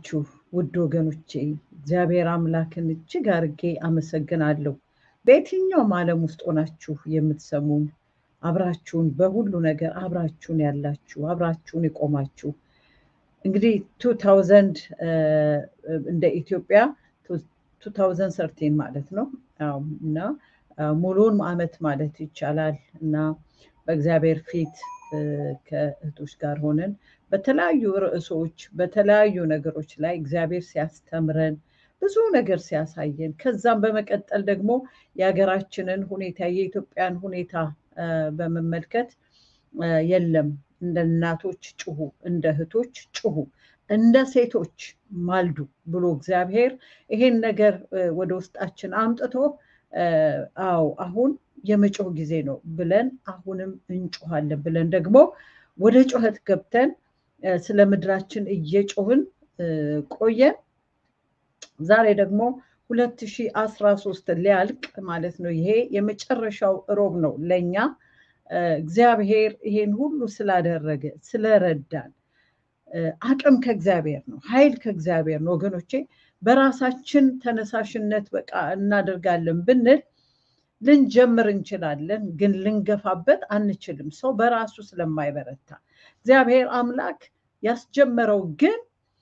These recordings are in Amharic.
ናችሁ ውድ ወገኖቼ? እግዚአብሔር አምላክን እጅግ አርጌ አመሰግናለሁ። በየትኛውም ዓለም ውስጥ ሆናችሁ የምትሰሙን አብራችሁን በሁሉ ነገር አብራችሁን ያላችሁ አብራችሁን የቆማችሁ እንግዲህ ቱ ታውዘንድ እንደ ኢትዮጵያ ቱ ታውዘንድ ሰርቲን ማለት ነው እና ሙሉውን ዓመት ማለት ይቻላል እና በእግዚአብሔር ፊት ከእህቶች ጋር ሆነን በተለያዩ ርዕሶች በተለያዩ ነገሮች ላይ እግዚአብሔር ሲያስተምረን ብዙ ነገር ሲያሳየን ከዛም በመቀጠል ደግሞ የሀገራችንን ሁኔታ የኢትዮጵያን ሁኔታ በመመልከት የለም እንደ እናቶች ጩሁ፣ እንደ እህቶች ጩሁ፣ እንደ ሴቶች ማልዱ ብሎ እግዚአብሔር ይሄን ነገር ወደ ውስጣችን አምጥቶ አዎ አሁን የመጮህ ጊዜ ነው ብለን አሁንም እንጮሃለን ብለን ደግሞ ወደ ጩኸት ገብተን ስለ ምድራችን እየጮህን ቆየን። ዛሬ ደግሞ 2013 ሊያልቅ ማለት ነው። ይሄ የመጨረሻው ሮብ ነው ለኛ እግዚአብሔር ይሄን ሁሉ ስላደረገ ስለረዳን፣ አቅም ከእግዚአብሔር ነው፣ ኃይል ከእግዚአብሔር ነው። ወገኖቼ በራሳችን ተነሳሽነት በቃ እናደርጋለን ብንል ልንጀምር እንችላለን፣ ግን ልንገፋበት አንችልም። ሰው በራሱ ስለማይበረታ እግዚአብሔር አምላክ ያስጀመረው ግን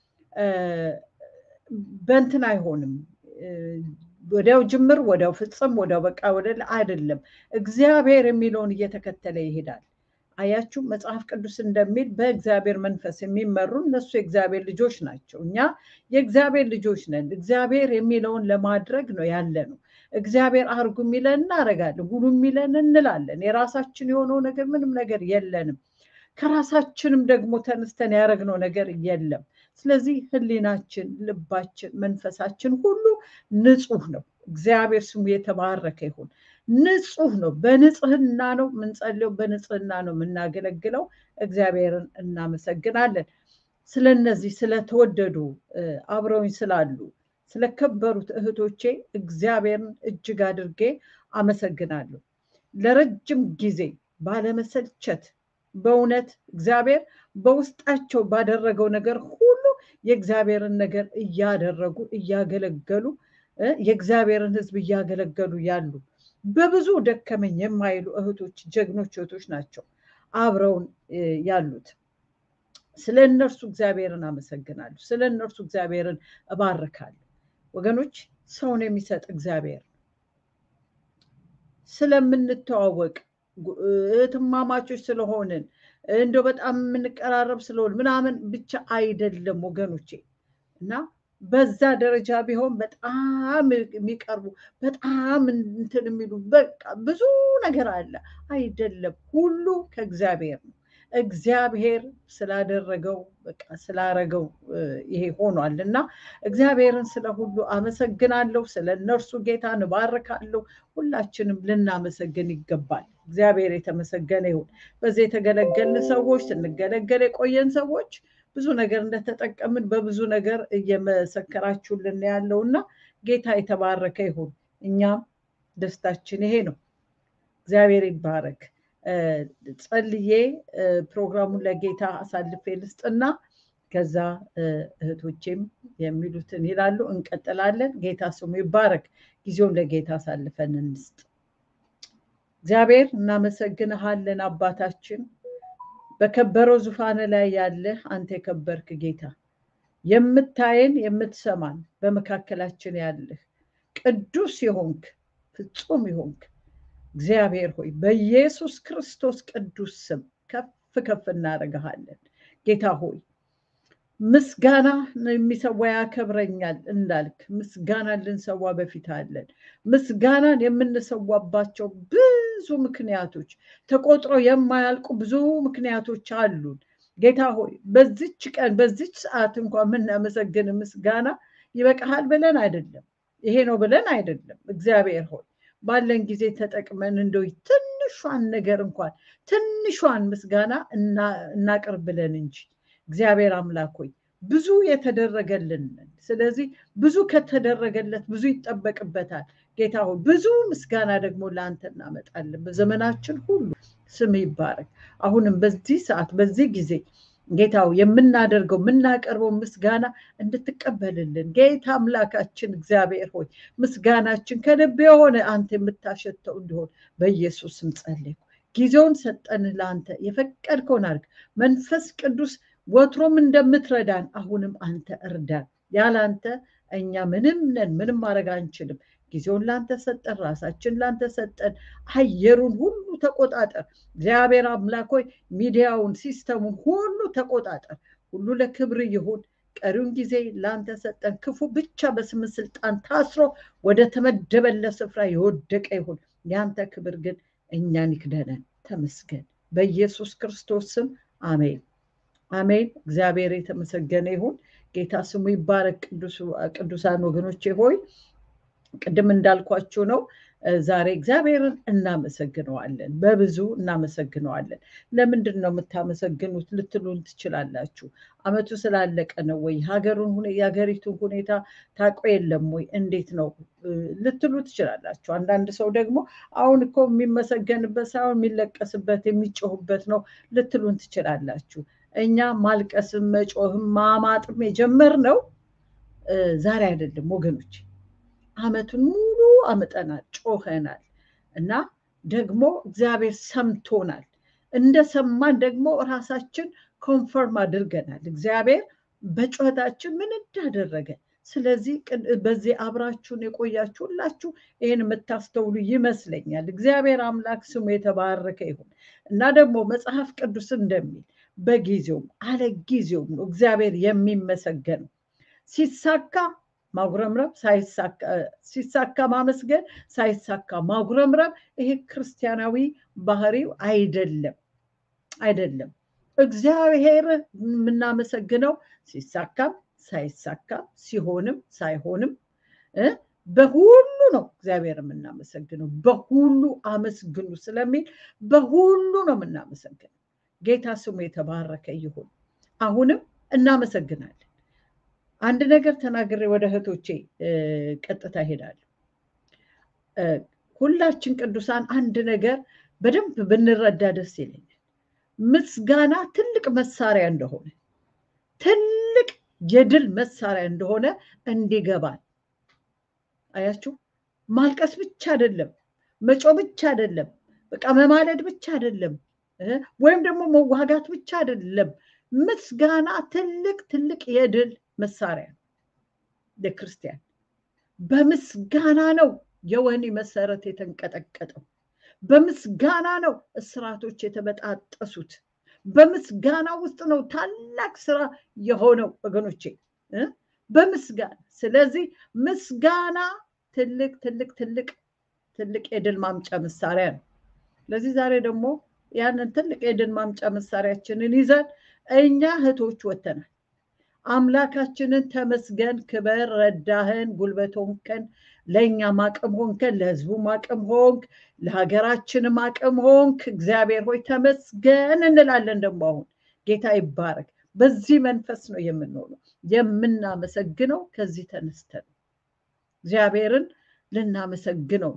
በእንትን አይሆንም። ወዲያው ጅምር፣ ወዲያው ፍጽም፣ ወዲያው በቃ ወደ አይደለም። እግዚአብሔር የሚለውን እየተከተለ ይሄዳል። አያችሁ መጽሐፍ ቅዱስ እንደሚል በእግዚአብሔር መንፈስ የሚመሩ እነሱ የእግዚአብሔር ልጆች ናቸው። እኛ የእግዚአብሔር ልጆች ነን። እግዚአብሔር የሚለውን ለማድረግ ነው ያለ ነው። እግዚአብሔር አርጉ የሚለን እናደርጋለን፣ ሁሉ የሚለን እንላለን። የራሳችን የሆነው ነገር ምንም ነገር የለንም። ከራሳችንም ደግሞ ተነስተን ያደረግነው ነገር የለም። ስለዚህ ሕሊናችን፣ ልባችን፣ መንፈሳችን ሁሉ ንጹህ ነው። እግዚአብሔር ስሙ የተባረከ ይሁን። ንጹህ ነው። በንጽህና ነው የምንጸልየው፣ በንጽህና ነው የምናገለግለው። እግዚአብሔርን እናመሰግናለን። ስለነዚህ ስለተወደዱ አብረውኝ ስላሉ ስለከበሩት እህቶቼ እግዚአብሔርን እጅግ አድርጌ አመሰግናለሁ። ለረጅም ጊዜ ባለመሰልቸት በእውነት እግዚአብሔር በውስጣቸው ባደረገው ነገር ሁሉ የእግዚአብሔርን ነገር እያደረጉ እያገለገሉ የእግዚአብሔርን ሕዝብ እያገለገሉ ያሉ በብዙ ደከመኝ የማይሉ እህቶች ጀግኖች እህቶች ናቸው አብረውን ያሉት። ስለ እነርሱ እግዚአብሔርን አመሰግናለሁ። ስለ እነርሱ እግዚአብሔርን እባርካለሁ። ወገኖች ሰውን የሚሰጥ እግዚአብሔር ስለምንተዋወቅ እህትማማቾች ስለሆንን እንደው በጣም የምንቀራረብ ስለሆን ምናምን ብቻ አይደለም ወገኖቼ እና በዛ ደረጃ ቢሆን በጣም የሚቀርቡ በጣም እንትን የሚሉ በቃ ብዙ ነገር አለ። አይደለም፣ ሁሉ ከእግዚአብሔር ነው። እግዚአብሔር ስላደረገው በቃ ስላረገው ይሄ ሆኗል እና እግዚአብሔርን ስለ ሁሉ አመሰግናለሁ። ስለ እነርሱ ጌታን እባርካለሁ። ሁላችንም ልናመሰግን ይገባል። እግዚአብሔር የተመሰገነ ይሁን። በዚህ የተገለገልን ሰዎች ስንገለገል የቆየን ሰዎች ብዙ ነገር እንደተጠቀምን በብዙ ነገር እየመሰከራችሁልን ያለው እና ጌታ የተባረከ ይሁን። እኛም ደስታችን ይሄ ነው። እግዚአብሔር ይባረክ። ጸልዬ ፕሮግራሙን ለጌታ አሳልፌ ልስጥና ከዛ እህቶቼም የሚሉትን ይላሉ። እንቀጥላለን። ጌታ ስሙ ይባረክ። ጊዜውን ለጌታ አሳልፈን እንስጥ። እግዚአብሔር እናመሰግንሃለን አባታችን በከበረው ዙፋን ላይ ያለህ አንተ የከበርክ ጌታ የምታየን የምትሰማን በመካከላችን ያለህ ቅዱስ የሆንክ ፍጹም የሆንክ እግዚአብሔር ሆይ በኢየሱስ ክርስቶስ ቅዱስ ስም ከፍ ከፍ እናደርግሃለን። ጌታ ሆይ ምስጋና የሚሰዋ ያከብረኛል እንዳልክ ምስጋናን ልንሰዋ በፊት አለን። ምስጋናን የምንሰዋባቸው ብዙ ምክንያቶች ተቆጥሮ የማያልቁ ብዙ ምክንያቶች አሉን። ጌታ ሆይ በዚች ቀን በዚች ሰዓት እንኳን የምናመሰግን ምስጋና ይበቃሃል ብለን አይደለም፣ ይሄ ነው ብለን አይደለም። እግዚአብሔር ሆይ ባለን ጊዜ ተጠቅመን እንደው ትንሿን ነገር እንኳን ትንሿን ምስጋና እናቅርብ ብለን እንጂ እግዚአብሔር አምላክ ሆይ ብዙ የተደረገልን ስለዚህ ብዙ ከተደረገለት ብዙ ይጠበቅበታል። ጌታ ሆይ ብዙ ምስጋና ደግሞ ለአንተ እናመጣለን በዘመናችን ሁሉ ስም ይባረክ። አሁንም በዚህ ሰዓት በዚህ ጊዜ ጌታው የምናደርገው የምናቀርበው ምስጋና እንድትቀበልልን ጌታ አምላካችን እግዚአብሔር ሆይ ምስጋናችን ከልብ የሆነ አንተ የምታሸተው እንዲሆን በኢየሱስ ስም ጸለይኩ። ጊዜውን ሰጠን ለአንተ የፈቀድከውን አድርግ። መንፈስ ቅዱስ ወትሮም እንደምትረዳን አሁንም አንተ እርዳን። ያለ አንተ እኛ ምንም ነን፣ ምንም ማድረግ አንችልም። ጊዜውን ላንተ ሰጠን፣ ራሳችን ላንተ ሰጠን። አየሩን ሁሉ ተቆጣጠር እግዚአብሔር አምላክ ሆይ ሚዲያውን፣ ሲስተሙን ሁሉ ተቆጣጠር። ሁሉ ለክብር ይሁን። ቀሪውን ጊዜ ላንተ ሰጠን። ክፉ ብቻ በስም ስልጣን ታስሮ ወደ ተመደበለት ስፍራ የወደቀ ይሁን። ያንተ ክብር ግን እኛን ይክደነን። ተመስገን። በኢየሱስ ክርስቶስ ስም አሜን፣ አሜን። እግዚአብሔር የተመሰገነ ይሁን። ጌታ ስሙ ይባረክ። ቅዱሳን ወገኖቼ ሆይ ቅድም እንዳልኳችሁ ነው። ዛሬ እግዚአብሔርን እናመሰግነዋለን፣ በብዙ እናመሰግነዋለን። ለምንድን ነው የምታመሰግኑት ልትሉን ትችላላችሁ። አመቱ ስላለቀ ነው ወይ? ሀገሩን የሀገሪቱን ሁኔታ ታውቆ የለም ወይ? እንዴት ነው ልትሉ ትችላላችሁ። አንዳንድ ሰው ደግሞ አሁን እኮ የሚመሰገንበት ሳይሆን የሚለቀስበት የሚጮህበት ነው ልትሉን ትችላላችሁ። እኛ ማልቀስም መጮህም ማማጥም የጀመርነው ዛሬ አይደለም ወገኖች አመቱን ሙሉ አምጠናል፣ ጮኸናል እና ደግሞ እግዚአብሔር ሰምቶናል። እንደሰማን ደግሞ ራሳችን ኮንፈርም አድርገናል። እግዚአብሔር በጩኸታችን ምን እንዳደረገ። ስለዚህ በዚህ አብራችሁን የቆያችሁ ሁላችሁ ይህን የምታስተውሉ ይመስለኛል። እግዚአብሔር አምላክ ስሙ የተባረከ ይሁን እና ደግሞ መጽሐፍ ቅዱስ እንደሚል በጊዜውም አለ ጊዜውም ነው እግዚአብሔር የሚመሰገነው ሲሳካ ማጉረምረም ሲሳካ ማመስገን፣ ሳይሳካ ማጉረምረም፣ ይሄ ክርስቲያናዊ ባህሪው አይደለም አይደለም። እግዚአብሔር የምናመሰግነው ሲሳካም ሳይሳካም ሲሆንም ሳይሆንም በሁሉ ነው እግዚአብሔር የምናመሰግነው። በሁሉ አመስግኑ ስለሚል በሁሉ ነው የምናመሰግነው። ጌታ ስሙ የተባረከ ይሁን። አሁንም እናመሰግናለን። አንድ ነገር ተናግሬ ወደ እህቶቼ ቀጥታ እሄዳለሁ። ሁላችን ቅዱሳን አንድ ነገር በደንብ ብንረዳ ደስ ይለኛል። ምስጋና ትልቅ መሳሪያ እንደሆነ ትልቅ የድል መሳሪያ እንደሆነ እንዲገባል። አያችሁ፣ ማልቀስ ብቻ አይደለም፣ መጮ ብቻ አይደለም፣ በቃ መማለድ ብቻ አይደለም፣ ወይም ደግሞ መዋጋት ብቻ አይደለም። ምስጋና ትልቅ ትልቅ የድል መሳሪያ ነው። ለክርስቲያን በምስጋና ነው የወህኒ መሰረት የተንቀጠቀጠው። በምስጋና ነው እስራቶች የተበጣጠሱት። በምስጋና ውስጥ ነው ታላቅ ስራ የሆነው ወገኖቼ፣ በምስጋና ስለዚህ ምስጋና ትልቅ ትልቅ ትልቅ ትልቅ የድል ማምጫ መሳሪያ ነው። ስለዚህ ዛሬ ደግሞ ያንን ትልቅ የድል ማምጫ መሳሪያችንን ይዘን እኛ እህቶች ወተናል። አምላካችንን ተመስገን፣ ክበር፣ ረዳህን፣ ጉልበት ሆንከን፣ ለእኛም አቅም ሆንከን፣ ለህዝቡም አቅም ሆንክ፣ ለሀገራችንም አቅም ሆንክ። እግዚአብሔር ሆይ ተመስገን እንላለን። ደግሞ አሁን ጌታ ይባረክ። በዚህ መንፈስ ነው የምንሆነው። የምናመሰግነው ከዚህ ተነስተን እግዚአብሔርን ልናመሰግነው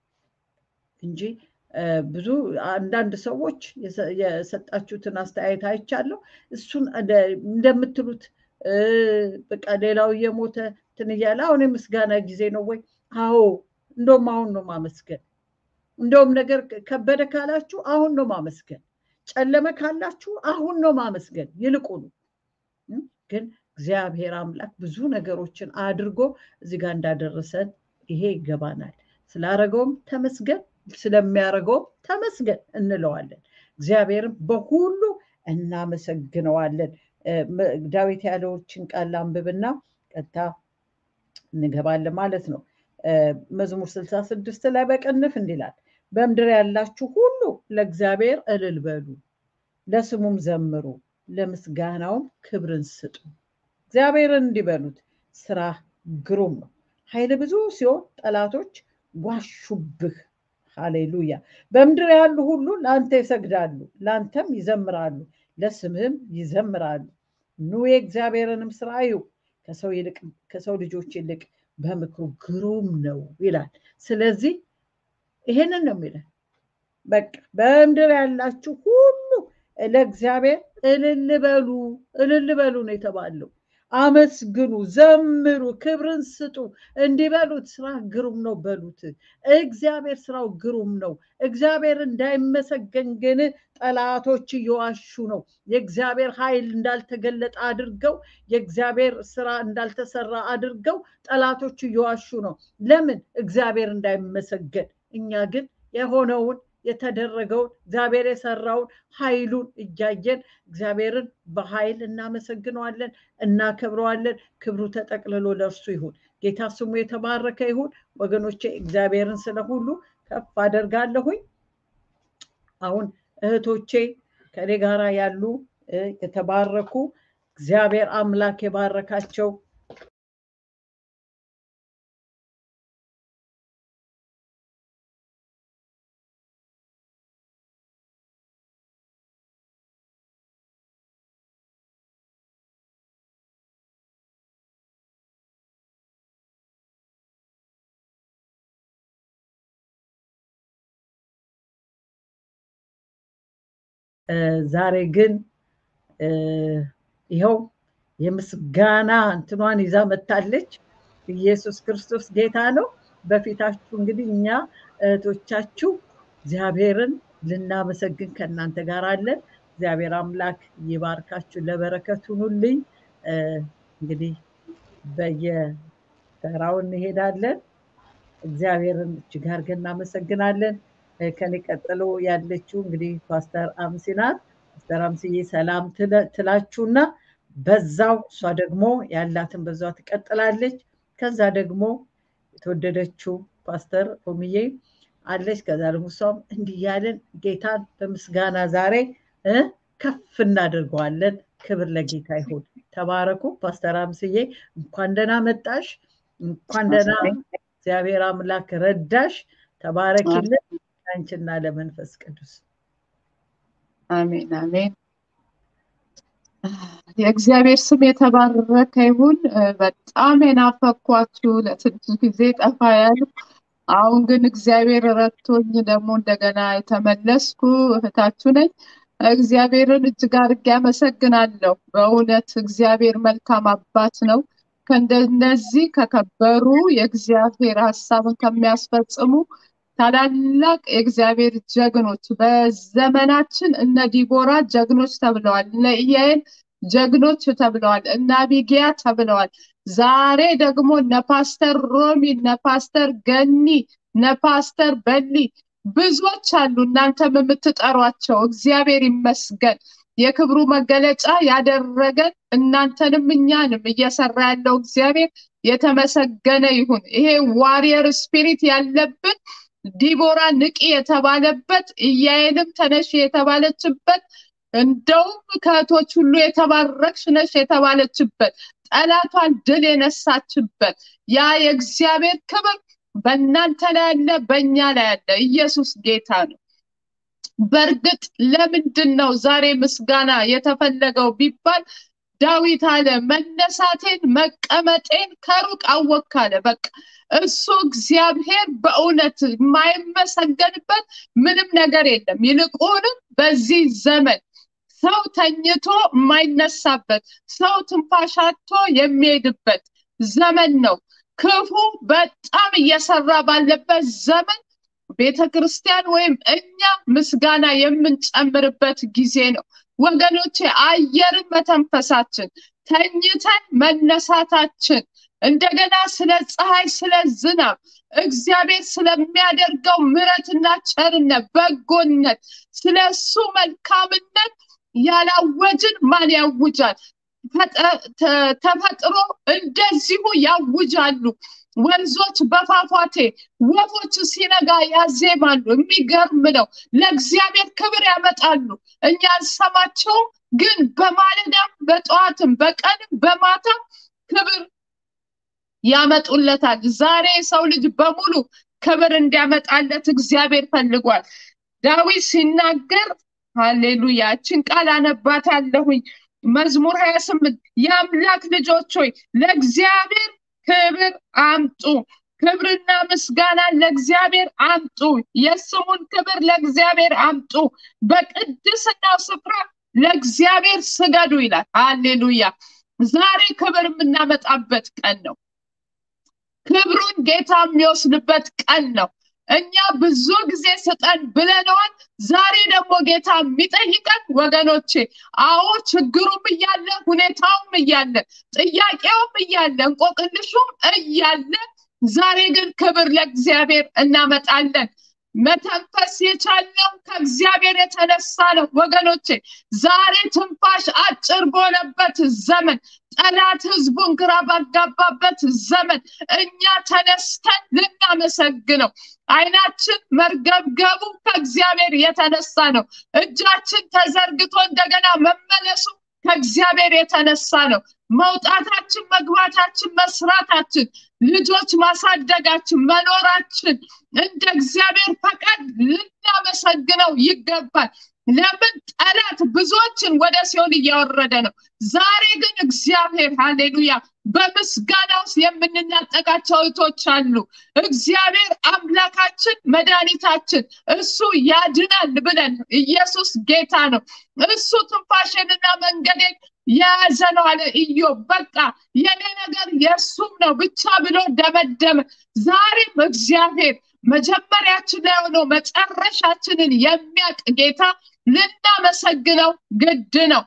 እንጂ ብዙ አንዳንድ ሰዎች የሰጣችሁትን አስተያየት አይቻለሁ። እሱን እንደምትሉት በቃ ሌላው እየሞተ እንትን እያለ አሁን የምስጋና ጊዜ ነው ወይ? አዎ፣ እንደውም አሁን ነው ማመስገን። እንደውም ነገር ከበደ ካላችሁ አሁን ነው ማመስገን። ጨለመ ካላችሁ አሁን ነው ማመስገን። ይልቁኑ ግን እግዚአብሔር አምላክ ብዙ ነገሮችን አድርጎ እዚህ ጋር እንዳደረሰን ይሄ ይገባናል። ስላረገውም ተመስገን ስለሚያደርገውም ተመስገን እንለዋለን። እግዚአብሔርም በሁሉ እናመሰግነዋለን። ዳዊት ያለዎችን ቃል አንብብና ቀጥታ እንገባለን ማለት ነው። መዝሙር ስልሳ ስድስት ላይ በቅንፍ እንዲላል በምድር ያላችሁ ሁሉ ለእግዚአብሔር እልል በሉ፣ ለስሙም ዘምሩ፣ ለምስጋናውም ክብርን ስጡ። እግዚአብሔርን እንዲበሉት ስራ ግሩም ነው። ኃይል ብዙ ሲሆን ጠላቶች ዋሹብህ። ሃሌሉያ። በምድር ያሉ ሁሉ ለአንተ ይሰግዳሉ፣ ለአንተም ይዘምራሉ፣ ለስምህም ይዘምራሉ። ኑ የእግዚአብሔርንም ስራ እዩ፣ ከሰው ልጆች ይልቅ በምክሩ ግሩም ነው ይላል። ስለዚህ ይሄንን ነው የሚለን። በቃ በምድር ያላችሁ ሁሉ ለእግዚአብሔር እልል በሉ እልል በሉ ነው የተባለው። አመስግኑ፣ ዘምሩ፣ ክብርን ስጡ። እንዲህ በሉት፣ ስራ ግሩም ነው በሉት። እግዚአብሔር ስራው ግሩም ነው። እግዚአብሔር እንዳይመሰገን ግን ጠላቶች እየዋሹ ነው። የእግዚአብሔር ኃይል እንዳልተገለጠ አድርገው፣ የእግዚአብሔር ስራ እንዳልተሰራ አድርገው ጠላቶች እየዋሹ ነው። ለምን? እግዚአብሔር እንዳይመሰገን። እኛ ግን የሆነውን የተደረገውን እግዚአብሔር የሰራውን ኃይሉን እያየን እግዚአብሔርን በኃይል እናመሰግነዋለን፣ እናከብረዋለን። ክብሩ ተጠቅልሎ ለእርሱ ይሁን። ጌታ ስሙ የተባረከ ይሁን። ወገኖቼ እግዚአብሔርን ስለ ሁሉ ከፍ አደርጋለሁኝ። አሁን እህቶቼ ከኔ ጋራ ያሉ የተባረኩ እግዚአብሔር አምላክ የባረካቸው ዛሬ ግን ይኸው የምስጋና እንትኗን ይዛ መታለች። ኢየሱስ ክርስቶስ ጌታ ነው። በፊታችሁ እንግዲህ እኛ እህቶቻችሁ እግዚአብሔርን ልናመሰግን ከእናንተ ጋር አለን። እግዚአብሔር አምላክ ይባርካችሁ፣ ለበረከት ሁኑልኝ። እንግዲህ በየተራው እንሄዳለን። እግዚአብሔርን እጅግ አድርገን እናመሰግናለን። ከኔ ቀጥሎ ያለችው እንግዲህ ፓስተር አምሲ ናት። ፓስተር አምስዬ ሰላም ትላችሁና በዛው እሷ ደግሞ ያላትን በዛው ትቀጥላለች። ከዛ ደግሞ የተወደደችው ፓስተር ኦምዬ አለች። ከዛ ደግሞ እሷም እንዲህ እያለን ጌታን በምስጋና ዛሬ ከፍ እናደርገዋለን። ክብር ለጌታ ይሁን። ተባረኩ። ፓስተር አምስዬ እንኳን ደህና መጣሽ። እንኳን ደህና እግዚአብሔር አምላክ ረዳሽ። ተባረኪልን አንቺና ለመንፈስ ቅዱስ አሜን አሜን። የእግዚአብሔር ስም የተባረከ ይሁን። በጣም የናፈኳችሁ ለትንሽ ጊዜ ጠፋ ያሉ፣ አሁን ግን እግዚአብሔር ረድቶኝ ደግሞ እንደገና የተመለስኩ እህታችሁ ነኝ። እግዚአብሔርን እጅግ አድርጌ አመሰግናለሁ። በእውነት እግዚአብሔር መልካም አባት ነው። ከእንደነዚህ ከከበሩ የእግዚአብሔር ሀሳብን ከሚያስፈጽሙ ታላላቅ የእግዚአብሔር ጀግኖች በዘመናችን እነ ዲቦራ ጀግኖች ተብለዋል። እነ ኢያኤል ጀግኖች ተብለዋል። እነ አቢጊያ ተብለዋል። ዛሬ ደግሞ እነ ፓስተር ሮሚ፣ እነ ፓስተር ገኒ፣ እነ ፓስተር በሊ ብዙዎች አሉ። እናንተም የምትጠሯቸው እግዚአብሔር ይመስገን። የክብሩ መገለጫ ያደረገን እናንተንም እኛንም እየሰራ ያለው እግዚአብሔር የተመሰገነ ይሁን። ይሄ ዋሪየር ስፒሪት ያለብን ዲቦራ ንቂ የተባለበት ኢያኤልም ተነሽ የተባለችበት እንደውም ከእህቶች ሁሉ የተባረክሽ ነሽ የተባለችበት ጠላቷን ድል የነሳችበት ያ የእግዚአብሔር ክብር በእናንተ ላይ ያለ፣ በእኛ ላይ ያለ ኢየሱስ ጌታ ነው። በእርግጥ ለምንድን ነው ዛሬ ምስጋና የተፈለገው ቢባል ዳዊት አለ መነሳቴን መቀመጤን ከሩቅ አወክ አለ። በቃ እሱ እግዚአብሔር በእውነት የማይመሰገንበት ምንም ነገር የለም። ይልቁንም በዚህ ዘመን ሰው ተኝቶ የማይነሳበት ሰው ትንፋሻቶ የሚሄድበት ዘመን ነው። ክፉ በጣም እየሰራ ባለበት ዘመን ቤተ ክርስቲያን ወይም እኛ ምስጋና የምንጨምርበት ጊዜ ነው። ወገኖቼ አየርን መተንፈሳችን፣ ተኝተን መነሳታችን፣ እንደገና ስለ ፀሐይ፣ ስለ ዝናብ እግዚአብሔር ስለሚያደርገው ምሕረትና ቸርነት፣ በጎነት፣ ስለ እሱ መልካምነት ያላወጅን ማን ያውጃል? ተፈጥሮ እንደዚሁ ያውጃሉ። ወንዞች በፏፏቴ ወፎች ሲነጋ ያዜማሉ። የሚገርም ነው። ለእግዚአብሔር ክብር ያመጣሉ። እኛ አንሰማቸውም፣ ግን በማለዳም በጠዋትም በቀንም በማታም ክብር ያመጡለታል። ዛሬ የሰው ልጅ በሙሉ ክብር እንዲያመጣለት እግዚአብሔር ፈልጓል። ዳዊት ሲናገር ሃሌሉያ፣ እችን ቃል አነባታለሁኝ። መዝሙር ሀያ ስምንት የአምላክ ልጆች ሆይ ለእግዚአብሔር ክብር አምጡ፣ ክብርና ምስጋና ለእግዚአብሔር አምጡ፣ የስሙን ክብር ለእግዚአብሔር አምጡ፣ በቅድስናው ስፍራ ለእግዚአብሔር ስገዱ ይላል። ሃሌሉያ! ዛሬ ክብር የምናመጣበት ቀን ነው። ክብሩን ጌታ የሚወስድበት ቀን ነው። እኛ ብዙ ጊዜ ስጠን ብለነዋል። ዛሬ ደግሞ ጌታ የሚጠይቀን ወገኖቼ፣ አዎ ችግሩም እያለ ሁኔታውም እያለ ጥያቄውም እያለ እንቆቅልሹም እያለ ዛሬ ግን ክብር ለእግዚአብሔር እናመጣለን። መተንፈስ የቻልነው ከእግዚአብሔር የተነሳ ነው ወገኖቼ። ዛሬ ትንፋሽ አጭር በሆነበት ዘመን ጠላት ህዝቡን ግራ ባጋባበት ዘመን እኛ ተነስተን ልናመሰግነው አይናችን መርገብገቡ ከእግዚአብሔር የተነሳ ነው። እጃችን ተዘርግቶ እንደገና መመለሱ ከእግዚአብሔር የተነሳ ነው። መውጣታችን፣ መግባታችን፣ መስራታችን፣ ልጆች ማሳደጋችን፣ መኖራችን እንደ እግዚአብሔር ፈቃድ ልናመሰግነው ይገባል። ለምን ጠላት ብዙዎችን ወደ ሲኦል እያወረደ ነው። ዛሬ ግን እግዚአብሔር ሃሌሉያ በምስጋና ውስጥ የምንናጠቃቸው እህቶች አሉ። እግዚአብሔር አምላካችን መድኃኒታችን እሱ ያድናል ብለን ኢየሱስ ጌታ ነው። እሱ ትንፋሽንና መንገዴን የያዘ ነው አለ ኢዮብ። በቃ የኔ ነገር የእሱም ነው ብቻ ብሎ ደመደመ። ዛሬም እግዚአብሔር መጀመሪያችን ላይ ሆኖ መጨረሻችንን የሚያውቅ ጌታ ልናመሰግነው ግድ ነው።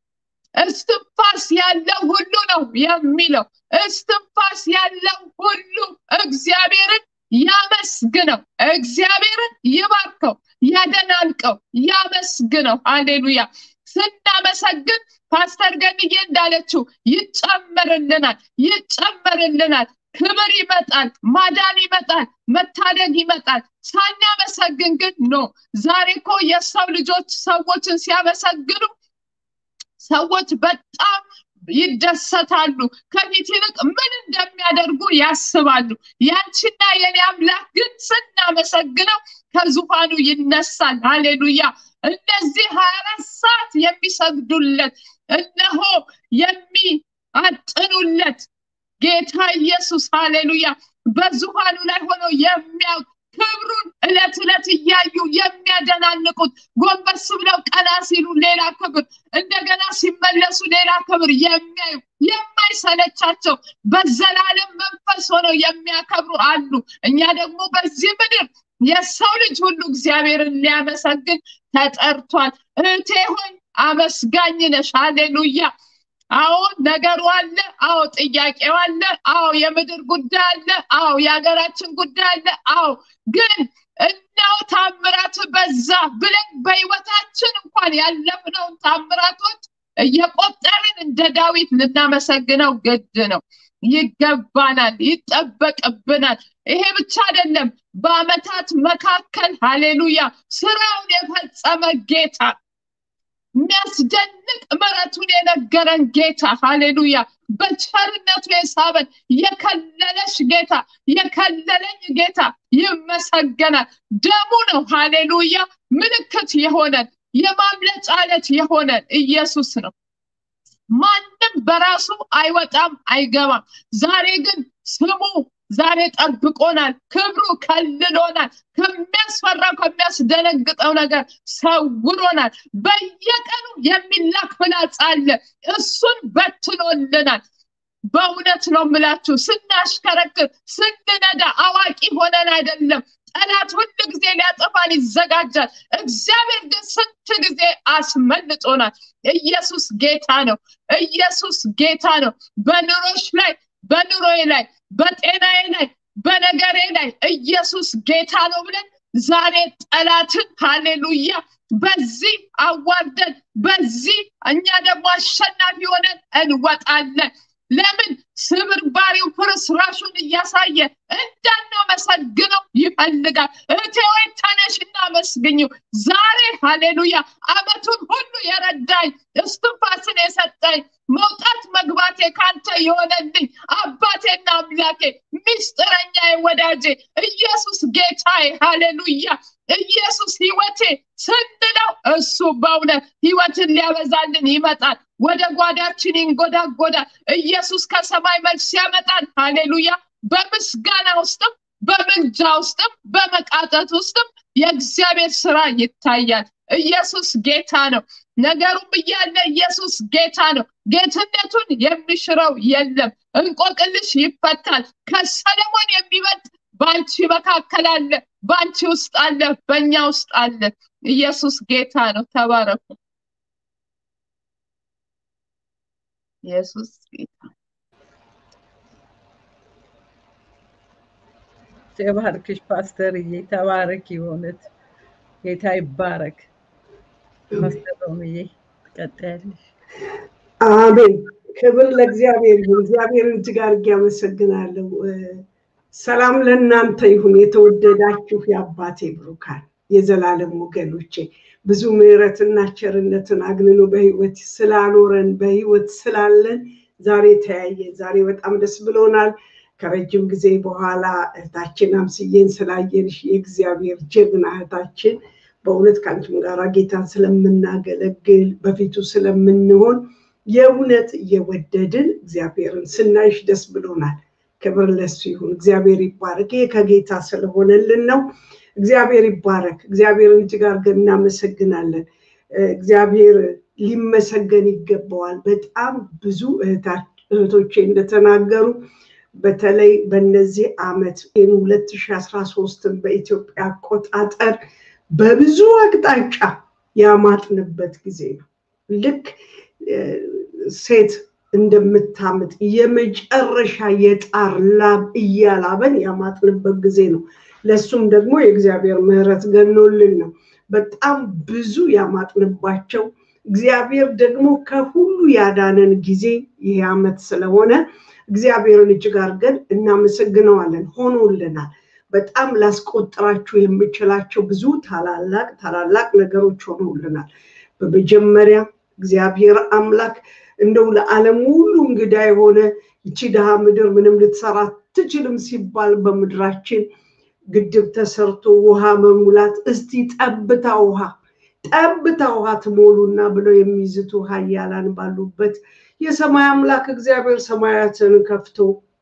እስትንፋስ ያለው ሁሉ ነው የሚለው። እስትንፋስ ያለው ሁሉ እግዚአብሔርን ያመስግነው፣ እግዚአብሔርን ይባርከው፣ ያደናንቀው፣ ያመስግነው። ሃሌሉያ። ስናመሰግን ፓስተር ገንዬ እንዳለችው ይጨመርልናል፣ ይጨመርልናል። ክብር ይመጣል፣ ማዳን ይመጣል፣ መታደግ ይመጣል። ሳናመሰግን ግን ኖ። ዛሬ እኮ የሰው ልጆች ሰዎችን ሲያመሰግኑ ሰዎች በጣም ይደሰታሉ። ከፊት ይልቅ ምን እንደሚያደርጉ ያስባሉ። ያንቺና የኔ አምላክ ግን ስናመሰግነው ከዙፋኑ ይነሳል። ሃሌሉያ! እነዚህ ሀያ አራት ሰዓት የሚሰግዱለት እነሆ የሚአጥኑለት ጌታ ኢየሱስ ሃሌሉያ በዙፋኑ ላይ ሆኖ የሚያውቅ ክብሩን እለት እለት እያዩ የሚያደናንቁት ጎንበስ ብለው ቀና ሲሉ ሌላ ክብር፣ እንደገና ሲመለሱ ሌላ ክብር የሚያዩ የማይሰለቻቸው በዘላለም መንፈስ ሆነው የሚያከብሩ አሉ። እኛ ደግሞ በዚህ ምድር የሰው ልጅ ሁሉ እግዚአብሔርን ሊያመሰግን ተጠርቷል። እህቴ ሆይ አመስጋኝ ነሽ። ሃሌሉያ አዎ ነገሩ አለ። አዎ ጥያቄው አለ። አዎ የምድር ጉዳይ አለ። አዎ የሀገራችን ጉዳይ አለ። አዎ ግን እናው ታምራት በዛ ብለን በህይወታችን እንኳን ያለፍነውን ታምራቶች እየቆጠርን እንደ ዳዊት ልናመሰግነው ግድ ነው። ይገባናል፣ ይጠበቅብናል። ይሄ ብቻ አይደለም። በአመታት መካከል ሃሌሉያ ስራውን የፈጸመ ጌታ የሚያስደንቅ ምሕረቱን የነገረን ጌታ ሃሌሉያ፣ በቸርነቱ የሳበን የከለለሽ ጌታ የከለለኝ ጌታ ይመሰገናል። ደሙ ነው ሃሌሉያ፣ ምልክት የሆነን የማምለጫ ዓለት የሆነን ኢየሱስ ነው። ማንም በራሱ አይወጣም አይገባም። ዛሬ ግን ስሙ ዛሬ ጠብቆናል። ክብሩ ከልሎናል። ከሚያስፈራው ከሚያስደነግጠው ነገር ሰውሮናል። በየቀኑ የሚላክ ፍላጻ አለ። እሱን በትኖልናል። በእውነት ነው የምላችሁ፣ ስናሽከረክር ስንነዳ አዋቂ ሆነን አይደለም። ጠላት ሁል ጊዜ ሊያጠፋን ይዘጋጃል። እግዚአብሔር ግን ስንት ጊዜ አስመልጦናል። ኢየሱስ ጌታ ነው። ኢየሱስ ጌታ ነው። በኑሮች ላይ በኑሮዬ ላይ በጤናዬ ላይ በነገሬ ላይ ኢየሱስ ጌታ ነው ብለን ዛሬ ጠላትን ሃሌሉያ በዚህ አዋርደን በዚህ እኛ ደግሞ አሸናፊ ሆነን እንወጣለን። ለምን ስብርባሪው ፍርስራሹን እያሳየ እንዳናመሰግነው ይፈልጋል። እህቴ ወይ ተነሽና አመስግኝው። ዛሬ ሃሌሉያ አመቱን ሁሉ የረዳኝ እስትንፋስን የሰጠኝ መውጣት መግባቴ ካንተ የሆነልኝ አባቴና አምላኬ ሚስጥረኛ ወዳጄ ኢየሱስ ጌታዬ ሃሌሉያ ኢየሱስ ህይወቴ ስንለው እሱ በእውነት ህይወትን ሊያበዛልን ይመጣል። ወደ ጓዳችን ይንጎዳጎዳል። ኢየሱስ ከሰማይ መልስ ያመጣል። ሃሌሉያ በምስጋና ውስጥም በምልጃ ውስጥም በመቃጠት ውስጥም የእግዚአብሔር ስራ ይታያል። ኢየሱስ ጌታ ነው። ነገሩም እያለ ኢየሱስ ጌታ ነው። ጌትነቱን የሚሽረው የለም። እንቆቅልሽ ይፈታል። ከሰለሞን የሚበልጥ በአንቺ መካከል አለ፣ በአንቺ ውስጥ አለ፣ በእኛ ውስጥ አለ። ኢየሱስ ጌታ ነው። ተባረኩ። ኢየሱስ ጌታ ተባርክሽ ፓስተርዬ፣ ተባረክ። የሆነት ጌታ ይባረክ። ፓስተር ሮምዬ ትቀጥያለሽ። አሜን። ክብር ለእግዚአብሔር ይሁን። እግዚአብሔርን እጅግ አድርጌ አመሰግናለሁ። ሰላም ለእናንተ ይሁን። የተወደዳችሁ የአባቴ ብሩካን የዘላለም ወገኖቼ ብዙ ምሕረትና ቸርነትን አግንኖ በህይወት ስላኖረን በህይወት ስላለን ዛሬ ተያየን። ዛሬ በጣም ደስ ብሎናል። ከረጅም ጊዜ በኋላ እህታችን አምስዬን ስላየንሽ የእግዚአብሔር ጀግና እህታችን በእውነት ከአንቺም ጋር ጌታን ስለምናገለግል በፊቱ ስለምንሆን የእውነት እየወደድን እግዚአብሔርን ስናይሽ ደስ ብሎናል። ክብር ለሱ ይሁን። እግዚአብሔር ይባረክ። ይሄ ከጌታ ስለሆነልን ነው። እግዚአብሔር ይባረክ። እግዚአብሔርን እጅግ አድርገን እናመሰግናለን። እግዚአብሔር ሊመሰገን ይገባዋል። በጣም ብዙ እህቶቼ እንደተናገሩ በተለይ በነዚህ ዓመት ሁለት ሺ አስራ ሶስትን በኢትዮጵያ አቆጣጠር በብዙ አቅጣጫ ያማጥንበት ጊዜ ነው። ልክ ሴት እንደምታምጥ የመጨረሻ የጣር ላብ እያላበን ያማጥንበት ጊዜ ነው። ለሱም ደግሞ የእግዚአብሔር ምሕረት ገኖልን ነው። በጣም ብዙ ያማጥንባቸው እግዚአብሔር ደግሞ ከሁሉ ያዳነን ጊዜ ይሄ ዓመት ስለሆነ እግዚአብሔርን እጅግ አድርገን እናመሰግነዋለን። ሆኖልናል። በጣም ላስቆጥራችሁ የምችላቸው ብዙ ታላላቅ ታላላቅ ነገሮች ሆኖልናል። በመጀመሪያ እግዚአብሔር አምላክ እንደው ለዓለም ሁሉ እንግዳ የሆነ ይቺ ድሃ ምድር ምንም ልትሰራ አትችልም ሲባል በምድራችን ግድብ ተሰርቶ ውሃ መሙላት እስቲ ጠብታ ውሃ ጠብታ ውሃ ትሞሉና ብለው የሚዝቱ ኃያላን ባሉበት የሰማይ አምላክ እግዚአብሔር ሰማያትን ከፍቶ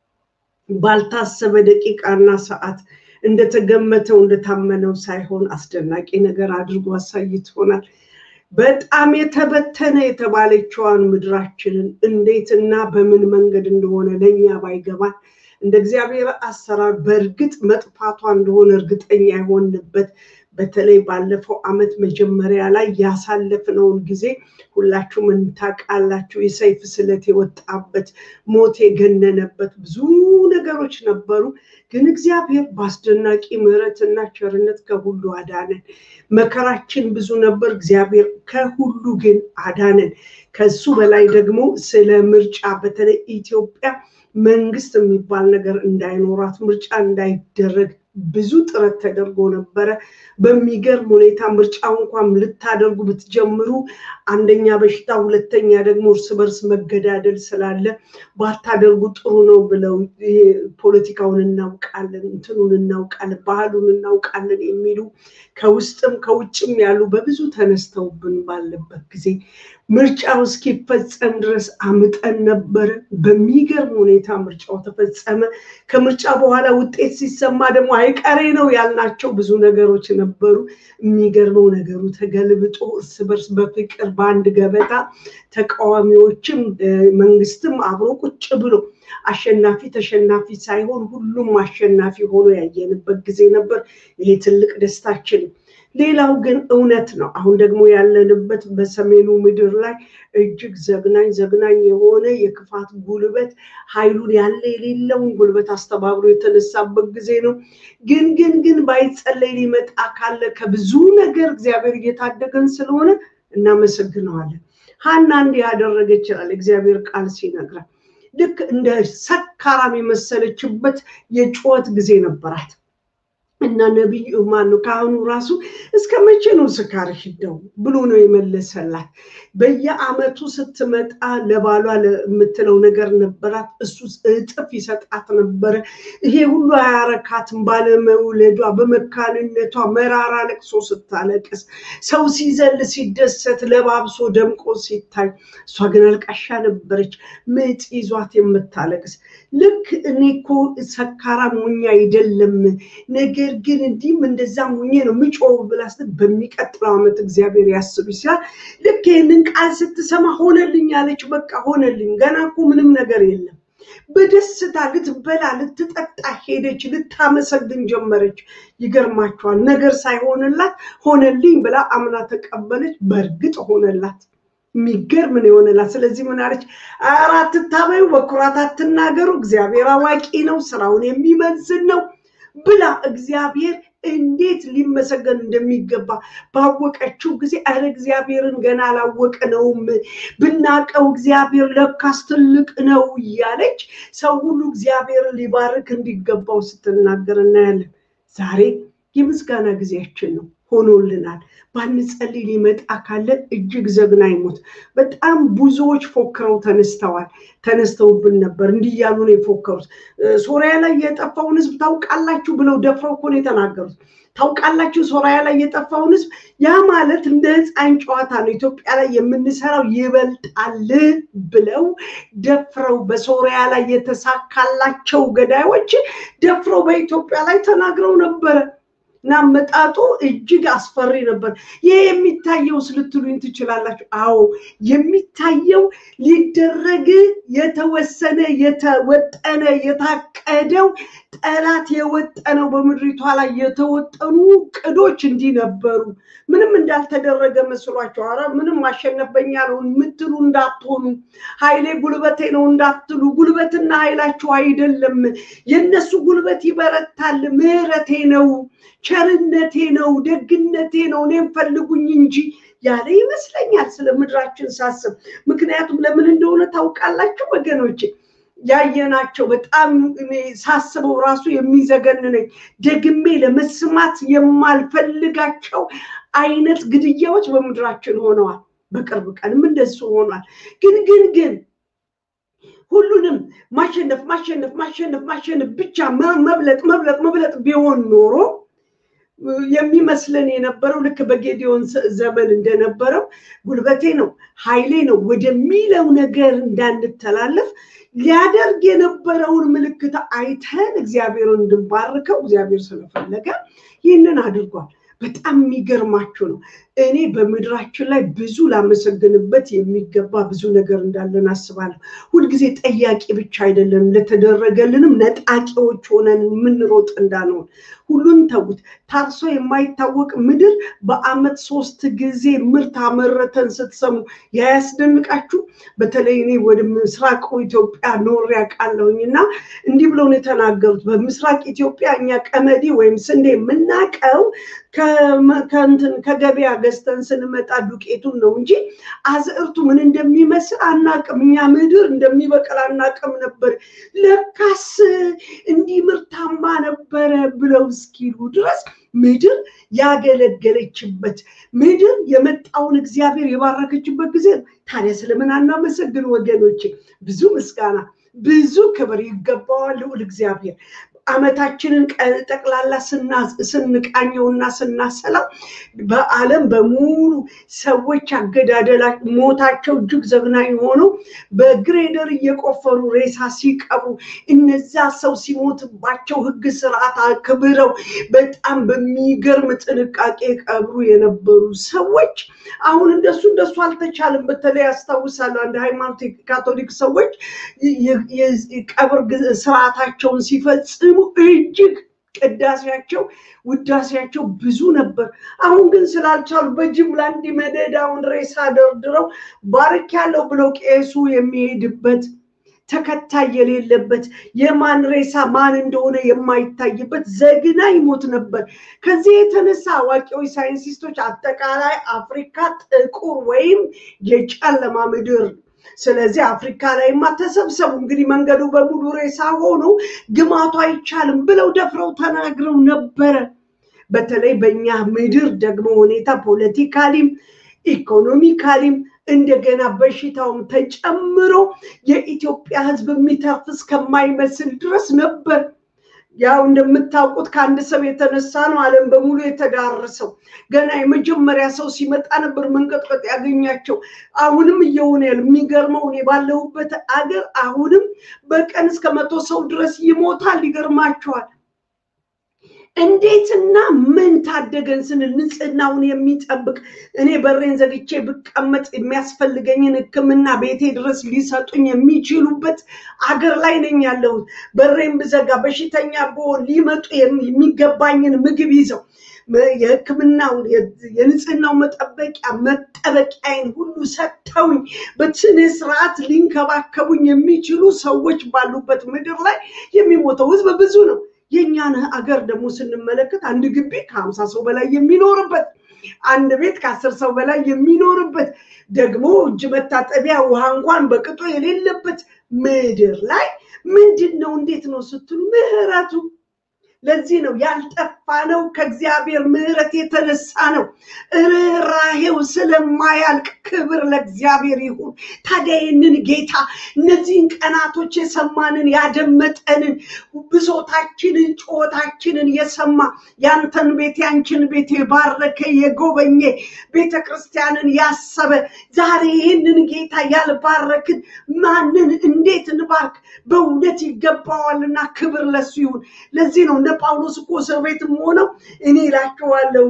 ባልታሰበ ደቂቃና ሰዓት እንደተገመተው እንደታመነው ሳይሆን አስደናቂ ነገር አድርጎ አሳይቶናል። በጣም የተበተነ የተባለችዋን ምድራችንን እንዴትና በምን መንገድ እንደሆነ ለእኛ ባይገባን እንደ እግዚአብሔር አሰራር በእርግጥ መጥፋቷ እንደሆነ እርግጠኛ የሆንበት በተለይ ባለፈው ዓመት መጀመሪያ ላይ ያሳለፍነውን ጊዜ ሁላችሁም እንታውቃላችሁ። የሰይፍ ስለት የወጣበት ሞት የገነነበት ብዙ ነገሮች ነበሩ። ግን እግዚአብሔር በአስደናቂ ምሕረትና ቸርነት ከሁሉ አዳነን። መከራችን ብዙ ነበር። እግዚአብሔር ከሁሉ ግን አዳነን። ከሱ በላይ ደግሞ ስለ ምርጫ በተለይ ኢትዮጵያ መንግስት የሚባል ነገር እንዳይኖራት ምርጫ እንዳይደረግ ብዙ ጥረት ተደርጎ ነበረ። በሚገርም ሁኔታ ምርጫው እንኳን ልታደርጉ ብትጀምሩ አንደኛ በሽታ፣ ሁለተኛ ደግሞ እርስ በርስ መገዳደል ስላለ ባታደርጉ ጥሩ ነው ብለው ይሄ ፖለቲካውን እናውቃለን፣ እንትኑን እናውቃለን፣ ባህሉን እናውቃለን የሚሉ ከውስጥም ከውጭም ያሉ በብዙ ተነስተውብን ባለበት ጊዜ ምርጫው እስኪፈጸም ድረስ አምጠን ነበረ። በሚገርም ሁኔታ ምርጫው ተፈጸመ። ከምርጫ በኋላ ውጤት ሲሰማ ደግሞ አይቀሬ ነው ያልናቸው ብዙ ነገሮች ነበሩ። የሚገርመው ነገሩ ተገልብጦ እርስ በርስ በፍቅር በአንድ ገበታ ተቃዋሚዎችም መንግስትም አብሮ ቁጭ ብሎ አሸናፊ ተሸናፊ ሳይሆን ሁሉም አሸናፊ ሆኖ ያየንበት ጊዜ ነበር። ይሄ ትልቅ ደስታችን ነው። ሌላው ግን እውነት ነው። አሁን ደግሞ ያለንበት በሰሜኑ ምድር ላይ እጅግ ዘግናኝ ዘግናኝ የሆነ የክፋት ጉልበት ኃይሉን ያለ የሌለውን ጉልበት አስተባብሮ የተነሳበት ጊዜ ነው። ግን ግን ግን ባይጸለይ ሊመጣ ካለ ከብዙ ነገር እግዚአብሔር እየታደገን ስለሆነ እናመሰግነዋለን። ሀና እንዲህ ያደረገ ይችላል እግዚአብሔር ቃል ሲነግረን ልክ እንደ ሰካራም የመሰለችበት የጩኸት ጊዜ ነበራት። እና ነቢዩ ማነው ካህኑ ራሱ እስከ መቼ ነው ስካርሽ እንደው ብሎ ነው የመለሰላት። በየአመቱ ስትመጣ ለባሏ የምትለው ነገር ነበራት። እሱ እጥፍ ይሰጣት ነበረ። ይሄ ሁሉ አያረካትም። ባለመውለዷ በመካንነቷ መራራ ለቅሶ ስታለቅስ፣ ሰው ሲዘል ሲደሰት ለባብሶ ደምቆ ሲታይ፣ እሷ ግን አልቃሻ ነበረች፣ ምጥ ይዟት የምታለቅስ ልክ እኔ እኮ ሰካራም ሞኝ አይደለም ነገር ነገር ግን እንዲህም እንደዛም ሁኜ ነው ምጮው ብላ ስትል በሚቀጥለው ዓመት እግዚአብሔር ያስብ ይችላል። ልክ ይህንን ቃል ስትሰማ ሆነልኝ አለች። በቃ ሆነልኝ። ገና እኮ ምንም ነገር የለም። በደስታ ልትበላ ልትጠጣ ሄደች፣ ልታመሰግን ጀመረች። ይገርማቸዋል። ነገር ሳይሆንላት ሆነልኝ ብላ አምና ተቀበለች። በእርግጥ ሆነላት። የሚገርም ነው የሆነላት። ስለዚህ ምን አለች? ኧረ አትታበዩ፣ በኩራት አትናገሩ፣ እግዚአብሔር አዋቂ ነው፣ ስራውን የሚመዝን ነው ብላ እግዚአብሔር እንዴት ሊመሰገን እንደሚገባ ባወቀችው ጊዜ ኧረ እግዚአብሔርን ገና አላወቅነውም፣ ብናቀው እግዚአብሔር ለካስ ትልቅ ነው እያለች ሰው ሁሉ እግዚአብሔርን ሊባርክ እንዲገባው ስትናገር እናያለን። ዛሬ የምስጋና ጊዜያችን ነው። ሆኖልናል። ባንጸልይ ሊመጣ ካለን እጅግ ዘግናኝ ሞት። በጣም ብዙዎች ፎክረው ተነስተዋል፣ ተነስተውብን ነበር። እንዲህ እያሉ ነው የፎከሩት። ሶሪያ ላይ የጠፋውን ሕዝብ ታውቃላችሁ ብለው ደፍረው እኮ ነው የተናገሩት። ታውቃላችሁ ሶሪያ ላይ የጠፋውን ሕዝብ ያ ማለት እንደ ሕፃን ጨዋታ ነው። ኢትዮጵያ ላይ የምንሰራው ይበልጣል ብለው ደፍረው በሶሪያ ላይ የተሳካላቸው ገዳዮች ደፍረው በኢትዮጵያ ላይ ተናግረው ነበረ። እና አመጣጡ እጅግ አስፈሪ ነበር። ይህ የሚታየው ስልትሉኝ ትችላላችሁ። አዎ የሚታየው ሊደረግ የተወሰነ የተወጠነ የታቀደው ጠላት የወጠነው በምድሪቷ ላይ የተወጠኑ ቅዶች እንዲህ ነበሩ። ምንም እንዳልተደረገ መስሏቸው፣ ኧረ ምንም ማሸነፈኛ ነው የምትሉ እንዳትሆኑ፣ ኃይሌ ጉልበቴ ነው እንዳትሉ፣ ጉልበትና ኃይላችሁ አይደለም። የእነሱ ጉልበት ይበረታል። ምሕረቴ ነው ቸርነቴ ነው፣ ደግነቴ ነው፣ እኔም ፈልጉኝ እንጂ ያለ ይመስለኛል ስለ ምድራችን ሳስብ። ምክንያቱም ለምን እንደሆነ ታውቃላችሁ ወገኖቼ? ያየናቸው በጣም እኔ ሳስበው ራሱ የሚዘገንነኝ ደግሜ ለመስማት የማልፈልጋቸው አይነት ግድያዎች በምድራችን ሆነዋል። በቅርብ ቀንም እንደሱ ሆኗል። ግን ግን ግን ሁሉንም ማሸነፍ ማሸነፍ ማሸነፍ ማሸነፍ ብቻ መብለጥ መብለጥ መብለጥ ቢሆን ኖሮ የሚመስለን የነበረው ልክ በጌዲዮን ዘመን እንደነበረው ጉልበቴ ነው ኃይሌ ነው ወደሚለው ነገር እንዳንተላለፍ ሊያደርግ የነበረውን ምልክት አይተን እግዚአብሔርን እንድንባርከው እግዚአብሔር ስለፈለገ ይህንን አድርጓል። በጣም የሚገርማችሁ ነው። እኔ በምድራችን ላይ ብዙ ላመሰግንበት የሚገባ ብዙ ነገር እንዳለን አስባለሁ። ሁልጊዜ ጠያቂ ብቻ አይደለም፣ ለተደረገልንም ነጣቂዎች ሆነን የምንሮጥ እንዳንሆን ሁሉን ተዉት። ታርሶ የማይታወቅ ምድር በአመት ሶስት ጊዜ ምርት አመረተን ስትሰሙ ያያስደንቃችሁ። በተለይ እኔ ወደ ምስራቁ ኢትዮጵያ ኖሬ አውቃለሁኝ እና እንዲህ ብለው ነው የተናገሩት። በምስራቅ ኢትዮጵያ እኛ ቀመዲ ወይም ስንዴ የምናቀው ከእንትን ከገበያ ገዝተን ስንመጣ ዱቄቱን ነው እንጂ አዝዕርቱ ምን እንደሚመስል አናቅም። እኛ ምድር እንደሚበቅል አናቅም ነበር። ለካስ እንዲህ ምርታማ ነበረ ብለው እስኪሉ ድረስ ምድር ያገለገለችበት ምድር የመጣውን እግዚአብሔር የባረከችበት ጊዜ ታዲያ ስለምን አናመሰግን ወገኖቼ? ብዙ ምስጋና ብዙ ክብር ይገባዋል ልዑል እግዚአብሔር። አመታችንን ጠቅላላ ስንቃኘውና ስናሰላው በዓለም በሙሉ ሰዎች አገዳደላ ሞታቸው እጅግ ዘግናኝ ሆነው በግሬደር እየቆፈሩ ሬሳ ሲቀብሩ እነዛ ሰው ሲሞትባቸው ሕግ ስርዓት አክብረው በጣም በሚገርም ጥንቃቄ ቀብሩ የነበሩ ሰዎች አሁን እንደሱ እንደሱ አልተቻለም። በተለይ ያስታውሳለሁ አንድ ሃይማኖት ካቶሊክ ሰዎች ቀብር ስርዓታቸውን ሲፈጽሙ እጅግ ቅዳሴያቸው ውዳሴያቸው ብዙ ነበር። አሁን ግን ስላልቻሉ በጅምላ እንዲህ መደዳውን ሬሳ ደርድረው ባርክ ያለው ብለው ቄሱ የሚሄድበት ተከታይ የሌለበት የማን ሬሳ ማን እንደሆነ የማይታይበት ዘግናኝ ሞት ነበር። ከዚህ የተነሳ አዋቂዎች ሳይንቲስቶች አጠቃላይ አፍሪካ ጥቁር ወይም የጨለማ ምድር ስለዚህ አፍሪካ ላይማ ተሰብሰቡ እንግዲህ መንገዱ በሙሉ ሬሳ ሆኖ ግማቱ አይቻልም ብለው ደፍረው ተናግረው ነበረ። በተለይ በእኛ ምድር ደግሞ ሁኔታ ፖለቲካሊም ኢኮኖሚካሊም እንደገና በሽታውም ተጨምሮ የኢትዮጵያ ሕዝብ የሚተርፍ እስከማይመስል ድረስ ነበር። ያው እንደምታውቁት ከአንድ ሰው የተነሳ ነው ዓለም በሙሉ የተዳረሰው። ገና የመጀመሪያ ሰው ሲመጣ ነበር መንቀጥቀጥ ያገኛቸው። አሁንም እየሆነ ያለ የሚገርመው እኔ ባለሁበት አገር አሁንም በቀን እስከ መቶ ሰው ድረስ ይሞታል። ይገርማቸዋል። እንዴትና ምን ታደገን ስንል ንጽህናውን የሚጠብቅ እኔ በሬን ዘግቼ ብቀመጥ የሚያስፈልገኝን ሕክምና ቤቴ ድረስ ሊሰጡኝ የሚችሉበት አገር ላይ ነኝ ያለሁት። በሬን ብዘጋ በሽተኛ ብሆን ሊመጡ የሚገባኝን ምግብ ይዘው የሕክምናውን የንጽህናው መጠበቂያ መጠበቂያዬን ሁሉ ሰጥተውኝ በስነ ስርዓት ሊንከባከቡኝ የሚችሉ ሰዎች ባሉበት ምድር ላይ የሚሞተው ህዝብ ብዙ ነው። የእኛን አገር ደግሞ ስንመለከት አንድ ግቢ ከሀምሳ ሰው በላይ የሚኖርበት አንድ ቤት ከአስር ሰው በላይ የሚኖርበት ደግሞ እጅ መታጠቢያ ውሃ እንኳን በቅጡ የሌለበት ምድር ላይ ምንድን ነው እንዴት ነው ስትሉ ምህረቱ ለዚህ ነው ያልጠፋ ነው ከእግዚአብሔር ምሕረት የተነሳ ነው። ርኅራሄው ስለማያልቅ ክብር ለእግዚአብሔር ይሁን። ታዲያ ይህንን ጌታ እነዚህን ቀናቶች የሰማንን ያደመጠንን ብሶታችንን ጩኸታችንን የሰማ ያንተን ቤት ያንችን ቤት የባረከ የጎበኘ ቤተ ክርስቲያንን ያሰበ ዛሬ ይህንን ጌታ ያልባረክን ማንን እንዴት እንባርክ? በእውነት ይገባዋልና ክብር ለሱ ይሁን። ለዚህ ነው እነ ጳውሎስ እኮ እስር ቤትም ሆነው እኔ እላችኋለሁ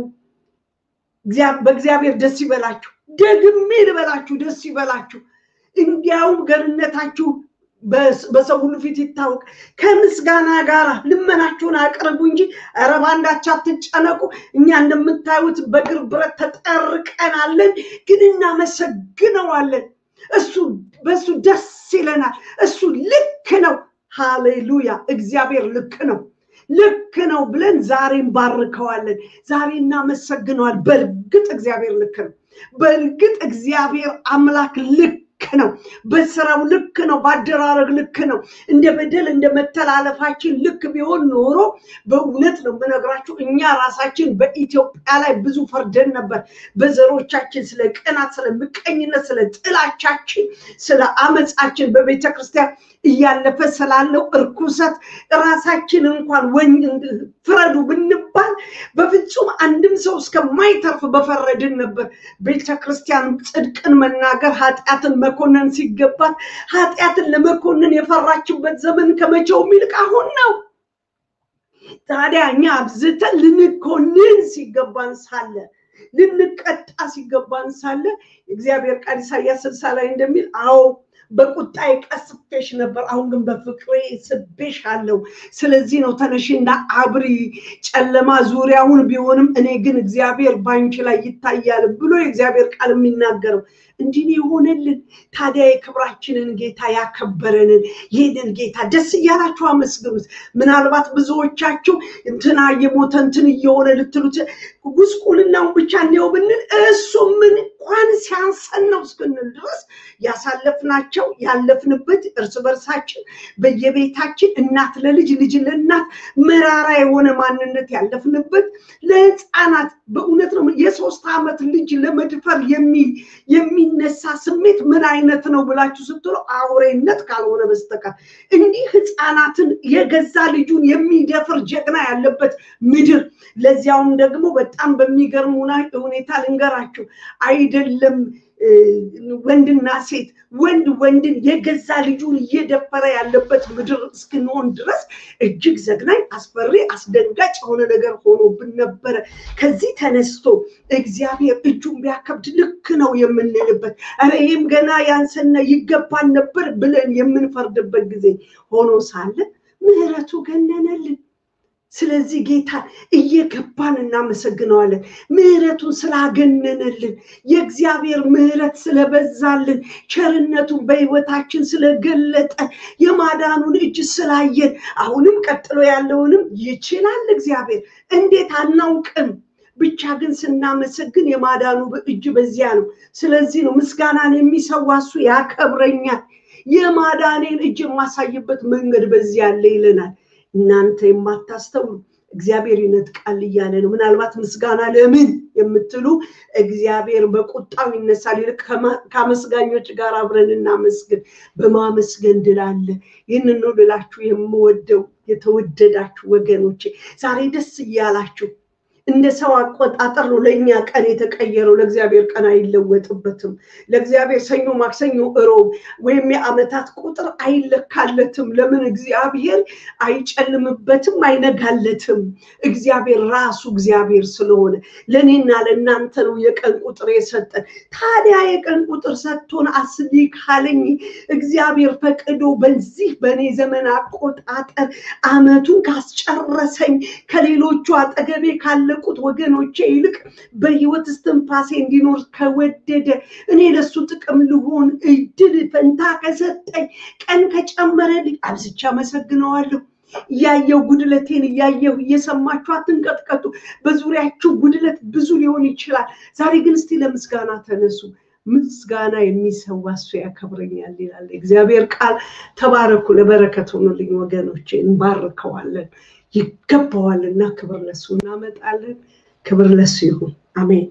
በእግዚአብሔር ደስ ይበላችሁ፣ ደግሜ ልበላችሁ ደስ ይበላችሁ፣ እንዲያውም ገርነታችሁ በሰው ሁሉ ፊት ይታወቅ። ከምስጋና ጋር ልመናችሁን አቅርቡ እንጂ ኧረ በአንዳች አትጨነቁ። እኛ እንደምታዩት በእግር ብረት ተጠርቀናለን፣ ግን እናመሰግነዋለን። እሱ በእሱ ደስ ይለናል። እሱ ልክ ነው። ሃሌሉያ! እግዚአብሔር ልክ ነው ልክ ነው ብለን ዛሬ እንባርከዋለን። ዛሬ እናመሰግነዋል። በእርግጥ እግዚአብሔር ልክ ነው። በእርግጥ እግዚአብሔር አምላክ ልክ ነው። በስራው ልክ ነው። በአደራረግ ልክ ነው። እንደ በደል እንደ መተላለፋችን ልክ ቢሆን ኖሮ በእውነት ነው የምነግራችሁ እኛ ራሳችን በኢትዮጵያ ላይ ብዙ ፈርደን ነበር። በዘሮቻችን ስለ ቅናት፣ ስለ ምቀኝነት፣ ስለ ጥላቻችን፣ ስለ አመፃችን በቤተ ክርስቲያን እያለፈ ስላለው እርኩሰት ራሳችን እንኳን ፍረዱ ብንባል በፍጹም አንድም ሰው እስከማይተርፍ በፈረድን ነበር። ቤተ ክርስቲያን ጽድቅን መናገር ኃጢአትን መኮነን ሲገባት ኃጢአትን ለመኮነን የፈራችበት ዘመን ከመቼውም ይልቅ አሁን ነው። ታዲያ እኛ አብዝተን ልንኮንን ሲገባን ሳለ ልንቀጣ ሲገባን ሳለ እግዚአብሔር ቃል ኢሳያስ ስልሳ ላይ እንደሚል አዎ በቁጣዬ ቀስፌሽ ነበር፣ አሁን ግን በፍቅሬ ስቤሽ አለው። ስለዚህ ነው ተነሽና አብሪ፣ ጨለማ ዙሪያውን ቢሆንም እኔ ግን እግዚአብሔር ባንቺ ላይ ይታያል ብሎ የእግዚአብሔር ቃል የሚናገረው እንዲህ የሆነልን። ታዲያ የክብራችንን ጌታ ያከበረንን ይህንን ጌታ ደስ እያላችሁ አመስግኑት። ምናልባት ብዙዎቻችሁ እንትና እየሞተ እንትን እየሆነ ልትሉት ጉስቁልናውን ብቻ እንዲያው ብንል እሱ ምን እንኳን ሲያንሰን ነው እስክንል ድረስ ያሳለፍናቸው ያለፍንበት እርስ በርሳችን በየቤታችን እናት ለልጅ ልጅ ለእናት መራራ የሆነ ማንነት ያለፍንበት ለህፃናት በእውነት ነው የሶስት ዓመት ልጅ ለመድፈር የሚነሳ ስሜት ምን አይነት ነው ብላችሁ ስትሉ አውሬነት ካልሆነ በስተቀር እንዲህ ህፃናትን የገዛ ልጁን የሚደፍር ጀግና ያለበት ምድር ለዚያውም ደግሞ በጣም በሚገርም ሁኔታ ልንገራችሁ አይደለም ወንድና ሴት ወንድ ወንድን የገዛ ልጁን እየደፈረ ያለበት ምድር እስክንሆን ድረስ እጅግ ዘግናኝ፣ አስፈሪ፣ አስደንጋጭ የሆነ ነገር ሆኖብን ነበረ። ከዚህ ተነስቶ እግዚአብሔር እጁን ቢያከብድ ልክ ነው የምንልበት ኧረ ይህም ገና ያንሰና ይገባን ነበር ብለን የምንፈርድበት ጊዜ ሆኖ ሳለ ምሕረቱ ገነነልን። ስለዚህ ጌታ እየገባን እናመሰግነዋለን። ምሕረቱን ስላገነነልን፣ የእግዚአብሔር ምሕረት ስለበዛልን፣ ቸርነቱን በሕይወታችን ስለገለጠ፣ የማዳኑን እጅ ስላየን፣ አሁንም ቀጥሎ ያለውንም ይችላል እግዚአብሔር። እንዴት አናውቅም። ብቻ ግን ስናመሰግን የማዳኑ እጅ በዚያ ነው። ስለዚህ ነው ምስጋናን የሚሰዋ እሱ ያከብረኛል፣ የማዳኔን እጅ የማሳይበት መንገድ በዚያ አለ ይለናል። እናንተ የማታስተውሉ እግዚአብሔር ይነጥቃል እያለ ነው። ምናልባት ምስጋና ለምን የምትሉ እግዚአብሔር በቁጣው ይነሳል። ይልቅ ከአመስጋኞች ጋር አብረን እናመስግን። በማመስገን ድል አለ። ይህንን ነው ልላችሁ የምወደው የተወደዳችሁ ወገኖቼ፣ ዛሬ ደስ እያላችሁ እንደ ሰው አቆጣጠር ነው ለእኛ ቀን የተቀየረው። ለእግዚአብሔር ቀን አይለወጥበትም። ለእግዚአብሔር ሰኞ፣ ማክሰኞ፣ እሮብ ወይም የዓመታት ቁጥር አይለካለትም። ለምን? እግዚአብሔር አይጨልምበትም፣ አይነጋለትም። እግዚአብሔር ራሱ እግዚአብሔር ስለሆነ ለእኔና ለእናንተ ነው የቀን ቁጥር የሰጠን። ታዲያ የቀን ቁጥር ሰጥቶን አስቢ ካለኝ እግዚአብሔር ፈቅዶ በዚህ በእኔ ዘመን አቆጣጠር ዓመቱን ካስጨረሰኝ ከሌሎቹ አጠገቤ ካለቁት ወገኖቼ ይልቅ በህይወት እስትንፋሴ እንዲኖር ከወደደ እኔ ለሱ ጥቅም ልሆን እድል ፈንታ ከሰጠኝ ቀን ከጨመረልኝ አብዝቼ አመሰግነዋለሁ። እያየው ጉድለቴን እያየው እየሰማችሁ አትንቀጥቀጡ። በዙሪያችሁ ጉድለት ብዙ ሊሆን ይችላል። ዛሬ ግን እስቲ ለምስጋና ተነሱ። ምስጋና የሚሰዋ እሱ ያከብረኛል ይላል እግዚአብሔር ቃል። ተባረኩ። ለበረከት ሆኑልኝ ወገኖቼ፣ እንባርከዋለን። ይገባዋልና ክብር ለሱ እናመጣለን። ክብር ለሱ ይሁን። አሜን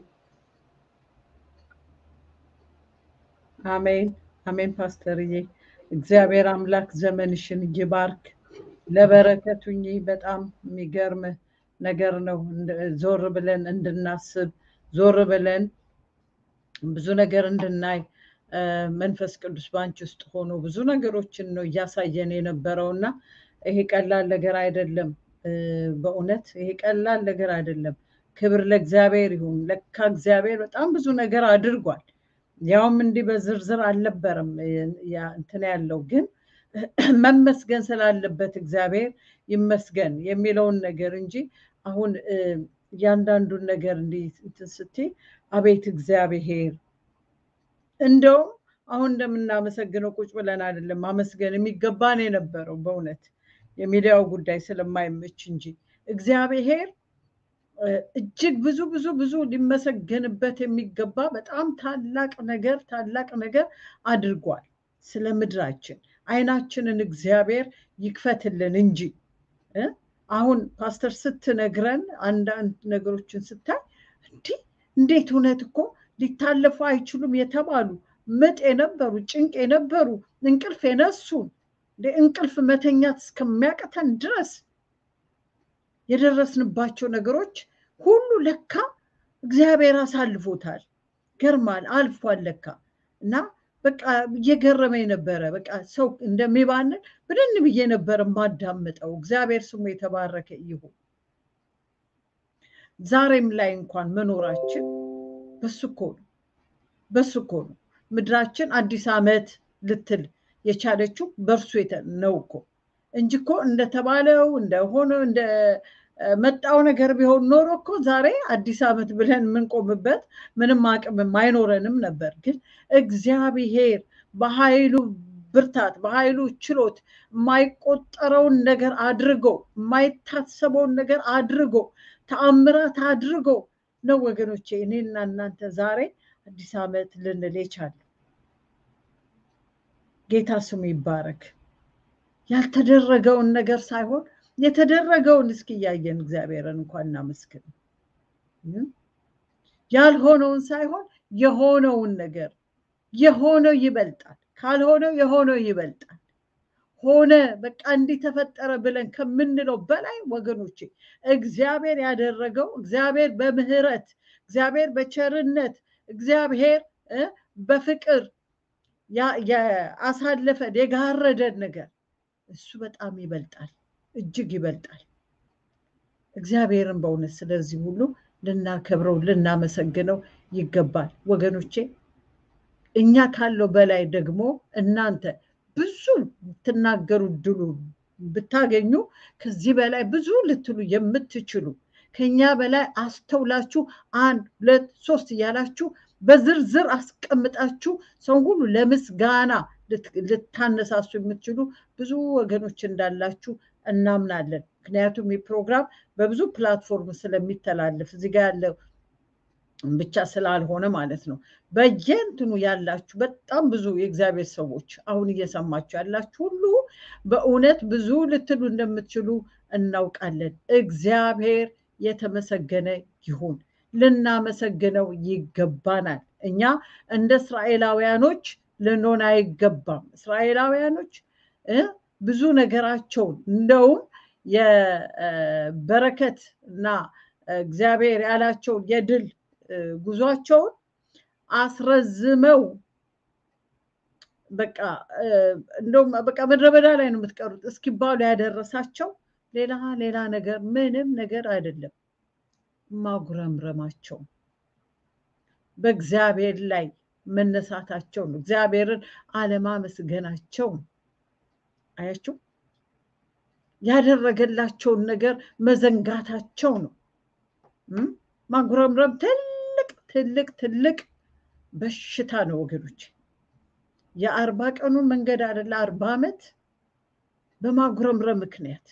አሜን አሜን። ፓስተርዬ እግዚአብሔር አምላክ ዘመንሽን ይባርክ። ለበረከቱኝ በጣም የሚገርም ነገር ነው። ዞር ብለን እንድናስብ ዞር ብለን ብዙ ነገር እንድናይ መንፈስ ቅዱስ ባንቺ ውስጥ ሆኖ ብዙ ነገሮችን ነው እያሳየን የነበረው እና ይሄ ቀላል ነገር አይደለም። በእውነት ይሄ ቀላል ነገር አይደለም። ክብር ለእግዚአብሔር ይሁን። ለካ እግዚአብሔር በጣም ብዙ ነገር አድርጓል። ያውም እንዲህ በዝርዝር አልነበረም እንትን ያለው ግን መመስገን ስላለበት እግዚአብሔር ይመስገን የሚለውን ነገር እንጂ አሁን እያንዳንዱን ነገር እንዲህ እንትን ስትይ አቤት እግዚአብሔር እንደውም አሁን እንደምናመሰግነው ቁጭ ብለን አይደለም ማመስገን የሚገባን የነበረው በእውነት የሚዲያው ጉዳይ ስለማይመች እንጂ እግዚአብሔር እጅግ ብዙ ብዙ ብዙ ሊመሰገንበት የሚገባ በጣም ታላቅ ነገር ታላቅ ነገር አድርጓል ስለ ምድራችን። አይናችንን እግዚአብሔር ይክፈትልን እንጂ አሁን ፓስተር ስትነግረን አንዳንድ ነገሮችን ስታይ እንዲህ እንዴት እውነት እኮ ሊታለፉ አይችሉም የተባሉ ምጥ የነበሩ ጭንቅ የነበሩ እንቅልፍ የነሱን እንቅልፍ መተኛት እስከሚያቅተን ድረስ የደረስንባቸው ነገሮች ሁሉ ለካ እግዚአብሔር አሳልፎታል። ገርማል፣ አልፏል ለካ እና በቃ እየገረመኝ ነበረ። በቃ ሰው እንደሚባንን ብድን ብዬ ነበረ ማዳምጠው። እግዚአብሔር ስሙ የተባረከ ይሁን። ዛሬም ላይ እንኳን መኖራችን በሱ እኮ ነው፣ በሱ እኮ ነው። ምድራችን አዲስ ዓመት ልትል የቻለችው በእርሱ ነው እኮ እንጂ እኮ እንደተባለው እንደሆነው እንደ መጣው ነገር ቢሆን ኖሮ እኮ ዛሬ አዲስ ዓመት ብለን የምንቆምበት ምንም አቅምም አይኖረንም ነበር። ግን እግዚአብሔር በኃይሉ ብርታት፣ በኃይሉ ችሎት የማይቆጠረውን ነገር አድርጎ የማይታሰበውን ነገር አድርጎ ተአምራት አድርጎ ነው ወገኖቼ እኔና እናንተ ዛሬ አዲስ ዓመት ልንል የቻለ ጌታ ስሙ ይባረክ። ያልተደረገውን ነገር ሳይሆን የተደረገውን እስኪ እያየን እግዚአብሔርን እንኳን እናመስግን። ያልሆነውን ሳይሆን የሆነውን ነገር የሆነው ይበልጣል፣ ካልሆነው የሆነው ይበልጣል። ሆነ በቃ እንዲህ ተፈጠረ ብለን ከምንለው በላይ ወገኖቼ እግዚአብሔር ያደረገው እግዚአብሔር በምህረት እግዚአብሔር በቸርነት እግዚአብሔር በፍቅር ያሳለፈን የጋረደን ነገር እሱ በጣም ይበልጣል፣ እጅግ ይበልጣል። እግዚአብሔርን በእውነት ስለዚህ ሁሉ ልናከብረው ልናመሰግነው ይገባል ወገኖቼ። እኛ ካለው በላይ ደግሞ እናንተ ብዙ ልትናገሩ ድሉ ብታገኙ ከዚህ በላይ ብዙ ልትሉ የምትችሉ ከኛ በላይ አስተውላችሁ አንድ ሁለት ሶስት እያላችሁ በዝርዝር አስቀምጣችሁ ሰው ሁሉ ለምስጋና ልታነሳሱ የምትችሉ ብዙ ወገኖች እንዳላችሁ እናምናለን። ምክንያቱም ይህ ፕሮግራም በብዙ ፕላትፎርም ስለሚተላለፍ እዚህ ጋር ያለው ብቻ ስላልሆነ ማለት ነው። በየእንትኑ ያላችሁ በጣም ብዙ የእግዚአብሔር ሰዎች አሁን እየሰማችሁ ያላችሁ ሁሉ በእውነት ብዙ ልትሉ እንደምትችሉ እናውቃለን። እግዚአብሔር የተመሰገነ ይሁን። ልናመሰግነው ይገባናል። እኛ እንደ እስራኤላውያኖች ልንሆን አይገባም። እስራኤላውያኖች ብዙ ነገራቸውን እንደውም የበረከት እና እግዚአብሔር ያላቸውን የድል ጉዟቸውን አስረዝመው በቃ እንደውም በቃ ምድረ በዳ ላይ ነው የምትቀሩት እስኪባሉ ያደረሳቸው ሌላ ሌላ ነገር ምንም ነገር አይደለም። ማጉረምረማቸው በእግዚአብሔር ላይ መነሳታቸው ነው። እግዚአብሔርን አለማመስገናቸው ነው። አያችሁ፣ ያደረገላቸውን ነገር መዘንጋታቸው ነው። ማጉረምረም ትልቅ ትልቅ ትልቅ በሽታ ነው ወገኖች። የአርባ ቀኑን መንገድ አይደለ አርባ ዓመት በማጉረምረም ምክንያት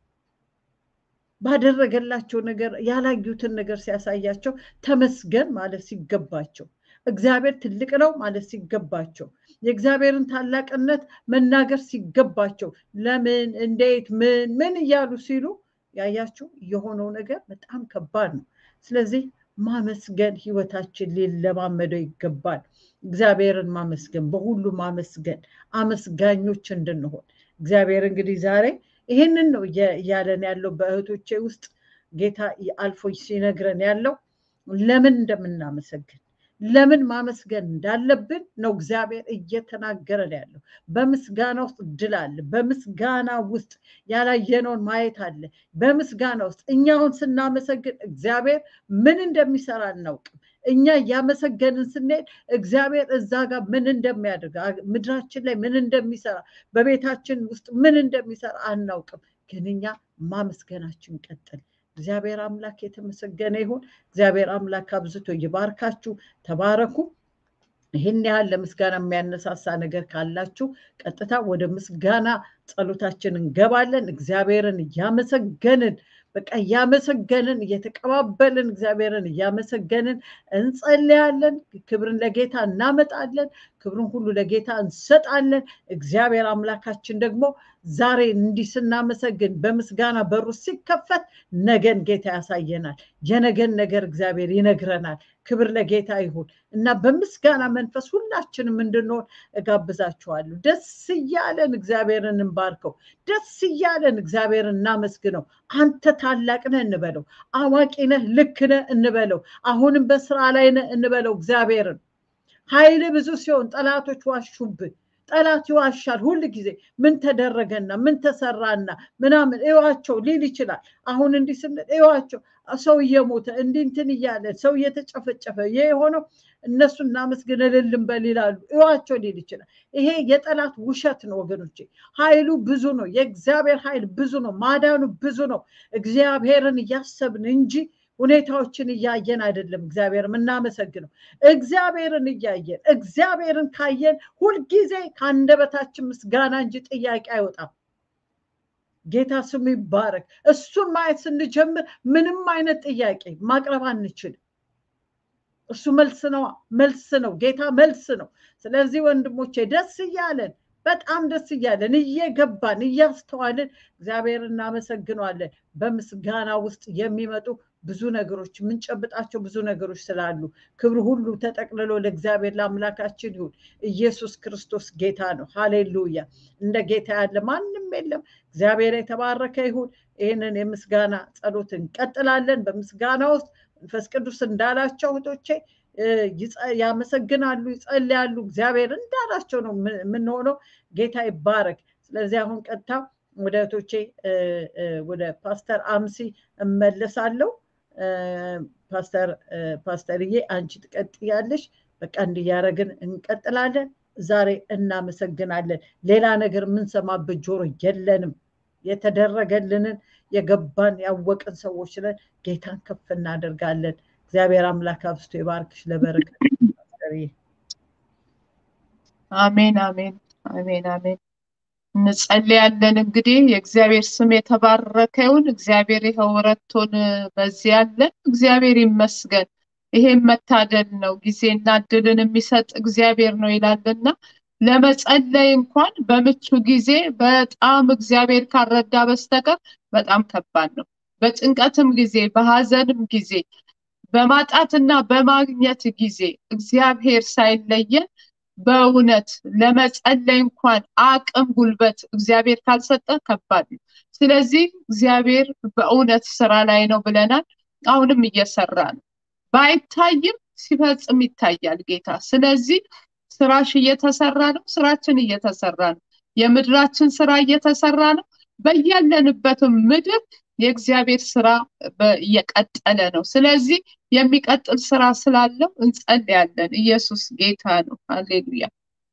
ባደረገላቸው ነገር ያላዩትን ነገር ሲያሳያቸው ተመስገን ማለት ሲገባቸው እግዚአብሔር ትልቅ ነው ማለት ሲገባቸው የእግዚአብሔርን ታላቅነት መናገር ሲገባቸው ለምን እንዴት ምን ምን እያሉ ሲሉ ያያችሁ የሆነው ነገር በጣም ከባድ ነው። ስለዚህ ማመስገን ህይወታችን ሊለማመደው ይገባል። እግዚአብሔርን ማመስገን፣ በሁሉ ማመስገን፣ አመስጋኞች እንድንሆን እግዚአብሔር እንግዲህ ዛሬ ይህንን ነው እያለን ያለው በእህቶቼ ውስጥ ጌታ አልፎ ሲነግረን ያለው ለምን እንደምናመሰግን ለምን ማመስገን እንዳለብን ነው እግዚአብሔር እየተናገረን ያለው። በምስጋና ውስጥ ድል አለ። በምስጋና ውስጥ ያላየነውን ማየት አለ። በምስጋና ውስጥ እኛውን ስናመሰግን እግዚአብሔር ምን እንደሚሰራ አናውቅም። እኛ እያመሰገንን ስንሄድ እግዚአብሔር እዛ ጋር ምን እንደሚያደርግ ምድራችን ላይ ምን እንደሚሰራ በቤታችን ውስጥ ምን እንደሚሰራ አናውቅም። ግን እኛ ማመስገናችን ቀጥል። እግዚአብሔር አምላክ የተመሰገነ ይሁን። እግዚአብሔር አምላክ አብዝቶ ይባርካችሁ። ተባረኩ። ይህን ያህል ለምስጋና የሚያነሳሳ ነገር ካላችሁ ቀጥታ ወደ ምስጋና ጸሎታችን እንገባለን። እግዚአብሔርን እያመሰገንን በቃ እያመሰገንን እየተቀባበልን እግዚአብሔርን እያመሰገንን እንጸልያለን። ክብርን ለጌታ እናመጣለን። ክብርን ሁሉ ለጌታ እንሰጣለን። እግዚአብሔር አምላካችን ደግሞ ዛሬ እንዲህ ስናመሰግን በምስጋና በሩ ሲከፈት ነገን ጌታ ያሳየናል። የነገን ነገር እግዚአብሔር ይነግረናል። ክብር ለጌታ ይሁን እና በምስጋና መንፈስ ሁላችንም እንድንሆን እጋብዛችኋለሁ። ደስ እያለን እግዚአብሔርን እንባርከው። ደስ እያለን እግዚአብሔርን እናመስግነው። አንተ ታላቅ ነህ እንበለው። አዋቂ ነህ፣ ልክ ነህ እንበለው። አሁንም በስራ ላይ ነህ እንበለው እግዚአብሔርን ኃይል ብዙ ሲሆን ጠላቶች ዋሹብህ። ጠላት ይዋሻል ሁል ጊዜ ምን ተደረገና ምን ተሰራና ምናምን እዋቸው ሊል ይችላል። አሁን እንዲህ ስንል እዋቸው ሰው እየሞተ እንዲህ እንትን እያለ ሰው እየተጨፈጨፈ ይህ የሆነው እነሱ እናመስግን እልል እንበል ይላሉ። እዋቸው ሊል ይችላል። ይሄ የጠላት ውሸት ነው ወገኖቼ። ኃይሉ ብዙ ነው። የእግዚአብሔር ኃይል ብዙ ነው። ማዳኑ ብዙ ነው። እግዚአብሔርን እያሰብን እንጂ ሁኔታዎችን እያየን አይደለም እግዚአብሔር የምናመሰግነው። እግዚአብሔርን እያየን እግዚአብሔርን ካየን ሁልጊዜ ከአንደበታችን ምስጋና እንጂ ጥያቄ አይወጣም። ጌታ ስሙ ይባረክ። እሱን ማየት ስንጀምር ምንም አይነት ጥያቄ ማቅረብ አንችልም። እሱ መልስ ነው፣ መልስ ነው። ጌታ መልስ ነው። ስለዚህ ወንድሞቼ ደስ እያለን በጣም ደስ እያለን እየገባን እያስተዋልን እግዚአብሔር እናመሰግነዋለን። በምስጋና ውስጥ የሚመጡ ብዙ ነገሮች የምንጨብጣቸው ብዙ ነገሮች ስላሉ ክብር ሁሉ ተጠቅልሎ ለእግዚአብሔር ለአምላካችን ይሁን። ኢየሱስ ክርስቶስ ጌታ ነው። ሃሌሉያ! እንደ ጌታ ያለ ማንም የለም። እግዚአብሔር የተባረከ ይሁን። ይህንን የምስጋና ጸሎት እንቀጥላለን። በምስጋና ውስጥ መንፈስ ቅዱስ እንዳላቸው እህቶቼ ያመሰግናሉ፣ ይጸልያሉ። እግዚአብሔር እንዳላቸው ነው የምንሆነው። ጌታ ይባረክ። ስለዚህ አሁን ቀጥታ ወደ እህቶቼ ወደ ፓስተር አምሲ እመለሳለሁ። ፓስተር ፓስተርዬ አንቺ ትቀጥያለሽ። በቃ እንዲያደረግን እንቀጥላለን። ዛሬ እናመሰግናለን። ሌላ ነገር የምንሰማበት ጆሮ የለንም። የተደረገልንን የገባን ያወቅን ሰዎች ነን። ጌታን ከፍ እናደርጋለን። እግዚአብሔር አምላክ አብስቶ ይባርክሽ። ለበረከት አሜን፣ አሜን፣ አሜን፣ አሜን። እንጸልያለን። እንግዲህ የእግዚአብሔር ስም የተባረከ ይሁን። እግዚአብሔር ይኸው ረድቶን በዚህ ያለን እግዚአብሔር ይመስገን። ይሄም መታደል ነው። ጊዜና እድልን የሚሰጥ እግዚአብሔር ነው ይላልና ለመጸለይ እንኳን በምቹ ጊዜ በጣም እግዚአብሔር ካረዳ በስተቀር በጣም ከባድ ነው። በጭንቀትም ጊዜ በሀዘንም ጊዜ በማጣትና በማግኘት ጊዜ እግዚአብሔር ሳይለየን በእውነት ለመጸለይ እንኳን አቅም ጉልበት እግዚአብሔር ካልሰጠ ከባድ ነው። ስለዚህ እግዚአብሔር በእውነት ስራ ላይ ነው ብለናል። አሁንም እየሰራ ነው። ባይታይም ሲፈጽም ይታያል ጌታ። ስለዚህ ስራሽ እየተሰራ ነው፣ ስራችን እየተሰራ ነው፣ የምድራችን ስራ እየተሰራ ነው። በያለንበትም ምድር የእግዚአብሔር ስራ እየቀጠለ ነው። ስለዚህ የሚቀጥል ስራ ስላለው እንጸልያለን። ኢየሱስ ጌታ ነው። ሃሌሉያ።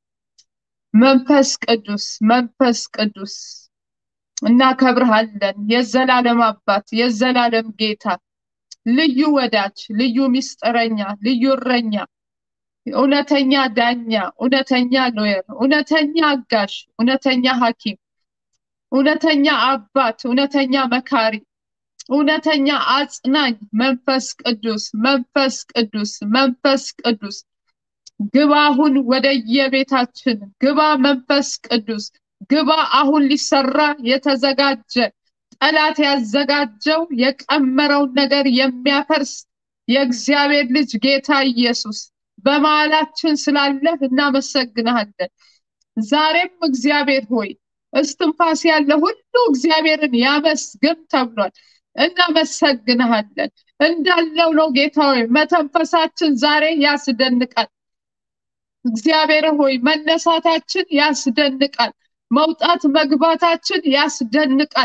መንፈስ ቅዱስ መንፈስ ቅዱስ እናከብርሃለን። የዘላለም አባት፣ የዘላለም ጌታ፣ ልዩ ወዳጅ፣ ልዩ ምስጢረኛ፣ ልዩ እረኛ፣ እውነተኛ ዳኛ፣ እውነተኛ ሎየር፣ እውነተኛ አጋሽ፣ እውነተኛ ሐኪም፣ እውነተኛ አባት፣ እውነተኛ መካሪ፣ እውነተኛ አጽናኝ መንፈስ ቅዱስ መንፈስ ቅዱስ መንፈስ ቅዱስ ግባ አሁን ወደ የቤታችን ግባ መንፈስ ቅዱስ ግባ አሁን ሊሰራ የተዘጋጀ ጠላት ያዘጋጀው የቀመረውን ነገር የሚያፈርስ የእግዚአብሔር ልጅ ጌታ ኢየሱስ በመሃላችን ስላለህ እናመሰግንሃለን። ዛሬም እግዚአብሔር ሆይ እስትንፋስ ያለ ሁሉ እግዚአብሔርን ያመስግን ተብሏል። እናመሰግንሃለን። እንዳለው ነው ጌታ ሆይ መተንፈሳችን ዛሬ ያስደንቃል። እግዚአብሔር ሆይ መነሳታችን ያስደንቃል። መውጣት መግባታችን ያስደንቃል።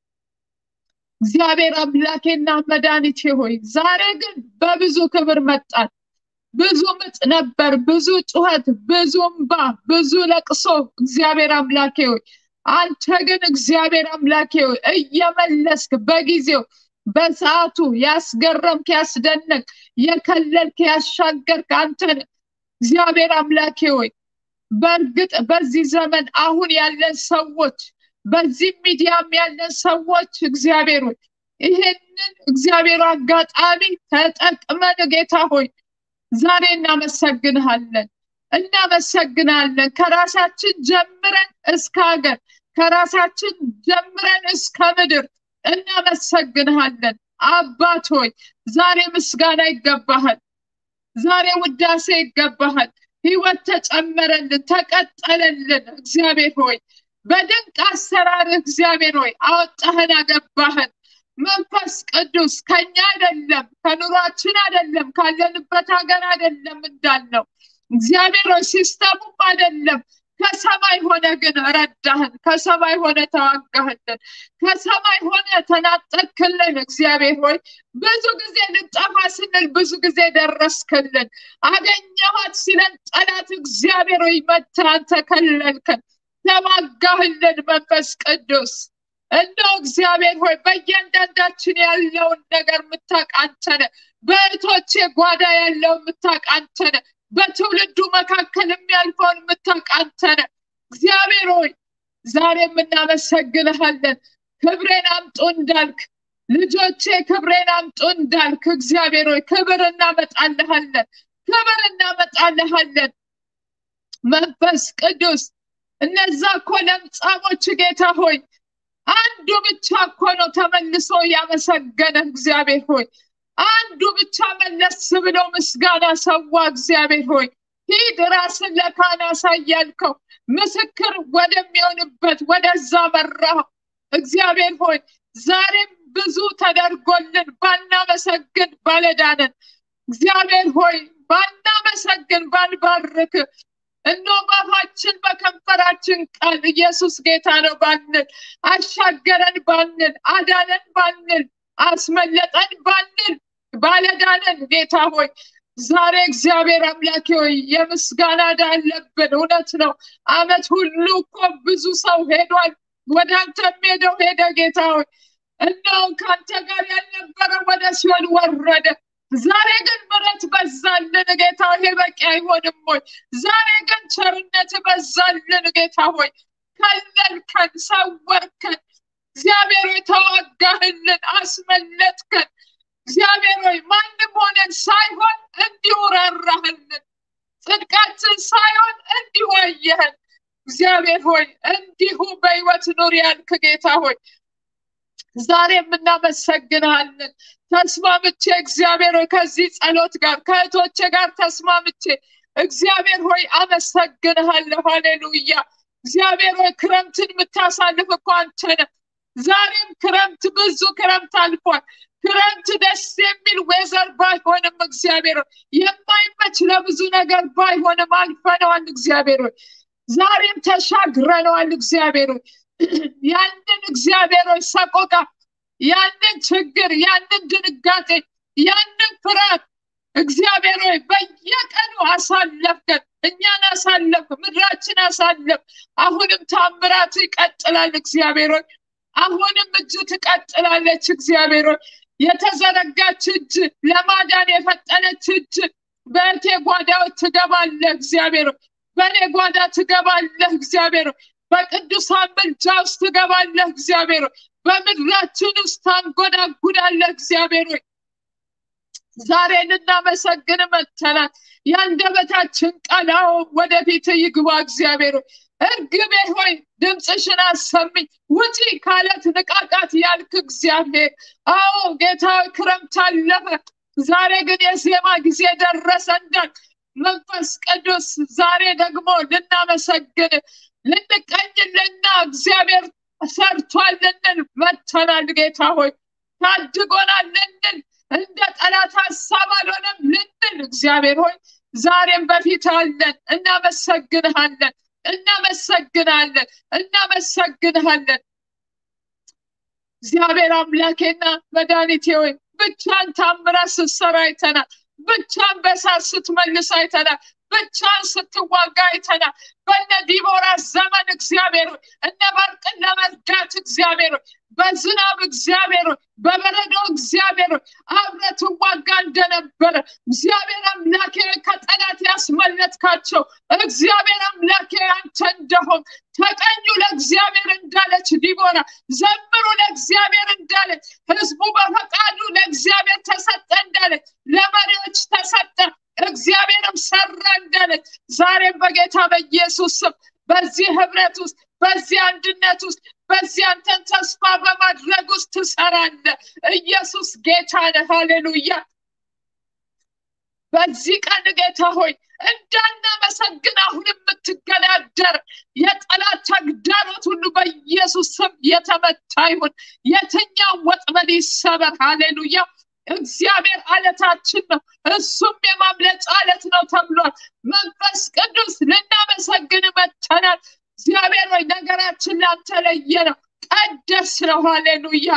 እግዚአብሔር አምላኬና መድኃኒቴ ሆይ ዛሬ ግን በብዙ ክብር መጣን። ብዙ ምጥ ነበር፣ ብዙ ጩኸት፣ ብዙ እምባ፣ ብዙ ለቅሶ። እግዚአብሔር አምላኬ ሆይ አንተ ግን እግዚአብሔር አምላኬ ሆይ እየመለስክ በጊዜው በሰዓቱ ያስገረምክ፣ ያስደነቅ፣ የከለልክ፣ ያሻገርክ አንተ ነህ። እግዚአብሔር አምላኬ ሆይ በእርግጥ በዚህ ዘመን አሁን ያለን ሰዎች በዚህ ሚዲያም ያለን ሰዎች እግዚአብሔር ሆይ ይህንን እግዚአብሔር አጋጣሚ ተጠቅመን ጌታ ሆይ ዛሬ እናመሰግንሃለን እናመሰግናለን ከራሳችን ጀምረን እስከ ሀገር ከራሳችን ጀምረን እስከ ምድር እናመሰግንሃለን አባት ሆይ ዛሬ ምስጋና ይገባሃል ዛሬ ውዳሴ ይገባሃል ህይወት ተጨመረልን ተቀጠለልን እግዚአብሔር ሆይ በድንቅ አሰራር እግዚአብሔር ሆይ አወጣህን አገባህን መንፈስ ቅዱስ ከኛ አይደለም ከኑሯችን አይደለም ካለንበት ሀገር አይደለም እንዳልነው እግዚአብሔር ሆይ ሲስተሙም አይደለም ከሰማይ ሆነ ግን ረዳህን ከሰማይ ሆነ ተዋጋህልን ከሰማይ ሆነ ተናጠቅክልን እግዚአብሔር ሆይ ብዙ ጊዜ ልጠፋ ስንል ብዙ ጊዜ ደረስክልን አገኘኋት ሲለን ጠላት እግዚአብሔር ሆይ መታን ተከለልከን ተዋጋህልን መንፈስ ቅዱስ እንደው እግዚአብሔር ሆይ በእያንዳንዳችን ያለውን ነገር የምታውቅ አንተ ነህ በእህቶቼ ጓዳ ያለው የምታውቅ አንተ ነህ በትውልዱ መካከል የሚያልፈውን የምታውቅ አንተ ነህ እግዚአብሔር ሆይ ዛሬም እናመሰግንሃለን ክብሬን አምጡ እንዳልክ ልጆቼ ክብሬን አምጡ እንዳልክ እግዚአብሔር ሆይ ክብር እናመጣልሃለን ክብር እናመጣልሃለን መንፈስ ቅዱስ እነዛ እኮ ለምጻሞች ጌታ ሆይ አንዱ ብቻ እኮ ነው ተመልሶ ያመሰገነ እግዚአብሔር ሆይ አንዱ ብቻ መለስ ብሎ ምስጋና ሰዋ እግዚአብሔር ሆይ ሂድ ራስን ለካህን አሳያልከው ምስክር ወደሚሆንበት ወደዛ መራው እግዚአብሔር ሆይ ዛሬም ብዙ ተደርጎልን ባናመሰግን ባለዳነን እግዚአብሔር ሆይ ባናመሰግን ባንባርክ እኖ ባፋችን በከንፈራችን ቃል ኢየሱስ ጌታ ነው ባንል አሻገረን ባንል አዳነን ባንል አስመለጠን ባንል ባለዳነን ጌታ ሆይ ዛሬ እግዚአብሔር አምላኬ ሆይ የምስጋና ዕዳ አለብን እውነት ነው አመት ሁሉ እኮ ብዙ ሰው ሄዷል ወደ አንተ ሄደው ሄደ ጌታ ሆይ እንደው ከአንተ ጋር ያልነበረ ወደ ሲሆን ወረደ ዛሬ ግን ምረት በዛልን ጌታ ይሄ በቂ አይሆንም ሆይ ዛሬ ግን ቸርነት በዛልን ጌታ ሆይ ከለልከን ሰወርከን እግዚአብሔር ሆይ ተዋጋህልን አስመለጥከን እግዚአብሔር ሆይ ማንም ሆነን ሳይሆን እንዲሁ ራራህልን ጽድቃችን ሳይሆን እንዲሁ አየህን እግዚአብሔር ሆይ እንዲሁ በህይወት ኑር ያልክ ጌታ ሆይ ዛሬም እናመሰግንሃለን ተስማምቼ እግዚአብሔር ሆይ ከዚህ ጸሎት ጋር ከእህቶቼ ጋር ተስማምቼ እግዚአብሔር ሆይ አመሰግንሃለሁ ሃሌሉያ እግዚአብሔር ሆይ ክረምትን የምታሳልፍ እኮ አንተ ነህ ዛሬም ክረምት ብዙ ክረምት አልፏል ክረምት ደስ የሚል ወይዘር ባይሆንም እግዚአብሔር ሆይ የማይመች ለብዙ ነገር ባይሆንም አልፈነዋል እግዚአብሔር ሆይ ዛሬም ተሻግረነዋል እግዚአብሔር ሆይ ያንን እግዚአብሔር ሆይ ሰቆቃ ያንን ችግር ያንን ድንጋጤ ያንን ፍርሃት እግዚአብሔር ሆይ በየቀኑ አሳለፍከን እኛን አሳለፍ ምድራችን አሳለፍ አሁንም ታምራት ይቀጥላል እግዚአብሔር ሆይ አሁንም እጅ ትቀጥላለች እግዚአብሔር ሆይ የተዘረጋች እጅ ለማዳን የፈጠነች እጅ በእቴ ጓዳዎች ትገባለህ እግዚአብሔር ሆይ በእኔ ጓዳ ትገባለህ እግዚአብሔር ሆይ በቅዱሳን ምልጃ ውስጥ ትገባለህ እግዚአብሔር ሆይ በምድራችን ውስጥ ታንጎዳጉዳለህ እግዚአብሔር ሆይ ዛሬ ልናመሰግን መጥተናል የአንደበታችን ቃላው ወደፊት ይግባ እግዚአብሔር ሆይ እርግቤ ሆይ ድምፅሽን አሰሚኝ ውጪ ካለት ንቃቃት ያልክ እግዚአብሔር አዎ ጌታ ክረምት አለፈ ዛሬ ግን የዜማ ጊዜ ደረሰ እንዳል መንፈስ ቅዱስ ዛሬ ደግሞ ልናመሰግን ልንቀኝልና እግዚአብሔር ሰርቷል ልንል መጥተናል ጌታ ሆይ ታድጎናል ልንል እንደ ጠላት ሀሳብ አልሆነም ልንል እግዚአብሔር ሆይ ዛሬም በፊት አለን እናመሰግንሃለን እናመሰግናለን እናመሰግንሃለን እግዚአብሔር አምላኬና መድኃኒቴ ሆይ ብቻን ታምራት ስትሰራ አይተናል ብቻን በሳት ስትመልስ አይተናል ብቻን ስትዋጋ አይተናል በነ ዲቦራ ዘመን እግዚአብሔር ሆይ እነ ባርቅን ለመርዳት እግዚአብሔር ሆይ በዝናብ እግዚአብሔር ሆይ በበረዶ እግዚአብሔር ሆይ አብረ ትዋጋ እንደነበረ እግዚአብሔር አምላኬ ከጠላት ያስመለጥካቸው እግዚአብሔር አምላኬ አንተ እንደሆን ተቀኙ ለእግዚአብሔር እንዳለች ዲቦራ ዘምሩ ለእግዚአብሔር እንዳለች ህዝቡ በፈቃዱ ለእግዚአብሔር ተሰጠ እንዳለች ለመሪዎች ተሰጠ እግዚአብሔርም ሰራ እንዳለች ዛሬም በጌታ በኢየሱስ ስም በዚህ ህብረት ውስጥ በዚህ አንድነት ውስጥ በዚህ አንተን ተስፋ በማድረግ ውስጥ ትሰራለ ኢየሱስ ጌታ ነህ ሃሌሉያ በዚህ ቀን ጌታ ሆይ እንዳናመሰግን አሁን የምትገዳደር የጠላት ተግዳሮት ሁሉ በኢየሱስ ስም የተመታ ይሁን የትኛው ወጥመድ ይሰበር ሃሌሉያ እግዚአብሔር አለታችን ነው እሱም የማምለጫ አለት ነው ተብሏል መንፈስ ቅዱስ ልናመሰግን መተናል እግዚአብሔር ወይ ነገራችን ላንተ ለየ ነው ቀደስ ነው ሃሌሉያ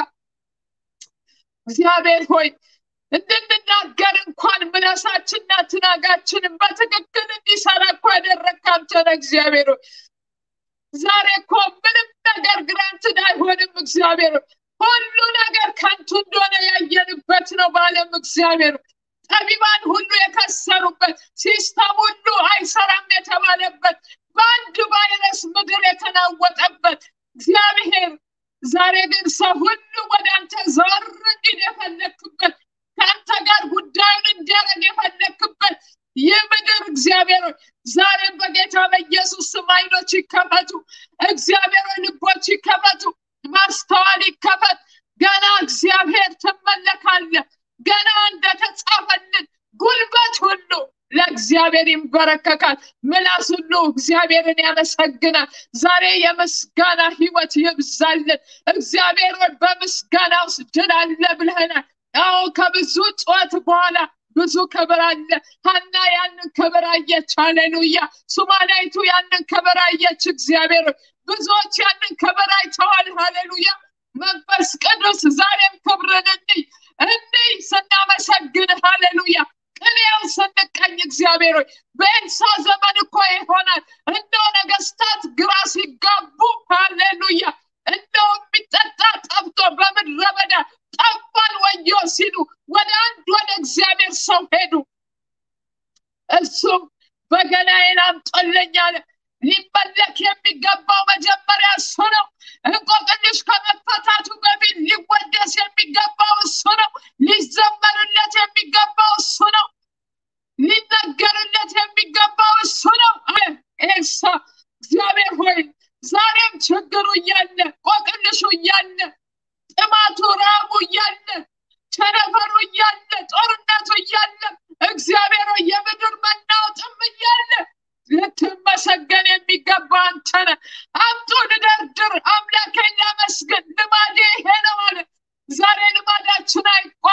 እግዚአብሔር ሆይ እንድንናገር እንኳን ምላሳችንና ትናጋችንን በትክክል እንዲሰራ እኮ ያደረግክ አንተ ነህ እግዚአብሔር ሆይ ዛሬ እኮ ምንም ነገር ግራንትድ አይሆንም እግዚአብሔር ሆይ ሁሉ ነገር ከንቱ እንደሆነ ያየንበት ነው በአለም እግዚአብሔር ጠቢባን ሁሉ የከሰሩበት ሲስተም ሁሉ አይሰራም የተባለበት በአንድ ቫይረስ ምድር የተናወጠበት እግዚአብሔር ዛሬ ግን ሰው ሁሉ ወደ አንተ ዞር እንዲል የፈለክበት ከአንተ ጋር ጉዳዩን እንዲያደርግ የፈለክበት ይህ ምድር እግዚአብሔር ዛሬም በጌታ በኢየሱስ ስም አይኖች ይከፈቱ እግዚአብሔር ልቦች ይከፈቱ ማስተዋል ይከፈት ገና እግዚአብሔር ትመለካለ ገና እንደተጻፈልን ጉልበት ሁሉ ለእግዚአብሔር ይንበረከካል ምላስ ሁሉ እግዚአብሔርን ያመሰግናል ዛሬ የምስጋና ህይወት ይብዛልን እግዚአብሔር በምስጋና ውስጥ ድል አለ ብለህናል አዎ ከብዙ ጩኸት በኋላ ብዙ ክብር አለ ሀና ያንን ክብር አየች ሃሌሉያ ሱማናይቱ ያንን ክብር አየች እግዚአብሔር ብዙዎች ያንን ክብር አይተዋል ሃሌሉያ መንፈስ ቅዱስ ዛሬም ክብርን እንይ እንይ ስናመሰግን ሃሌሉያ ቅኔውን ስንቀኝ እግዚአብሔር ሆይ በኤልሳ ዘመን እኮ ይሆናል እንደው ነገስታት ግራ ሲጋቡ ሃሌሉያ እንደው የሚጠጣ ጠፍቶ በምድረ በዳ ጠፋን ወዮ ሲሉ ወደ አንድ ወደ እግዚአብሔር ሰው ሄዱ እሱም በገናዬን አምጦልኝ አለ ሊመለክ የሚገባው መጀመሪያ እሱ ነው እንቆቅልሽ ከመፈታቱ በፊት ሊወደስ የሚገባው እሱ ነው ሊዘመርለት የሚገባው እሱ ነው ሊነገርለት የሚገባው እሱ ነው ኤልሳ እግዚአብሔር ሆይ ዛሬም ችግሩ እያለ ቆቅልሹ እያለ ጥማቱ ራቡ እያለ ቸነፈሩ እያለ ጦርነቱ እያለ እግዚአብሔር ሆይ የምድር መናወጥም እያለ ልትመሰገን የሚገባ አንተ ነህ አምጡ ልደርድር አምላኬን ላመስግን ልማዴ ይሄ ነው አለ ዛሬ ልማዳችን አይቋ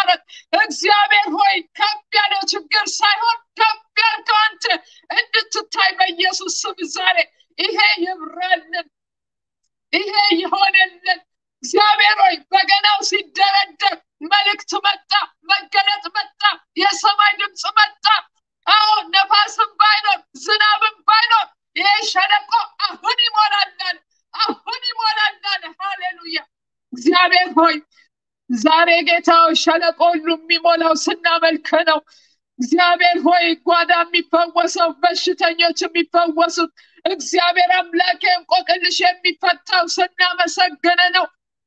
ዛሬ ጌታው ሸለቆ ሁሉ የሚሞላው ስናመልክ ነው። እግዚአብሔር ሆይ ጓዳ የሚፈወሰው በሽተኞች የሚፈወሱት እግዚአብሔር አምላክ እንቆቅልሽ የሚፈታው ስናመሰግን ነው።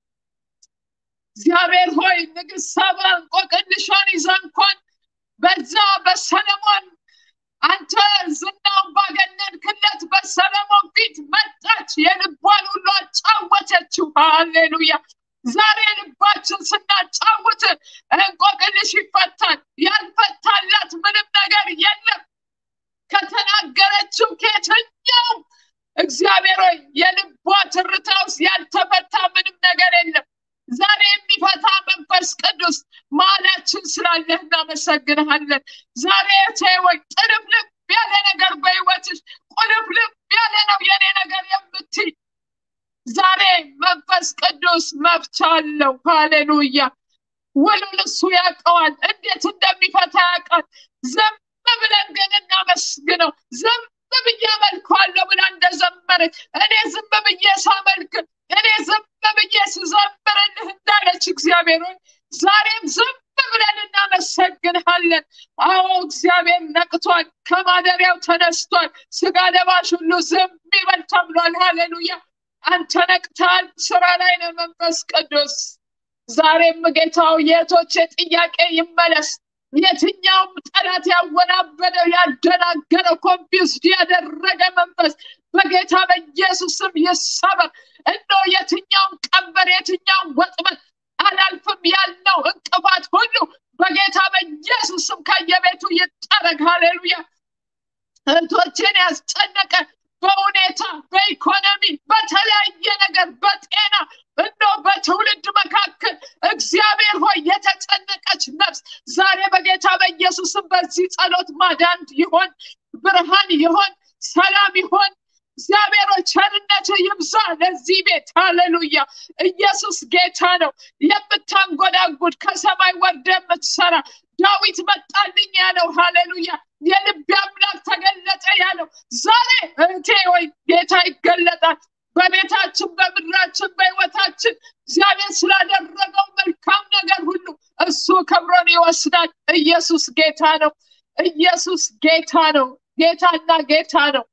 እግዚአብሔር ሆይ ንግስት ሳባ እንቆቅልሿን ይዛ እንኳን በዛ በሰለሞን አንተ ዝናውን ባገነንክለት በሰለሞን ፊት መጣች፣ የልቧን ሁሉ አጫወተችው። ሃሌሉያ! ዛሬ ልባችን ስናጫውት እንቆቅልሽ ይፈታል። ያልፈታላት ምንም ነገር የለም። ከተናገረችው ከየትኛውም እግዚአብሔር ሆይ የልቧ ትርታ ውስጥ ያልተፈታ ምንም ነገር የለም። ዛሬ የሚፈታ መንፈስ ቅዱስ መሀላችን ስላለህ እናመሰግንሃለን። ዛሬ እቴ ወይ ጥልፍልፍ ያለ ነገር በህይወትሽ ቁልፍልፍ ያለ ነው የኔ ነገር የምትይ ዛሬ መንፈስ ቅዱስ መፍቻ አለው። ሃሌሉያ! ውሉን እሱ ያውቀዋል፣ እንዴት እንደሚፈታ ያውቃል። ዝም ብለን ግን እናመስግነው። ዝም ብዬ አመልከዋለሁ ብላ እንደዘመረች እኔ ዝም ብዬ ሳመልክ እኔ ዝም ብዬ ስዘምርልህ እንዳለች እግዚአብሔር ሆይ ዛሬም ዝም ብለን እናመሰግንሃለን። አዎ እግዚአብሔር ነቅቷል፣ ከማደሪያው ተነስቷል። ስጋ ለባሽ ሁሉ ዝም ይበል ተብሏል። ሃሌሉያ! አንተ ነቅተሃል፣ ስራ ላይ ነው መንፈስ ቅዱስ። ዛሬም ጌታው የእህቶቼ ጥያቄ ይመለስ። የትኛውም ጠላት ያወናበደው ያደናገረው ኮንፊውዝድ ያደረገ መንፈስ በጌታ በኢየሱስ ስም ይሰበር። እኖ የትኛውም ቀንበር የትኛውም ወጥመድ አላልፍም ያልነው እንቅፋት ሁሉ በጌታ በኢየሱስ ስም ከየቤቱ ይጠረግ። ሃሌሉያ! እህቶቼን ያስጨነቀ በሁኔታ በኢኮኖሚ በተለያየ ነገር በጤና እኖ በትውልድ መካከል እግዚአብሔር ሆይ የተጨነቀች ነፍስ ዛሬ በጌታ በኢየሱስም በዚህ ጸሎት ማዳን ይሆን፣ ብርሃን ይሆን፣ ሰላም ይሆን። እግዚአብሔር ሆይ ቸርነት ይብዛ ለዚህ ቤት። ሃሌሉያ! ኢየሱስ ጌታ ነው። የምታንጎዳጉድ ከሰማይ ወርደ የምትሰራ ዳዊት መጣልኝ ያለው ሃሌሉያ የልቤ አምላክ ተገለጠ ያለው ዛሬ እህቴ ወይ ጌታ ይገለጣል። በቤታችን፣ በምድራችን፣ በህይወታችን እግዚአብሔር ስላደረገው መልካም ነገር ሁሉ እሱ ክብሩን ይወስዳል። ኢየሱስ ጌታ ነው። ኢየሱስ ጌታ ነው። ጌታና ጌታ ነው።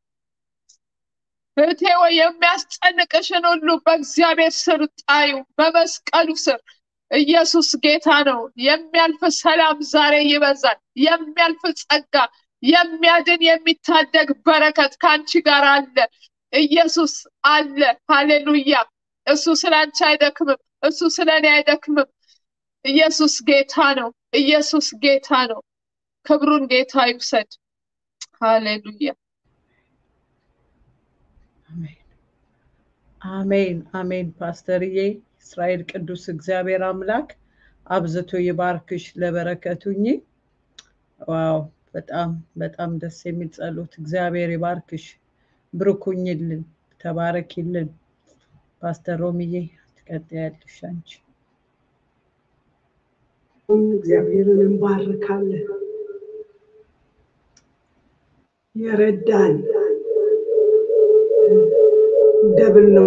እህቴ ወይ የሚያስጨንቅሽን ሁሉ በእግዚአብሔር ስር ጣዩ፣ በመስቀሉ ስር ኢየሱስ ጌታ ነው። የሚያልፍ ሰላም ዛሬ ይበዛል። የሚያልፍ ጸጋ፣ የሚያድን የሚታደግ በረከት ከአንቺ ጋር አለ። ኢየሱስ አለ። ሃሌሉያ! እሱ ስለ አንቺ አይደክምም። እሱ ስለ እኔ አይደክምም። ኢየሱስ ጌታ ነው። ኢየሱስ ጌታ ነው። ክብሩን ጌታ ይውሰድ። ሃሌሉያ! አሜን አሜን። ፓስተርዬ እስራኤል ቅዱስ እግዚአብሔር አምላክ አብዝቶ ይባርክሽ፣ ለበረከቱኝ። ዋው በጣም በጣም ደስ የሚል ጸሎት። እግዚአብሔር ይባርክሽ፣ ብርኩኝልን፣ ተባረኪልን። ፓስተር ሮሚዬ ትቀጥያለሽ አንቺ። እግዚአብሔርን እንባርካለን። የረዳን ደብል ነው።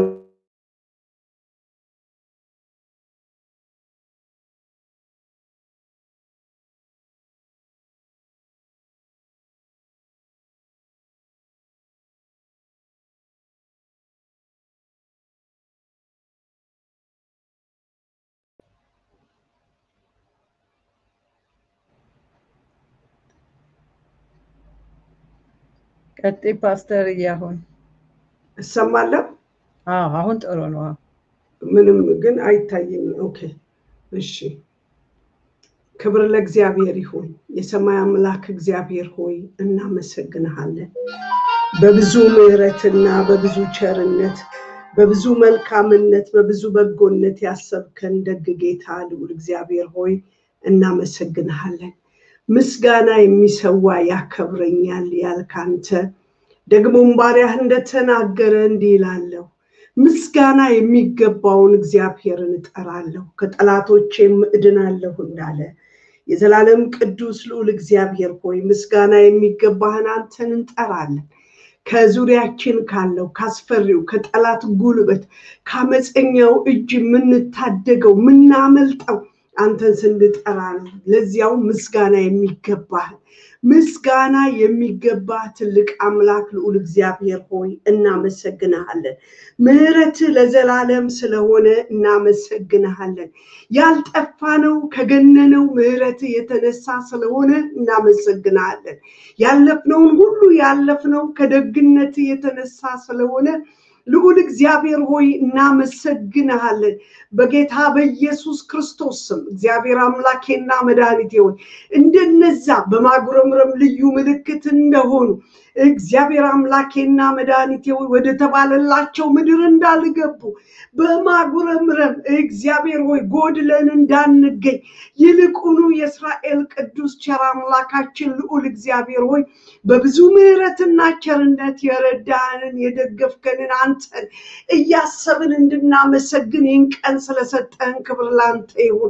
ቀጥይ ፓስተርዬ። አሁን እሰማለሁ። አዎ አሁን ጥሩ ነው። ምንም ግን አይታየኝ። ኦኬ እሺ። ክብር ለእግዚአብሔር ይሁን። የሰማይ አምላክ እግዚአብሔር ሆይ እናመሰግንሃለን። በብዙ ምሕረትና በብዙ ቸርነት በብዙ መልካምነት በብዙ በጎነት ያሰብከን ደግ ጌታ ልዑል እግዚአብሔር ሆይ እናመሰግንሃለን። ምስጋና የሚሰዋ ያከብረኛል ያልካንተ ደግሞም ባሪያህ እንደተናገረ እንዲህ ይላለሁ ምስጋና የሚገባውን እግዚአብሔርን እጠራለሁ ከጠላቶቼም እድናለሁ እንዳለ የዘላለም ቅዱስ ልዑል እግዚአብሔር ሆይ ምስጋና የሚገባህን አንተን እንጠራለን። ከዙሪያችን ካለው ካስፈሪው ከጠላት ጉልበት ከአመፀኛው እጅ የምንታደገው የምናመልጠው አንተን ስንጠራ ነው። ለዚያው ምስጋና የሚገባህ ምስጋና የሚገባ ትልቅ አምላክ ልዑል እግዚአብሔር ሆይ እናመሰግንሃለን። ምሕረት ለዘላለም ስለሆነ እናመሰግንሃለን። ያልጠፋነው ከገነነው ምሕረት የተነሳ ስለሆነ እናመሰግንሃለን። ያለፍነውን ሁሉ ያለፍነው ከደግነት የተነሳ ስለሆነ ልዑል እግዚአብሔር ሆይ እናመሰግንሃለን። በጌታ በኢየሱስ ክርስቶስ ስም እግዚአብሔር አምላኬና መድኃኒቴ ሆይ እንደነዛ በማጉረምረም ልዩ ምልክት እንደሆኑ እግዚአብሔር አምላኬና መድኃኒቴ ሆይ ወደ ተባለላቸው ምድር እንዳልገቡ በማጉረምረም እግዚአብሔር ሆይ ጎድለን እንዳንገኝ ይልቁኑ የእስራኤል ቅዱስ ቸር አምላካችን ልዑል እግዚአብሔር ሆይ በብዙ ምሕረትና ቸርነት የረዳንን የደገፍከንን አንተን እያሰብን እንድናመሰግን ይህን ቀን ስለሰጠን ክብር ላንተ ይሁን።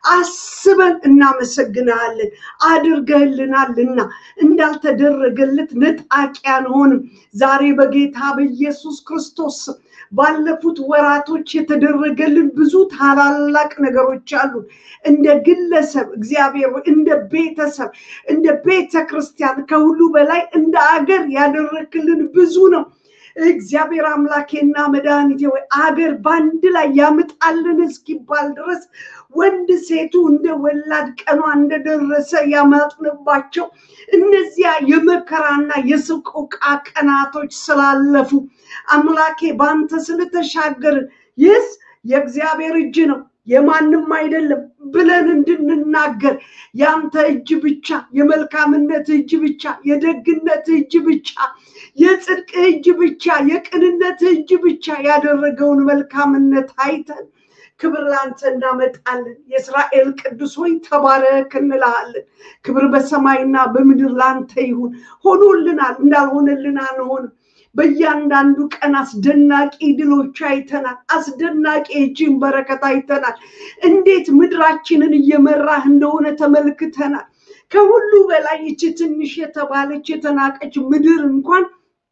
አስበን እናመሰግንሃለን። አድርገህልናልና እንዳልተደረገለት ነጣቂ አንሆንም። ዛሬ በጌታ በኢየሱስ ክርስቶስ ስም ባለፉት ወራቶች የተደረገልን ብዙ ታላላቅ ነገሮች አሉ። እንደ ግለሰብ እግዚአብሔር ሆይ፣ እንደ ቤተሰብ፣ እንደ ቤተ ክርስቲያን፣ ከሁሉ በላይ እንደ አገር ያደረክልን ብዙ ነው። እግዚአብሔር አምላኬና መድኃኒቴ ወይ አገር በአንድ ላይ ያምጣልን እስኪባል ድረስ ወንድ ሴቱ እንደ ወላድ ቀኗ እንደደረሰ ያማጥንባቸው እነዚያ የመከራና የስቆቃ ቀናቶች ስላለፉ አምላኬ በአንተ ስለተሻገርን ይህስ የእግዚአብሔር እጅ ነው የማንም አይደለም ብለን እንድንናገር የአንተ እጅ ብቻ፣ የመልካምነት እጅ ብቻ፣ የደግነት እጅ ብቻ፣ የጽድቅ እጅ ብቻ፣ የቅንነት እጅ ብቻ ያደረገውን መልካምነት አይተን ክብር ላንተ እናመጣለን። የእስራኤል ቅዱስ ሆይ ተባረክ እንልሃለን። ክብር በሰማይና በምድር ላንተ ይሁን። ሆኖልናል፣ እንዳልሆነልን አንሆንም። በእያንዳንዱ ቀን አስደናቂ ድሎች አይተናል። አስደናቂ እጅን በረከት አይተናል። እንዴት ምድራችንን እየመራህ እንደሆነ ተመልክተናል። ከሁሉ በላይ ይቺ ትንሽ የተባለች የተናቀች ምድር እንኳን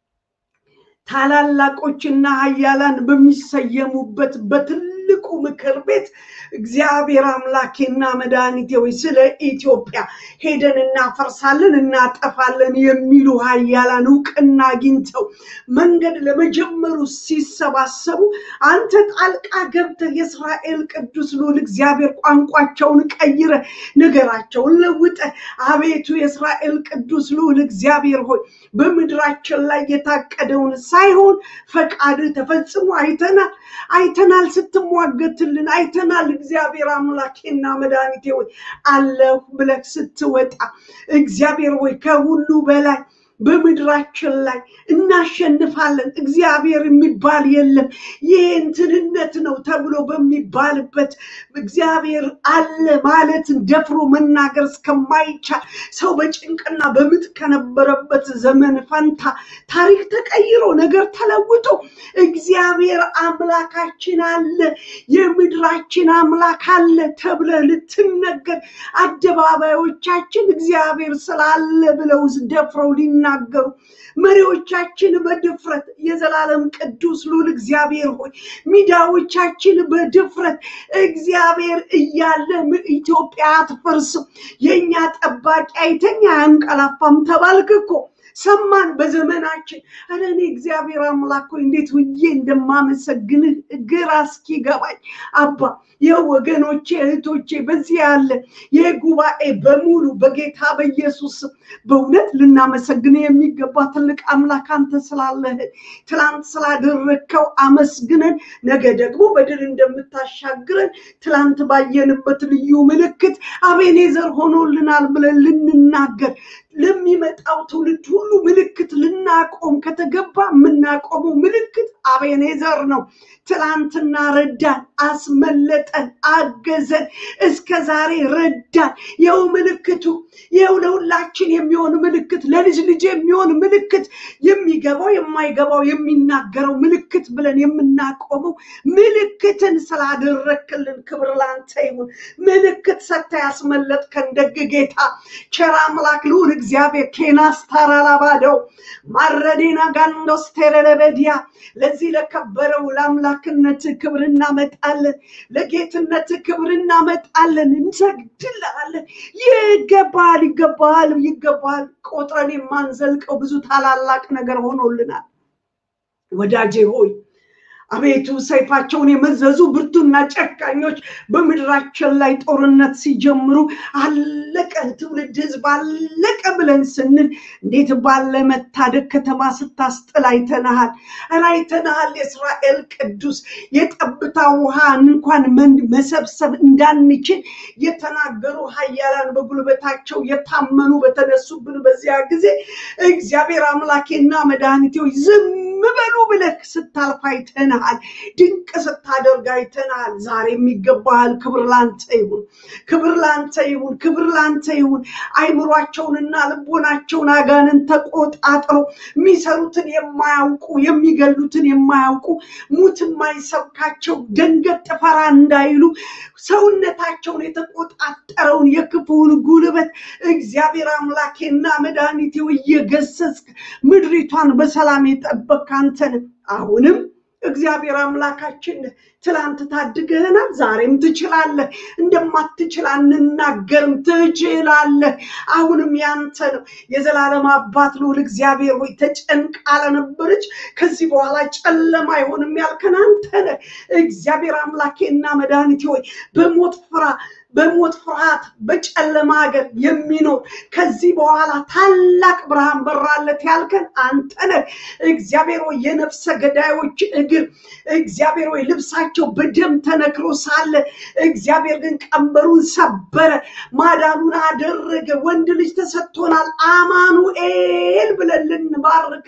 ታላላቆችና ኃያላን በሚሰየሙበት በትልቁ ምክር ቤት እግዚአብሔር አምላኬና መድኃኒቴ ሆይ ስለ ኢትዮጵያ ሄደን እናፈርሳለን፣ እናጠፋለን የሚሉ ኃያላን እውቅና አግኝተው መንገድ ለመጀመሩ ሲሰባሰቡ አንተ ጣልቃ ገብተህ የእስራኤል ቅዱስ ልዑል እግዚአብሔር ቋንቋቸውን ቀይረ ነገራቸውን ለውጠ አቤቱ የእስራኤል ቅዱስ ልዑል እግዚአብሔር ሆይ በምድራችን ላይ የታቀደውን ሳይሆን ፈቃድ ተፈጽሞ አይተናል አይተናል። ስትሟገትልን አይተናል። እግዚአብሔር አምላኬና መድኃኒቴ ሆይ አለሁ ብለህ ስትወጣ እግዚአብሔር ሆይ ከሁሉ በላይ በምድራችን ላይ እናሸንፋለን፣ እግዚአብሔር የሚባል የለም፣ ይህ እንትንነት ነው ተብሎ በሚባልበት እግዚአብሔር አለ ማለትን ደፍሮ መናገር እስከማይቻል ሰው በጭንቅና በምጥ ከነበረበት ዘመን ፈንታ ታሪክ ተቀይሮ ነገር ተለውጦ እግዚአብሔር አምላካችን አለ፣ የምድራችን አምላክ አለ ተብለ ልትነገር አደባባዮቻችን እግዚአብሔር ስላለ ብለው ደፍረው ሊናገሩ መሪዎቻችን በድፍረት የዘላለም ቅዱስ ልዑል እግዚአብሔር ሆይ ሚዲያዎቻችን በድፍረት እግዚአብሔር እያለ ኢትዮጵያ አትፈርስም፣ የእኛ ጠባቂ አይተኛ አያንቀላፋም ተባልክ እኮ ሰማን በዘመናችን። ኧረ እኔ እግዚአብሔር አምላክ ሆይ እንዴት ውዬ እንደማመሰግንህ ግራ እስኪገባኝ አባ ይህ ወገኖቼ እህቶቼ በዚህ ያለ ይህ ጉባኤ በሙሉ በጌታ በኢየሱስ በእውነት ልናመሰግን የሚገባ ትልቅ አምላክ አንተ ስላለህ ትላንት ስላደረግከው አመስግነን ነገ ደግሞ በድል እንደምታሻግረን ትላንት ባየንበት ልዩ ምልክት አቤኔዘር ሆኖልናል ብለን ልንናገር ለሚመጣው ትውልድ ሁሉ ምልክት ልናቆም ከተገባ የምናቆመው ምልክት አቤኔዘር ነው። ትላንትና ረዳን፣ አስመለጠን፣ አገዘን፣ እስከ ዛሬ ረዳን። ይኸው ምልክቱ፣ ይኸው ለሁላችን የሚሆን ምልክት፣ ለልጅ ልጅ የሚሆን ምልክት፣ የሚገባው የማይገባው የሚናገረው ምልክት ብለን የምናቆመው ምልክትን ስላደረክልን ክብር ላንተ ይሁን። ምልክት ሰጥተህ ያስመለጥከን ደግ ጌታ ቸር አምላክ ልዑል እግዚአብሔር ኬናስ ታራላ ሻራባደው ማረዴና ጋንዶስ ቴረለበዲያ ለዚህ ለከበረው ለአምላክነት ክብር እናመጣለን፣ ለጌትነት ክብር እናመጣለን፣ እንሰግድልሃለን። ይገባል፣ ይገባል፣ ይገባል። ቆጥረን የማንዘልቀው ብዙ ታላላቅ ነገር ሆኖልናል። ወዳጄ ሆይ አቤቱ ሰይፋቸውን የመዘዙ ብርቱና ጨካኞች በምድራችን ላይ ጦርነት ሲጀምሩ አለቀ ትውልድ ህዝብ አለቀ ብለን ስንል እንዴት ባለ መታደግ ከተማ ስታስጥል አይተናሃል። ኧረ አይተናሃል። የእስራኤል ቅዱስ የጠብታ ውሃ እንኳን መሰብሰብ እንዳንችል የተናገሩ ኃያላን በጉልበታቸው የታመኑ በተነሱብን በዚያ ጊዜ እግዚአብሔር አምላኬና መድኃኒቴ ሆይ ዝም በሉ ብለህ ስታልፍ አይተናሃል። ድንቅ ስታደርግ አይተናሃል። ዛሬም ይገባሃል። ክብር ላንተ ይሁን፣ ክብር ላንተ ይሁን፣ ክብር ላንተ ይሁን። አይምሯቸውንና ልቦናቸውን አጋንን ተቆጣጥሮ የሚሰሩትን የማያውቁ የሚገሉትን የማያውቁ ሙት የማይሰብካቸው ደንገጥ ፈራ እንዳይሉ ሰውነታቸውን የተቆጣጠረውን የክፉውን ጉልበት እግዚአብሔር አምላኬና መድኃኒቴ እየገሰጽክ ምድሪቷን በሰላም የጠበቅ አንተ ነህ። አሁንም እግዚአብሔር አምላካችን ትላንት ታድገህናል፣ ዛሬም ትችላለህ። እንደማትችል አንናገርም፣ ትችላለህ። አሁንም ያንተ ነው። የዘላለም አባት ልዑል እግዚአብሔር ሆይ ተጨንቃ ለነበረች ከዚህ በኋላ ጨለማ አይሆንም ያልከን አንተ ነህ። እግዚአብሔር አምላኬና መድኃኒቴ ሆይ በሞት ፍራ በሞት ፍርሃት በጨለማ ሀገር የሚኖር ከዚህ በኋላ ታላቅ ብርሃን በራለት ያልከን አንተ ነህ። እግዚአብሔር ሆይ የነፍሰ ገዳዮች እግር እግዚአብሔር ሆይ ልብሳቸው በደም ተነክሮ ሳለ እግዚአብሔር ግን ቀንበሩን ሰበረ፣ ማዳኑን አደረገ። ወንድ ልጅ ተሰጥቶናል አማኑኤል ብለን ልንባርክ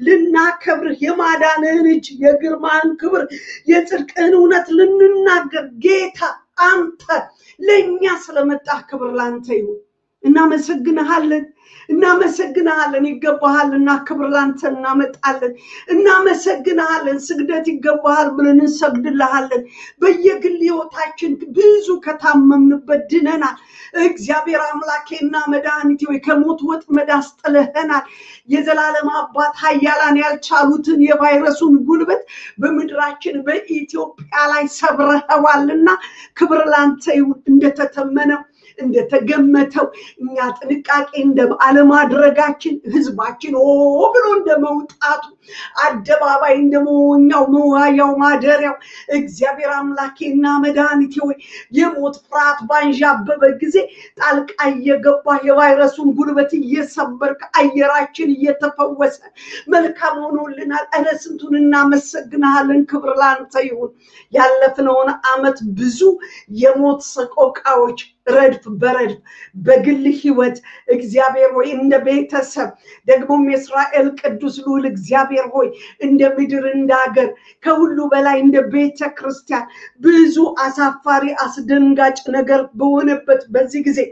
ልናከብርህ የማዳንህን እጅ የግርማህን ክብር የጽድቅህን እውነት ልንናገር ጌታ አንተ ለእኛ ስለመጣህ ክብር ላንተ ይሁን። እናመሰግንሃለን፣ እናመሰግንሃለን። ይገባሃልና ክብር ላንተ እናመጣለን። እናመሰግንሃለን። ስግደት ይገባሃል ብለን እንሰግድልሃለን። በየግል ህይወታችን ብዙ ከታመምንበት ድነናል። እግዚአብሔር አምላኬና መድኃኒቴ ሆይ ከሞት ወጥመድ አስጥለህናል። የዘላለም አባት ኃያላን ያልቻሉትን የቫይረሱን ጉልበት በምድራችን በኢትዮጵያ ላይ ሰብረኸዋልና ክብር ላንተ ይሁን። እንደተተመነው እንደተገመተው እኛ ጥንቃቄ እንደ አለማድረጋችን ህዝባችን ኦ ብሎ እንደ መውጣቱ አደባባይ እንደ መወኛው መዋያው ማደሪያው እግዚአብሔር አምላኬና መድኃኒቴ ሆይ የሞት ፍርሃት ባንዣበበ ጊዜ ጣልቃ እየገባ የቫይረሱን ጉልበት እየሰበርክ አየራችን እየተፈወሰ መልካም ሆኖልናል። እረ ስንቱን እናመሰግንሃለን። ክብር ላንተ ይሁን። ያለፍነውን አመት ብዙ የሞት ሰቆቃዎች ረድፍ በረድፍ በግል ህይወት እግዚአብሔር ሆይ እንደ ቤተሰብ ደግሞም የእስራኤል ቅዱስ ልዑል እግዚአብሔር ሆይ እንደ ምድር እንደ ሀገር ከሁሉ በላይ እንደ ቤተ ክርስቲያን ብዙ አሳፋሪ አስደንጋጭ ነገር በሆነበት በዚህ ጊዜ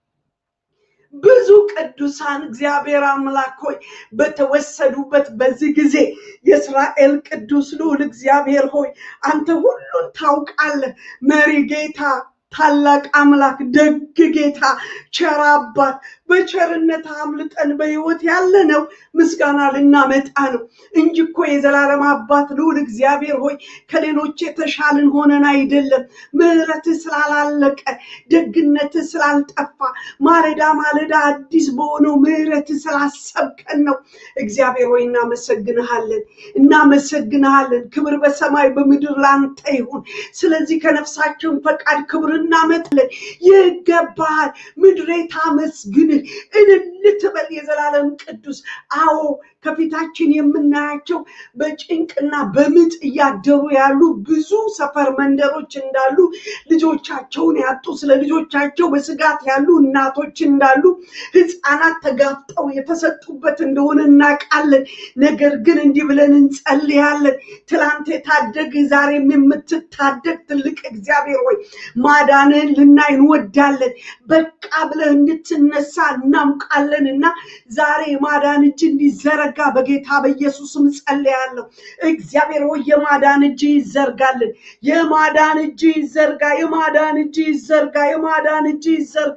ብዙ ቅዱሳን እግዚአብሔር አምላክ ሆይ በተወሰዱበት በዚህ ጊዜ የእስራኤል ቅዱስ ልዑል እግዚአብሔር ሆይ አንተ ሁሉን ታውቃለህ። መሪ ጌታ ታላቅ አምላክ ደግ ጌታ ቸር አባት በቸርነት አምልጠን በህይወት ያለ ነው ምስጋና ልናመጣ ነው እንጂ እኮ የዘላለም አባት ልዑል እግዚአብሔር ሆይ ከሌሎች የተሻልን ሆነን አይደለም። ምሕረትህ ስላላለቀ ደግነትህ ስላልጠፋ ማለዳ ማለዳ አዲስ በሆነው ምሕረትህ ስላሰብከን ነው። እግዚአብሔር ሆይ እናመሰግንሃለን፣ እናመሰግንሃለን። ክብር በሰማይ በምድር ላንተ ይሁን። ስለዚህ ከነፍሳችን ፈቃድ ክብር እናመጣለን። ይገባሃል። ምድሬ ታመስግንህ፣ እልል ትበል የዘላለም ቅዱስ። አዎ ከፊታችን የምናያቸው በጭንቅና በምጥ እያደሩ ያሉ ብዙ ሰፈር መንደሮች እንዳሉ ልጆቻቸውን ያጡ ስለ ልጆቻቸው በስጋት ያሉ እናቶች እንዳሉ ህፃናት ተጋፍጠው የተሰጡበት እንደሆነ እናውቃለን። ነገር ግን እንዲህ ብለን እንጸልያለን። ትላንት የታደግ ዛሬም የምትታደግ ትልቅ እግዚአብሔር ሆይ ማዳንህን ልናይ እንወዳለን። በቃ ብለህ እንድትነሳ እናውቃለን እና ዛሬ ማዳን እጅ እንዲዘረጋ እንዲዘረጋ በጌታ በኢየሱስም ጸልያለሁ። እግዚአብሔር ሆይ የማዳን እጅ ይዘርጋልን። የማዳን እጅ ይዘርጋ፣ የማዳን እጅ ይዘርጋ፣ የማዳን እጅ ይዘርጋ።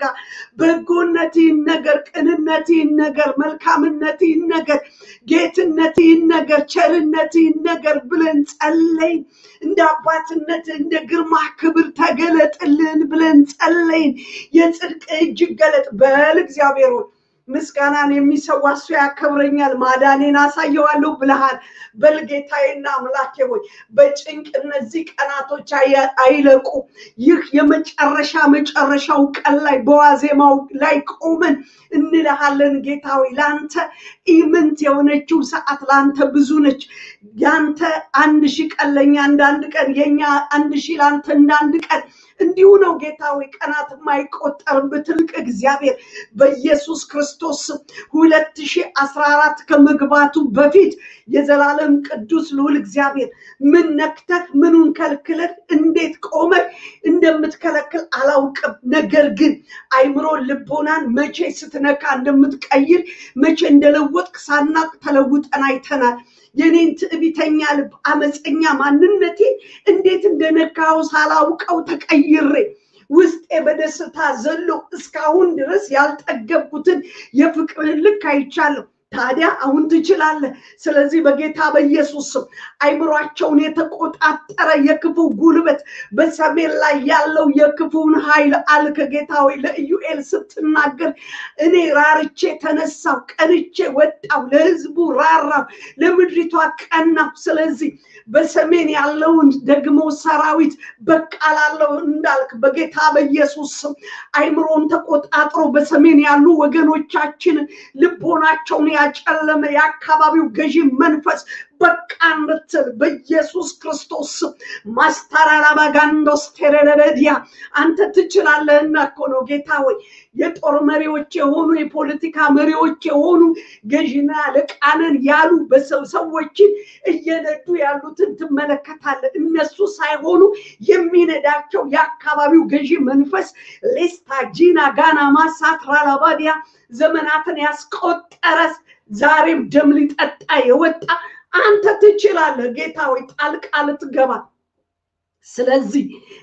በጎነት ይነገር፣ ቅንነት ይነገር፣ መልካምነት ይነገር፣ ጌትነት ይነገር፣ ቸርነት ይነገር ብለን ጸለይን። እንደ አባትነት እንደ ግርማ ክብር ተገለጥልን ብለን ጸለይን። የጽድቅ እጅ ይገለጥ በል እግዚአብሔር ሆይ ምስጋናን የሚሰዋ እሱ ያከብረኛል፣ ማዳኔን አሳየዋለሁ ብለሃል። በልጌታዬና አምላኬ ሆይ በጭንቅ እነዚህ ቀናቶች አያ- አይለቁ። ይህ የመጨረሻ መጨረሻው ቀን ላይ በዋዜማው ላይ ቆመን እንልሃለን ጌታ ሆይ ለአንተ ኢምንት የሆነችው ሰዓት ለአንተ ብዙ ነች። ያንተ አንድ ሺህ ቀን ለእኛ እንዳንድ ቀን፣ የኛ አንድ ሺህ ለአንተ እንዳንድ ቀን እንዲሁ ነው ጌታ ሆይ ቀናት የማይቆጠርብህ ትልቅ እግዚአብሔር በኢየሱስ ክርስቶስ ሁለት ሺህ አስራ አራት ከመግባቱ በፊት የዘላለም ቅዱስ ልዑል እግዚአብሔር ምን ነክተህ ምኑን ከልክለህ እንዴት ቆመህ እንደምትከለክል አላውቅም። ነገር ግን አይምሮ ልቦናን መቼ ስትነካ እንደምትቀይር መቼ እንደለወጥክ ሳናቅ ተለውጠን አይተናል። የኔን ትዕቢተኛ ልብ አመፀኛ ማንነቴ እንዴት እንደነካው ሳላውቀው ተቀይሬ ውስጤ በደስታ ዘሎ እስካሁን ድረስ ያልጠገብኩትን የፍቅርህን ልክ አይቻለሁ። ታዲያ አሁን ትችላለህ። ስለዚህ በጌታ በኢየሱስ ስም አይምሯቸውን የተቆጣጠረ የክፉ ጉልበት በሰሜን ላይ ያለው የክፉን ኃይል አልከ ጌታ ሆይ ለኢዩኤል ስትናገር እኔ ራርቼ ተነሳው፣ ቀንቼ ወጣው፣ ለህዝቡ ራራው፣ ለምድሪቷ ቀናው። ስለዚህ በሰሜን ያለውን ደግሞ ሰራዊት በቃ ላለው እንዳልክ በጌታ በኢየሱስ ስም አይምሮን ተቆጣጥሮ በሰሜን ያሉ ወገኖቻችን ልቦናቸውን ያጨለመ የአካባቢው ገዢ መንፈስ በቃ እንድትል በኢየሱስ ክርስቶስ ስም ማስታራራባጋንዶስ ቴረለበዲያ አንተ ትችላለህና እኮ ነው ጌታ ሆይ የጦር መሪዎች የሆኑ የፖለቲካ መሪዎች የሆኑ ገዢና አለቃነን ያሉ በሰው ሰዎችን እየነዱ ያሉትን ትመለከታለህ። እነሱ ሳይሆኑ የሚነዳቸው የአካባቢው ገዢ መንፈስ ሌስታጂና ጋና ማሳትራላባዲያ ዘመናትን ያስቆጠረ ዛሬም ደም ሊጠጣ የወጣ አንተ ትችላለህ ጌታ ሆይ ጣልቃ ልትገባ ስለዚህ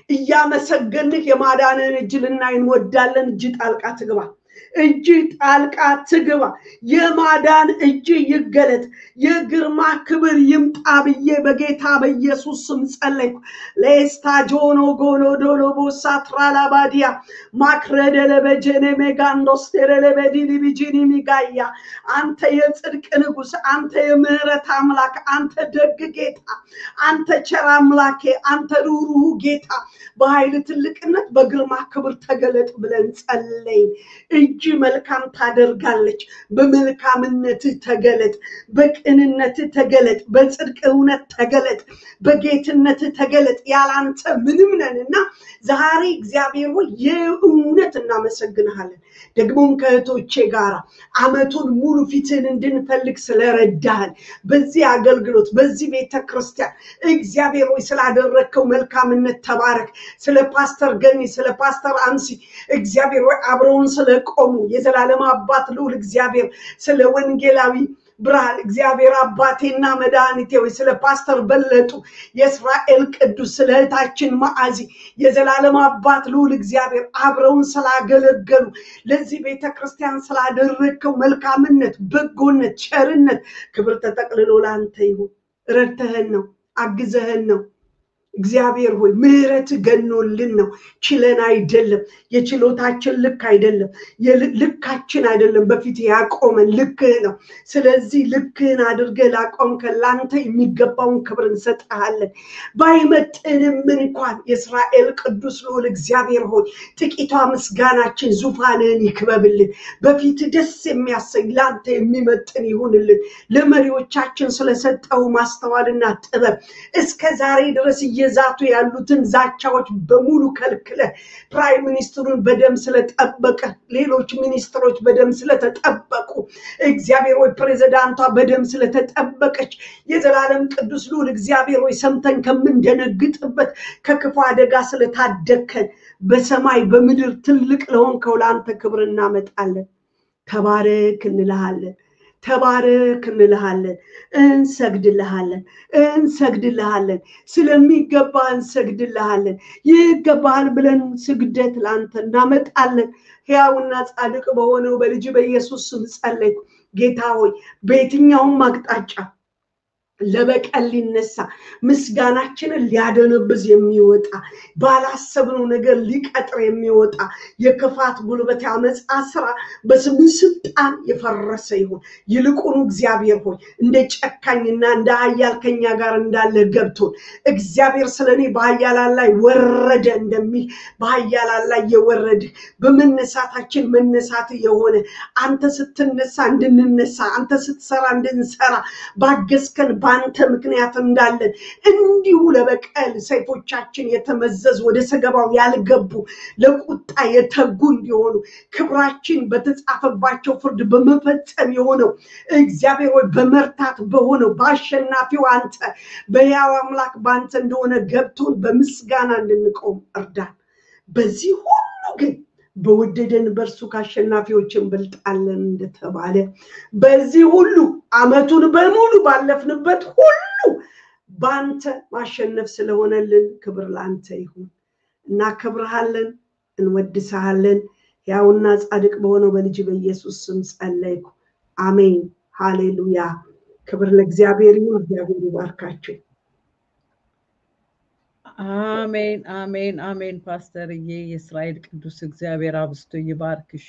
እያመሰገንህ የማዳንን እጅ ልናይ እንወዳለን። እጅ ጣልቃ ትግባ፣ እጅ ጣልቃ ትግባ። የማዳን እጅ ይገለጥ፣ የግርማ ክብር ይምጣ ብዬ በጌታ በኢየሱስ ስም ጸለይኩ። ሌስታ ጆኖ ጎኖ ዶሎ ቦሳ ትራላባዲያ ማክረደለ በጀኔ ሜጋንዶስቴረለ በዲኒ ቢጂኒ ሚጋያ አንተ የጽድቅ ንጉሥ፣ አንተ የምህረት አምላክ፣ አንተ ደግ ጌታ፣ አንተ ቸር አምላኬ፣ አንተ ሩሩህ ጌታ በኃይል ትልቅነት በግርማ ክብር ተገለጥ ብለን ጸለይን። እጅ መልካም ታደርጋለች። በመልካምነትህ ተገለጥ፣ በቅንነትህ ተገለጥ፣ በጽድቅ እውነት ተገለጥ፣ በጌትነትህ ተገለጥ። ያላንተ ምንም ነንና ዛሬ እግዚአብሔር ሆይ የእውነት እናመሰግንሃለን። ደግሞም ከእህቶቼ ጋር አመቱን ሙሉ ፊትህን እንድንፈልግ ስለረዳህን በዚህ አገልግሎት በዚህ ቤተ ክርስቲያን እግዚአብሔር ሆይ ስላደረግከው መልካምነት ተባረክ። ስለ ፓስተር ገኒ ስለ ፓስተር አንሲ እግዚአብሔር ሆይ አብረውን ስለቆሙ የዘላለም አባት ልዑል እግዚአብሔር ስለ ወንጌላዊ ብርሃን እግዚአብሔር አባቴና መድኃኒቴ ሆይ ስለ ፓስተር በለጡ የእስራኤል ቅዱስ ስለ እህታችን ማዓዚ የዘላለም አባት ልዑል እግዚአብሔር አብረውን ስላገለገሉ ለዚህ ቤተ ክርስቲያን ስላደረግከው መልካምነት፣ በጎነት፣ ቸርነት ክብር ተጠቅልሎ ለአንተ ይሁን። ረድተህን ነው፣ አግዘህን ነው። እግዚአብሔር ሆይ ምሕረት ገኖልን ነው። ችለን አይደለም። የችሎታችን ልክ አይደለም። ልካችን አይደለም። በፊት ያቆመን ልክህ ነው። ስለዚህ ልክህን አድርገህ ላቆምከን ለአንተ የሚገባውን ክብር እንሰጥሃለን። ባይመጥንም እንኳን የእስራኤል ቅዱስ ልዑል እግዚአብሔር ሆይ ጥቂቷ ምስጋናችን ዙፋንህን ይክበብልን። በፊት ደስ የሚያሰኝ ለአንተ የሚመጥን ይሁንልን። ለመሪዎቻችን ስለሰጠው ማስተዋልና ጥበብ እስከ ዛሬ ድረስ እየዛቱ ያሉትን ዛቻዎች በሙሉ ከልክለ ፕራይም ሚኒስትሩን በደም ስለጠበቀ ሌሎች ሚኒስትሮች በደም ስለተጠበቁ እግዚአብሔር ሆይ ፕሬዚዳንቷ በደም ስለተጠበቀች የዘላለም ቅዱስ ልዑል እግዚአብሔር ሆይ ሰምተን ከምንደነግጥበት ከክፉ አደጋ ስለታደግከን በሰማይ በምድር ትልቅ ለሆንከው ለአንተ ክብር እናመጣለን። ተባረክ እንልሃለን። ተባረክ እንልሃለን፣ እንሰግድልሃለን፣ እንሰግድልሃለን። ስለሚገባ እንሰግድልሃለን። ይገባሃል ብለን ስግደት ለአንተ እናመጣለን። ሕያውና ጻድቅ በሆነው በልጅ በኢየሱስ ስም ጸለይኩ። ጌታ ሆይ በየትኛውም አቅጣጫ ለበቀል ሊነሳ ምስጋናችንን ሊያደነብዝ የሚወጣ ባላሰብነው ነገር ሊቀጥር የሚወጣ የክፋት ጉልበት ያመፃ ስራ በስም ስልጣን የፈረሰ ይሁን። ይልቁኑ እግዚአብሔር ሆይ እንደ ጨካኝና እንደ ኃያል ከኛ ጋር እንዳለ ገብቶን እግዚአብሔር ስለ እኔ በኃያላን ላይ ወረደ እንደሚል በኃያላን ላይ የወረድህ በመነሳታችን መነሳት የሆነ አንተ ስትነሳ እንድንነሳ አንተ ስትሰራ እንድንሰራ ባገዝከን በአንተ ምክንያት እንዳለን እንዲሁ ለበቀል ሰይፎቻችን የተመዘዙ ወደ ሰገባው ያልገቡ ለቁጣ የተጉ እንዲሆኑ ክብራችን በተጻፈባቸው ፍርድ በመፈጸም የሆነው እግዚአብሔር ወይ በመርታት በሆነው በአሸናፊው አንተ በሕያው አምላክ በአንተ እንደሆነ ገብቶን በምስጋና እንድንቆም እርዳን። በዚህ ሁሉ ግን በወደደን በእርሱ ከአሸናፊዎች እንበልጣለን እንደተባለ በዚህ ሁሉ አመቱን በሙሉ ባለፍንበት ሁሉ በአንተ ማሸነፍ ስለሆነልን ክብር ለአንተ ይሁን። እናከብርሃለን፣ እንወድስሃለን። ያውና ጻድቅ በሆነው በልጅ በኢየሱስ ስም ጸለይኩ። አሜን። ሃሌሉያ። ክብር ለእግዚአብሔር ይሁን። እግዚአብሔር ይባርካችሁ። አሜን አሜን አሜን። ፓስተርዬ የእስራኤል ቅዱስ እግዚአብሔር አብስቶ ይባርክሽ።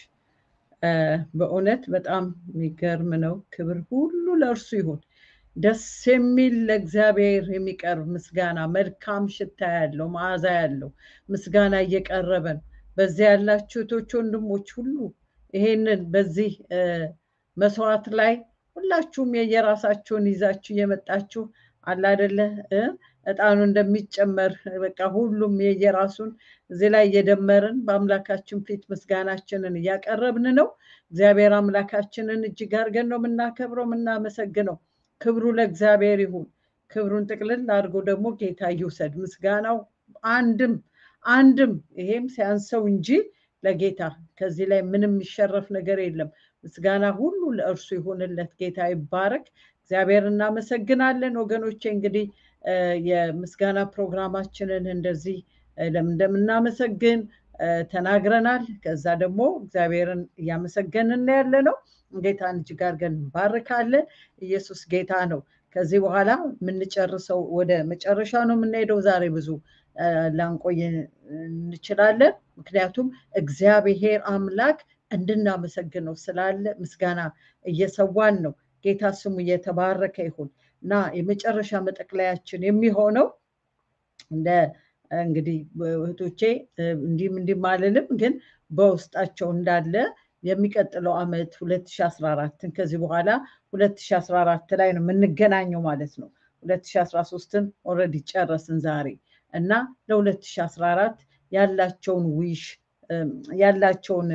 በእውነት በጣም የሚገርም ነው። ክብር ሁሉ ለእርሱ ይሁን። ደስ የሚል ለእግዚአብሔር የሚቀርብ ምስጋና፣ መልካም ሽታ ያለው መዓዛ ያለው ምስጋና እየቀረበ ነው። በዚያ ያላችሁ እህቶች፣ ወንድሞች ሁሉ ይሄንን በዚህ መስዋዕት ላይ ሁላችሁም የየራሳችሁን ይዛችሁ እየመጣችሁ አለ አይደለ እጣኑ እንደሚጨመር በቃ ሁሉም የየራሱን እዚህ ላይ እየደመርን በአምላካችን ፊት ምስጋናችንን እያቀረብን ነው። እግዚአብሔር አምላካችንን እጅግ አድርገን ነው የምናከብረው የምናመሰግነው። ክብሩ ለእግዚአብሔር ይሁን። ክብሩን ጥቅልል አድርጎ ደግሞ ጌታ ይውሰድ። ምስጋናው አንድም አንድም ይሄም ሲያንሰው እንጂ ለጌታ ከዚህ ላይ ምንም የሚሸረፍ ነገር የለም። ምስጋና ሁሉ ለእርሱ ይሁንለት። ጌታ ይባረክ። እግዚአብሔር እናመሰግናለን ወገኖቼ እንግዲህ የምስጋና ፕሮግራማችንን እንደዚህ ለምን እንደምናመሰግን ተናግረናል። ከዛ ደግሞ እግዚአብሔርን እያመሰገንን ያለ ነው። ጌታን እጅግ አድርገን እንባርካለን። ኢየሱስ ጌታ ነው። ከዚህ በኋላ የምንጨርሰው ወደ መጨረሻ ነው የምንሄደው። ዛሬ ብዙ ላንቆይ እንችላለን። ምክንያቱም እግዚአብሔር አምላክ እንድናመሰግነው ስላለ ምስጋና እየሰዋን ነው። ጌታ ስሙ እየተባረከ ይሁን እና የመጨረሻ መጠቅለያችን የሚሆነው እንደ እንግዲህ እህቶቼ እንዲህም እንዲህም አልልም፣ ግን በውስጣቸው እንዳለ የሚቀጥለው ዓመት 2014ን ከዚህ በኋላ 2014 ላይ ነው የምንገናኘው ማለት ነው። 2013ን ኦልሬዲ ጨረስን ዛሬ እና ለ2014 ያላቸውን ዊሽ ያላቸውን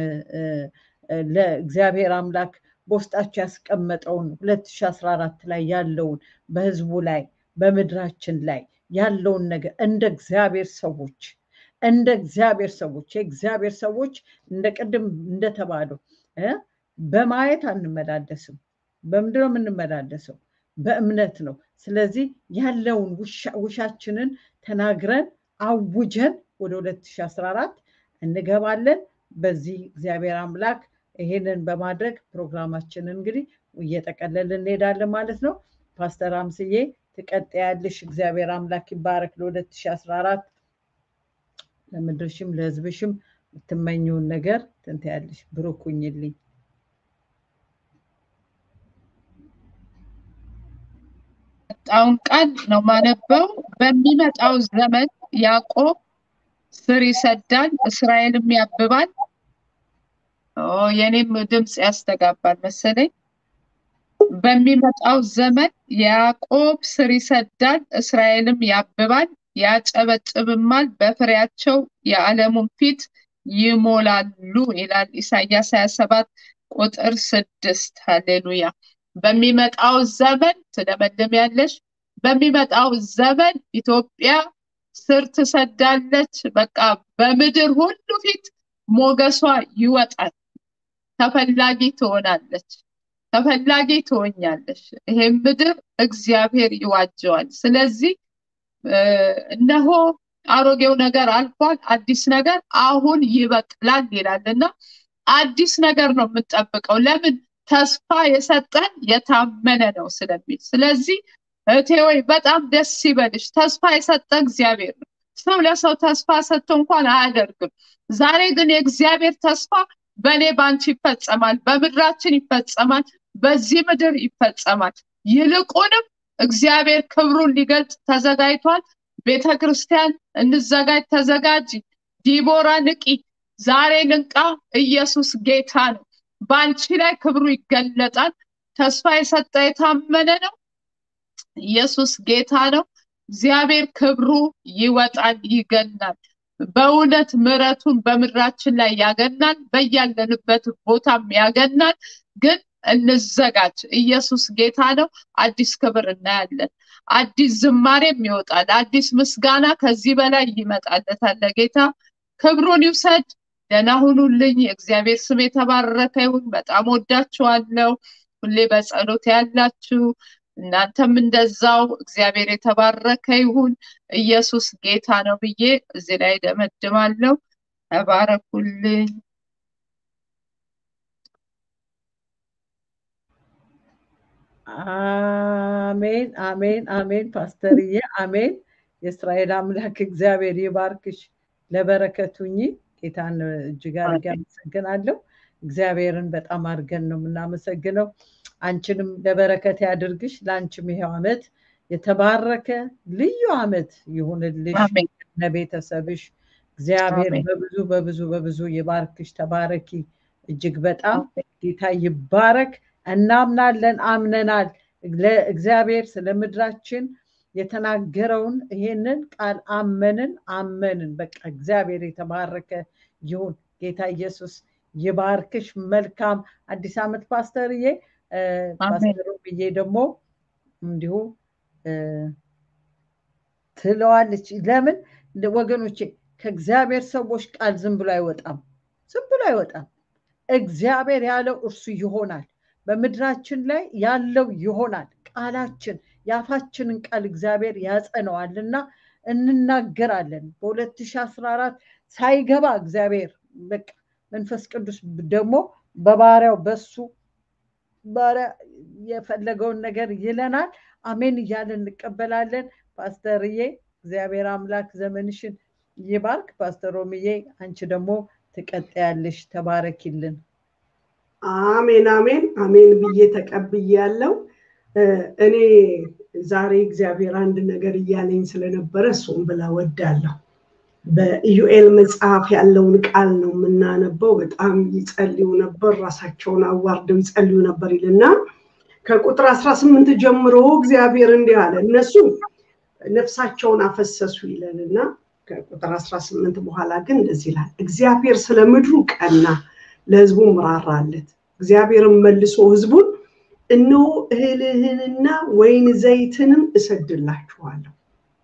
ለእግዚአብሔር አምላክ በውስጣቸው ያስቀመጠውን 2014 ላይ ያለውን በህዝቡ ላይ በምድራችን ላይ ያለውን ነገር እንደ እግዚአብሔር ሰዎች እንደ እግዚአብሔር ሰዎች የእግዚአብሔር ሰዎች እንደ ቅድም እንደተባለው በማየት አንመላለስም። በምንድን ነው የምንመላለሰው? በእምነት ነው። ስለዚህ ያለውን ውሻችንን ተናግረን አውጀን ወደ 2014 እንገባለን። በዚህ እግዚአብሔር አምላክ ይሄንን በማድረግ ፕሮግራማችንን እንግዲህ እየጠቀለልን እንሄዳለን ማለት ነው። ፓስተር አምስዬ ትቀጥያለሽ። እግዚአብሔር አምላክ ይባረክ። ለ2014 ለምድርሽም ለህዝብሽም የምትመኘውን ነገር ትንትያለሽ። ብሩክ ሁኝልኝ። የመጣውን ቃል ነው ማነበው። በሚመጣው ዘመን ያዕቆብ ስር ይሰዳል፣ እስራኤልም ያብባል። የኔም ድምፅ ያስተጋባል መሰለኝ። በሚመጣው ዘመን ያዕቆብ ስር ይሰዳል፣ እስራኤልም ያብባል፣ ያጨበጭብማል፣ በፍሬያቸው የዓለሙን ፊት ይሞላሉ ይላል ኢሳያስ 27 ቁጥር ስድስት ሃሌሉያ። በሚመጣው ዘመን ትለመልሚያለሽ። በሚመጣው ዘመን ኢትዮጵያ ስር ትሰዳለች። በቃ በምድር ሁሉ ፊት ሞገሷ ይወጣል። ተፈላጊ ትሆናለች። ተፈላጊ ትሆኛለሽ። ይሄን ምድር እግዚአብሔር ይዋጀዋል። ስለዚህ እነሆ አሮጌው ነገር አልፏል፣ አዲስ ነገር አሁን ይበቅላል ይላል እና አዲስ ነገር ነው የምንጠብቀው። ለምን ተስፋ የሰጠን የታመነ ነው ስለሚል። ስለዚህ እህቴ ወይ በጣም ደስ ይበልሽ። ተስፋ የሰጠ እግዚአብሔር ነው። ሰው ለሰው ተስፋ ሰጥቶ እንኳን አያደርግም። ዛሬ ግን የእግዚአብሔር ተስፋ በእኔ በአንቺ ይፈጸማል፣ በምድራችን ይፈጸማል፣ በዚህ ምድር ይፈጸማል። ይልቁንም እግዚአብሔር ክብሩን ሊገልጽ ተዘጋጅቷል። ቤተ ክርስቲያን እንዘጋጅ፣ ተዘጋጂ። ዲቦራ ንቂ፣ ዛሬ ንቃ። ኢየሱስ ጌታ ነው። በአንቺ ላይ ክብሩ ይገለጣል። ተስፋ የሰጠ የታመነ ነው። ኢየሱስ ጌታ ነው። እግዚአብሔር ክብሩ ይወጣል፣ ይገናል። በእውነት ምሕረቱን በምድራችን ላይ ያገናል፣ በያለንበት ቦታም ያገናል። ግን እንዘጋጅ። ኢየሱስ ጌታ ነው። አዲስ ክብር እናያለን። አዲስ ዝማሬም ይወጣል። አዲስ ምስጋና ከዚህ በላይ ይመጣለታል። ለጌታ ክብሩን ይውሰድ። ደህና ሁኑልኝ። የእግዚአብሔር ስም የተባረከ ይሁን። በጣም ወዳችኋለሁ። ሁሌ በጸሎት ያላችሁ እናንተም እንደዛው እግዚአብሔር የተባረከ ይሁን። ኢየሱስ ጌታ ነው ብዬ እዚህ ላይ ደመድማለሁ። ተባረኩልኝ። አሜን፣ አሜን፣ አሜን። ፓስተርዬ አሜን። የእስራኤል አምላክ እግዚአብሔር ይባርክሽ፣ ለበረከቱኝ። ጌታን እጅግ አድርጌ አመሰግናለሁ። እግዚአብሔርን በጣም አድርገን ነው የምናመሰግነው። አንቺንም ለበረከት ያድርግሽ። ለአንቺም ይሄው ዓመት የተባረከ ልዩ ዓመት ይሁንልሽ ለቤተሰብሽ። እግዚአብሔር በብዙ በብዙ በብዙ ይባርክሽ። ተባረኪ። እጅግ በጣም ጌታ ይባረክ። እናምናለን፣ አምነናል። እግዚአብሔር ስለ ምድራችን የተናገረውን ይሄንን ቃል አመንን አመንን። በቃ እግዚአብሔር የተባረከ ይሁን። ጌታ ኢየሱስ ይባርክሽ። መልካም አዲስ ዓመት ፓስተርዬ። ፓስተሩ ብዬ ደግሞ እንዲሁ ትለዋለች። ለምን ወገኖቼ ከእግዚአብሔር ሰዎች ቃል ዝም ብሎ አይወጣም፣ ዝም ብሎ አይወጣም። እግዚአብሔር ያለው እርሱ ይሆናል። በምድራችን ላይ ያለው ይሆናል። ቃላችን የአፋችንን ቃል እግዚአብሔር ያጸነዋል እና እንናገራለን። በ2014 ሳይገባ እግዚአብሔር በቃ መንፈስ ቅዱስ ደግሞ በባሪያው በሱ ባሪያ የፈለገውን ነገር ይለናል። አሜን እያለን እንቀበላለን። ፓስተርዬ እግዚአብሔር አምላክ ዘመንሽን ይባርክ። ፓስተር ሮምዬ አንቺ ደግሞ ትቀጥያለሽ። ተባረኪልን። አሜን አሜን አሜን ብዬ ተቀብያለሁ። እኔ ዛሬ እግዚአብሔር አንድ ነገር እያለኝ ስለነበረ እሱም ብላ ወዳለሁ። በኢዩኤል መጽሐፍ ያለውን ቃል ነው የምናነበው። በጣም ይጸልዩ ነበር፣ ራሳቸውን አዋርደው ይጸልዩ ነበር ይልና ከቁጥር አስራ ስምንት ጀምሮ እግዚአብሔር እንዲህ አለ፣ እነሱ ነፍሳቸውን አፈሰሱ ይለንና ከቁጥር አስራ ስምንት በኋላ ግን እንደዚህ ይላል፣ እግዚአብሔር ስለ ምድሩ ቀና፣ ለህዝቡም ራራለት። እግዚአብሔርም መልሶ ህዝቡን እነሆ እህልህንና ወይን ዘይትንም እሰድላችኋለሁ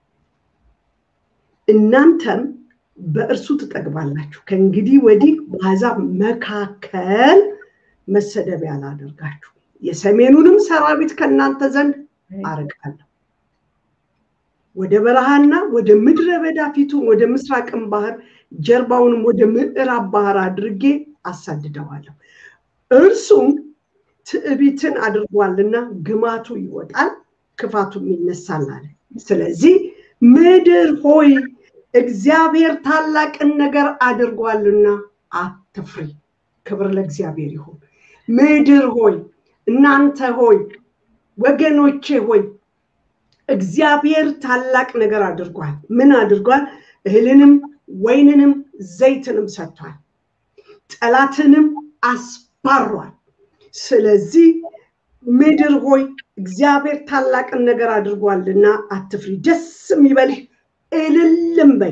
እናንተም በእርሱ ትጠግባላችሁ። ከእንግዲህ ወዲህ በአሕዛብ መካከል መሰደቢያ አላደርጋችሁ፣ የሰሜኑንም ሰራዊት ከእናንተ ዘንድ አርቃለሁ። ወደ በረሃና ወደ ምድረ በዳ ፊቱን ወደ ምስራቅም ባህር ጀርባውንም ወደ ምዕራብ ባህር አድርጌ አሳድደዋለሁ። እርሱም ትዕቢትን አድርጓልና ግማቱ ይወጣል፣ ክፋቱም ይነሳል አለ። ስለዚህ ምድር ሆይ እግዚአብሔር ታላቅን ነገር አድርጓልና አትፍሪ። ክብር ለእግዚአብሔር ይሁን። ምድር ሆይ እናንተ ሆይ ወገኖቼ ሆይ እግዚአብሔር ታላቅ ነገር አድርጓል። ምን አድርጓል? እህልንም ወይንንም ዘይትንም ሰጥቷል። ጠላትንም አስባሯል። ስለዚህ ምድር ሆይ እግዚአብሔር ታላቅን ነገር አድርጓልና አትፍሪ፣ ደስ የሚበልህ እልልም በይ።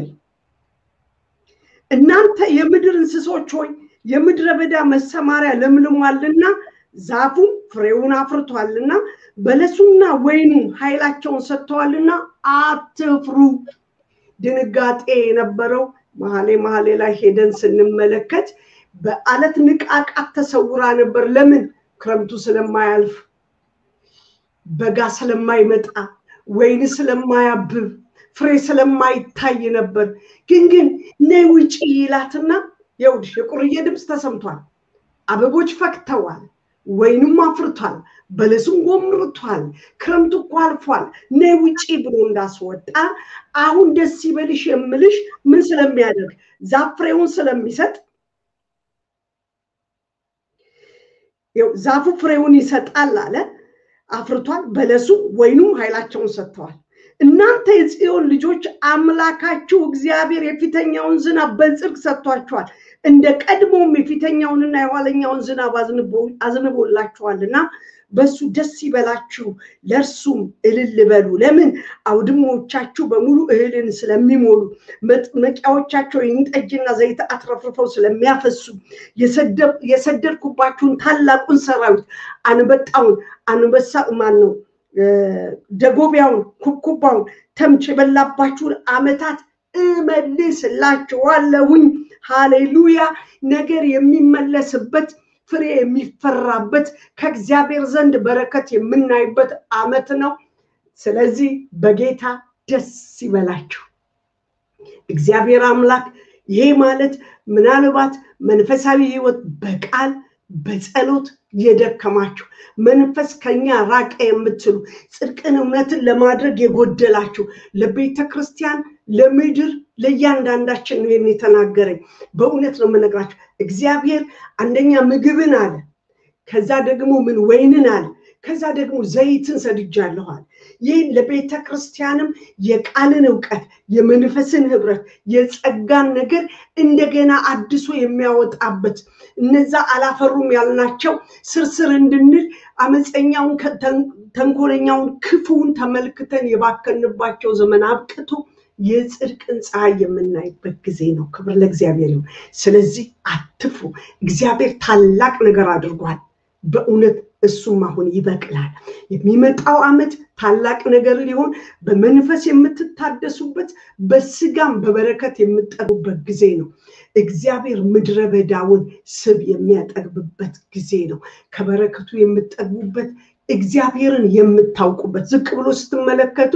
እናንተ የምድር እንስሶች ሆይ የምድረ በዳ መሰማሪያ ለምልሟልና ዛፉም ፍሬውን አፍርቷልና በለሱና ወይኑ ኃይላቸውን ሰጥተዋልና አትፍሩ። ድንጋጤ የነበረው መሀሌ መሀሌ ላይ ሄደን ስንመለከት በአለት ንቃቃት ተሰውራ ነበር። ለምን? ክረምቱ ስለማያልፍ በጋ ስለማይመጣ ወይን ስለማያብብ ፍሬ ስለማይታይ ነበር። ግን ግን ነይ ውጪ ይላትና ይኸውልሽ የቁርዬ ድምፅ ተሰምቷል። አበቦች ፈክተዋል፣ ወይንም አፍርቷል፣ በለሱም ጎምርቷል፣ ክረምቱ እኮ አልፏል፣ ነይ ውጪ ብሎ እንዳስወጣ አሁን ደስ ይበልሽ የምልሽ ምን ስለሚያደርግ ዛፍ ፍሬውን ስለሚሰጥ ዛፉ ፍሬውን ይሰጣል አለ። አፍርቷል፣ በለሱ ወይኑም ኃይላቸውን ሰጥተዋል። እናንተ የጽዮን ልጆች አምላካችሁ እግዚአብሔር የፊተኛውን ዝናብ በጽድቅ ሰጥቷችኋል፣ እንደ ቀድሞም የፊተኛውንና የኋለኛውን ዝናብ አዝንቦላችኋልና በሱ ደስ ይበላችሁ፣ ለእርሱም እልል በሉ። ለምን አውድሞቻችሁ በሙሉ እህልን ስለሚሞሉ መጥመቂያዎቻቸው ወይን ጠጅና ዘይት አትረፍርፈው ስለሚያፈሱ የሰደድኩባችሁን ታላቁን ሰራዊት አንበጣውን አንበሳ ማን ነው ደጎቢያውን ኩብኩባውን ተምች የበላባችሁን ዓመታት እመልስላችኋለሁኝ። ሃሌሉያ! ነገር የሚመለስበት ፍሬ የሚፈራበት ከእግዚአብሔር ዘንድ በረከት የምናይበት ዓመት ነው። ስለዚህ በጌታ ደስ ይበላችሁ። እግዚአብሔር አምላክ ይሄ ማለት ምናልባት መንፈሳዊ ሕይወት በቃል በጸሎት የደከማችሁ መንፈስ ከኛ ራቀ የምትሉ ጽድቅን እውነትን ለማድረግ የጎደላችሁ ለቤተ ክርስቲያን ለምድር ለእያንዳንዳችን ነው ይህን የተናገረኝ። በእውነት ነው የምነግራችሁ። እግዚአብሔር አንደኛ ምግብን አለ፣ ከዛ ደግሞ ምን ወይንን አለ፣ ከዛ ደግሞ ዘይትን ሰድጃለኋል። ይህ ለቤተ ክርስቲያንም የቃልን እውቀት የመንፈስን ህብረት የጸጋን ነገር እንደገና አድሶ የሚያወጣበት እነዛ አላፈሩም ያልናቸው ስርስር እንድንል አመፀኛውን ተንኮለኛውን ክፉውን ተመልክተን የባከንባቸው ዘመን አብቅቶ የጽድቅን ፀሐይ የምናይበት ጊዜ ነው። ክብር ለእግዚአብሔር ይሁን። ስለዚህ አትፍሩ። እግዚአብሔር ታላቅ ነገር አድርጓል። በእውነት እሱም አሁን ይበቅላል። የሚመጣው ዓመት ታላቅ ነገር ሊሆን በመንፈስ የምትታደሱበት በስጋም በበረከት የምጠሩበት ጊዜ ነው። እግዚአብሔር ምድረ በዳውን ስብ የሚያጠግብበት ጊዜ ነው። ከበረከቱ የምጠግቡበት እግዚአብሔርን የምታውቁበት ዝቅ ብሎ ስትመለከቱ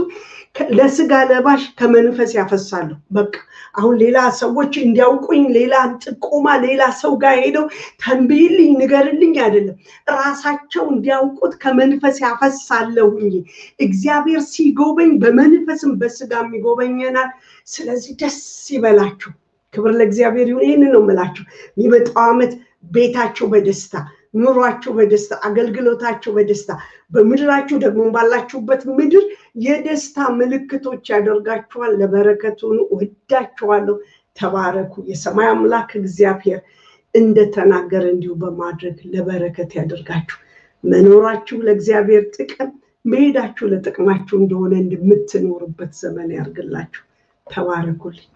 ለስጋ ለባሽ ከመንፈስ ያፈሳሉ። በቃ አሁን ሌላ ሰዎች እንዲያውቁኝ ሌላ ጥቆማ ሌላ ሰው ጋር ሄደው ተንብይልኝ ንገርልኝ አይደለም፣ ራሳቸው እንዲያውቁት ከመንፈስ ያፈሳለሁኝ። እግዚአብሔር ሲጎበኝ በመንፈስም በስጋም ይጎበኘናል። ስለዚህ ደስ ይበላችሁ። ክብር ለእግዚአብሔር ይሁን። ይህንን ነው የምላችሁ። የሚመጣው ዓመት ቤታቸው በደስታ ኑሯችሁ በደስታ አገልግሎታችሁ በደስታ በምድራችሁ ደግሞ ባላችሁበት ምድር የደስታ ምልክቶች ያደርጋችኋል። ለበረከቱን ወዳችኋለሁ። ተባረኩ። የሰማይ አምላክ እግዚአብሔር እንደተናገረ እንዲሁ በማድረግ ለበረከት ያደርጋችሁ። መኖራችሁ ለእግዚአብሔር ጥቅም፣ መሄዳችሁ ለጥቅማችሁ እንደሆነ እንደምትኖሩበት ዘመን ያርግላችሁ። ተባረኩልኝ።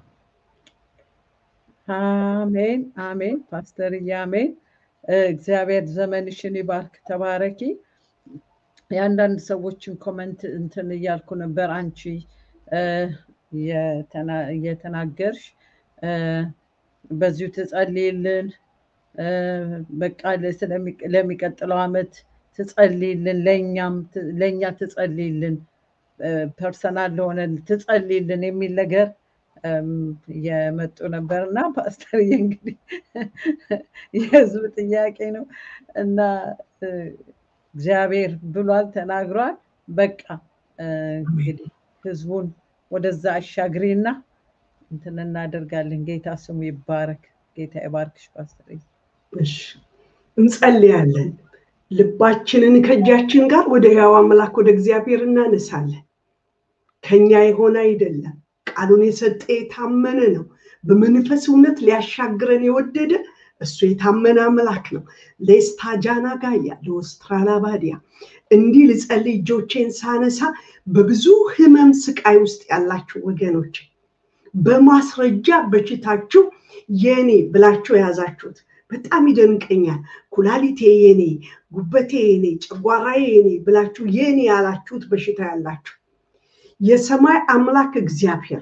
አሜን አሜን። ፓስተርዬ አሜን። እግዚአብሔር ዘመንሽን ይባርክ። ተባረኪ። የአንዳንድ ሰዎችን ኮመንት እንትን እያልኩ ነበር። አንቺ እየተናገርሽ በዚሁ ትጸልይልን፣ በቃ ለሚቀጥለው ዓመት ትጸልይልን፣ ለእኛ ትጸልይልን፣ ፐርሰናል ለሆነ ትጸልይልን የሚል ነገር የመጡ ነበር እና ፓስተርዬ እንግዲህ የህዝብ ጥያቄ ነው እና እግዚአብሔር ብሏል ተናግሯል። በቃ እንግዲህ ህዝቡን ወደዛ አሻግሪና እንትን እናደርጋለን። ጌታ ስሙ ይባረክ። ጌታ ይባርክሽ ፓስተርዬ። እንጸልያለን። ልባችንን ከእጃችን ጋር ወደ ሕያው አምላክ ወደ እግዚአብሔር እናነሳለን። ከኛ የሆነ አይደለም። ቃሉን የሰጠ የታመነ ነው። በመንፈስ እውነት ሊያሻግረን የወደደ እሱ የታመነ አምላክ ነው። ሌስታጃና ጋያ ለኦስትራላ ባዲያ እንዲህ ልጸልይ እጆቼን ሳነሳ በብዙ ህመም ስቃይ ውስጥ ያላችሁ ወገኖች በማስረጃ በሽታችሁ የኔ ብላችሁ የያዛችሁት በጣም ይደንቀኛል። ኩላሊቴ የኔ፣ ጉበቴ የኔ፣ ጨጓራዬ የኔ ብላችሁ የኔ ያላችሁት በሽታ ያላችሁ የሰማይ አምላክ እግዚአብሔር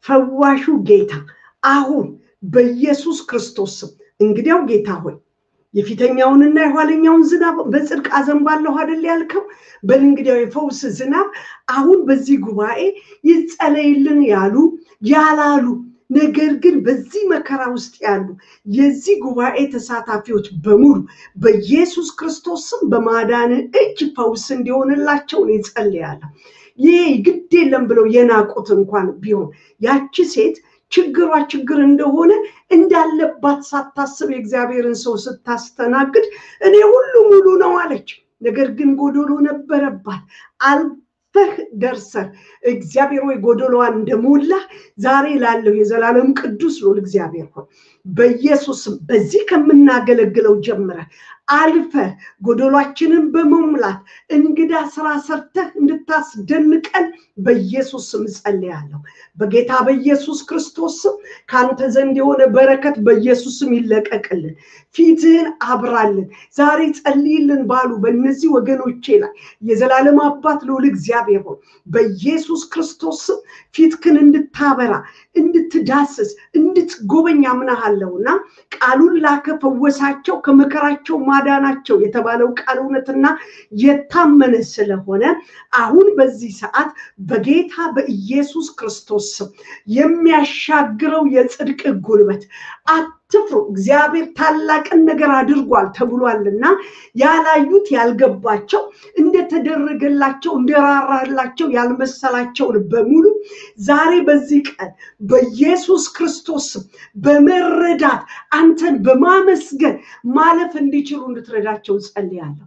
ፈዋሹ ጌታ አሁን በኢየሱስ ክርስቶስ ስም እንግዲያው ጌታ ሆይ የፊተኛውንና የኋለኛውን ዝናብ በጽድቅ አዘንባለሁ አይደል ያልከው? በል እንግዲያው የፈውስ ዝናብ አሁን በዚህ ጉባኤ ይጸለይልን ያሉ ያላሉ ነገር ግን በዚህ መከራ ውስጥ ያሉ የዚህ ጉባኤ ተሳታፊዎች በሙሉ በኢየሱስ ክርስቶስ ስም በማዳን እጅ ፈውስ እንዲሆንላቸው እኔ ጸልያለሁ። ይህ ግድ የለም ብለው የናቁት እንኳን ቢሆን ያቺ ሴት ችግሯ ችግር እንደሆነ እንዳለባት ሳታስብ የእግዚአብሔርን ሰው ስታስተናግድ እኔ ሁሉ ሙሉ ነው አለች። ነገር ግን ጎዶሎ ነበረባት። አልፈህ ደርሰህ እግዚአብሔር ወይ ጎዶሎዋን እንደሞላ ዛሬ ላለው የዘላለም ቅዱስ ሎል እግዚአብሔር ሆይ በኢየሱስም በዚህ ከምናገለግለው ጀምረህ አልፈህ ጎዶሏችንን በመሙላት እንግዳ ስራ ሰርተህ እንድታስደንቀን በኢየሱስ ስም ጸልያለሁ። በጌታ በኢየሱስ ክርስቶስ ስም ከአንተ ዘንድ የሆነ በረከት በኢየሱስ ስም ይለቀቅልን። ፊትህን አብራልን። ዛሬ ጸልይልን ባሉ በእነዚህ ወገኖቼ ላይ የዘላለም አባት ልዑል እግዚአብሔር ሆይ በኢየሱስ ክርስቶስ ስም ፊትክን እንድታበራ እንድትዳስስ እንድትጎበኝ አምናሃለሁና ቃሉን ላከ ፈወሳቸው ከመከራቸው ማዳናቸው የተባለው ቃል እውነትና የታመነ ስለሆነ አሁን በዚህ ሰዓት በጌታ በኢየሱስ ክርስቶስ ስም የሚያሻግረው የጽድቅ ጉልበት አትፍሩ፣ እግዚአብሔር ታላቅን ነገር አድርጓል ተብሏልና ያላዩት ያልገባቸው እንደተደረገላቸው እንደራራላቸው ያልመሰላቸውን በሙሉ ዛሬ በዚህ ቀን በኢየሱስ ክርስቶስ ስም በመረዳት አንተን በማመስገን ማለፍ እንዲችሉ እንድትረዳቸው ጸልያለሁ።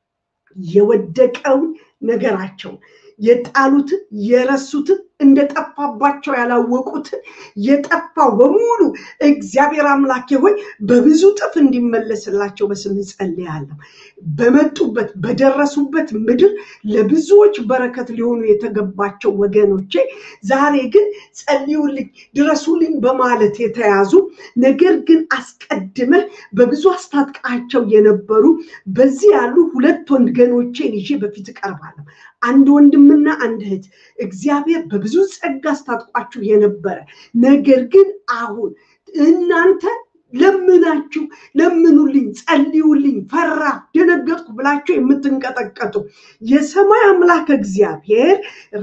የወደቀውን ነገራቸውን የጣሉትን የረሱትን እንደጠፋባቸው ያላወቁትን የጠፋው በሙሉ እግዚአብሔር አምላኬ ሆይ በብዙ ጥፍ እንዲመለስላቸው በስም ጸልያለሁ። በመጡበት በደረሱበት ምድር ለብዙዎች በረከት ሊሆኑ የተገባቸው ወገኖቼ ዛሬ ግን ጸልዩልኝ፣ ድረሱልኝ በማለት የተያዙ ነገር ግን አስቀድመህ በብዙ አስታጥቃቸው የነበሩ በዚህ ያሉ ሁለት ወገኖቼን ይዤ በፊት እቀርባለሁ። አንድ ወንድምና አንድ እህት እግዚአብሔር በብዙ ጸጋ አስታጥቋችሁ የነበረ ነገር ግን አሁን እናንተ ለምናችሁ ለምኑልኝ፣ ጸልዩልኝ፣ ፈራ ደነገጥኩ ብላችሁ የምትንቀጠቀጡ የሰማይ አምላክ እግዚአብሔር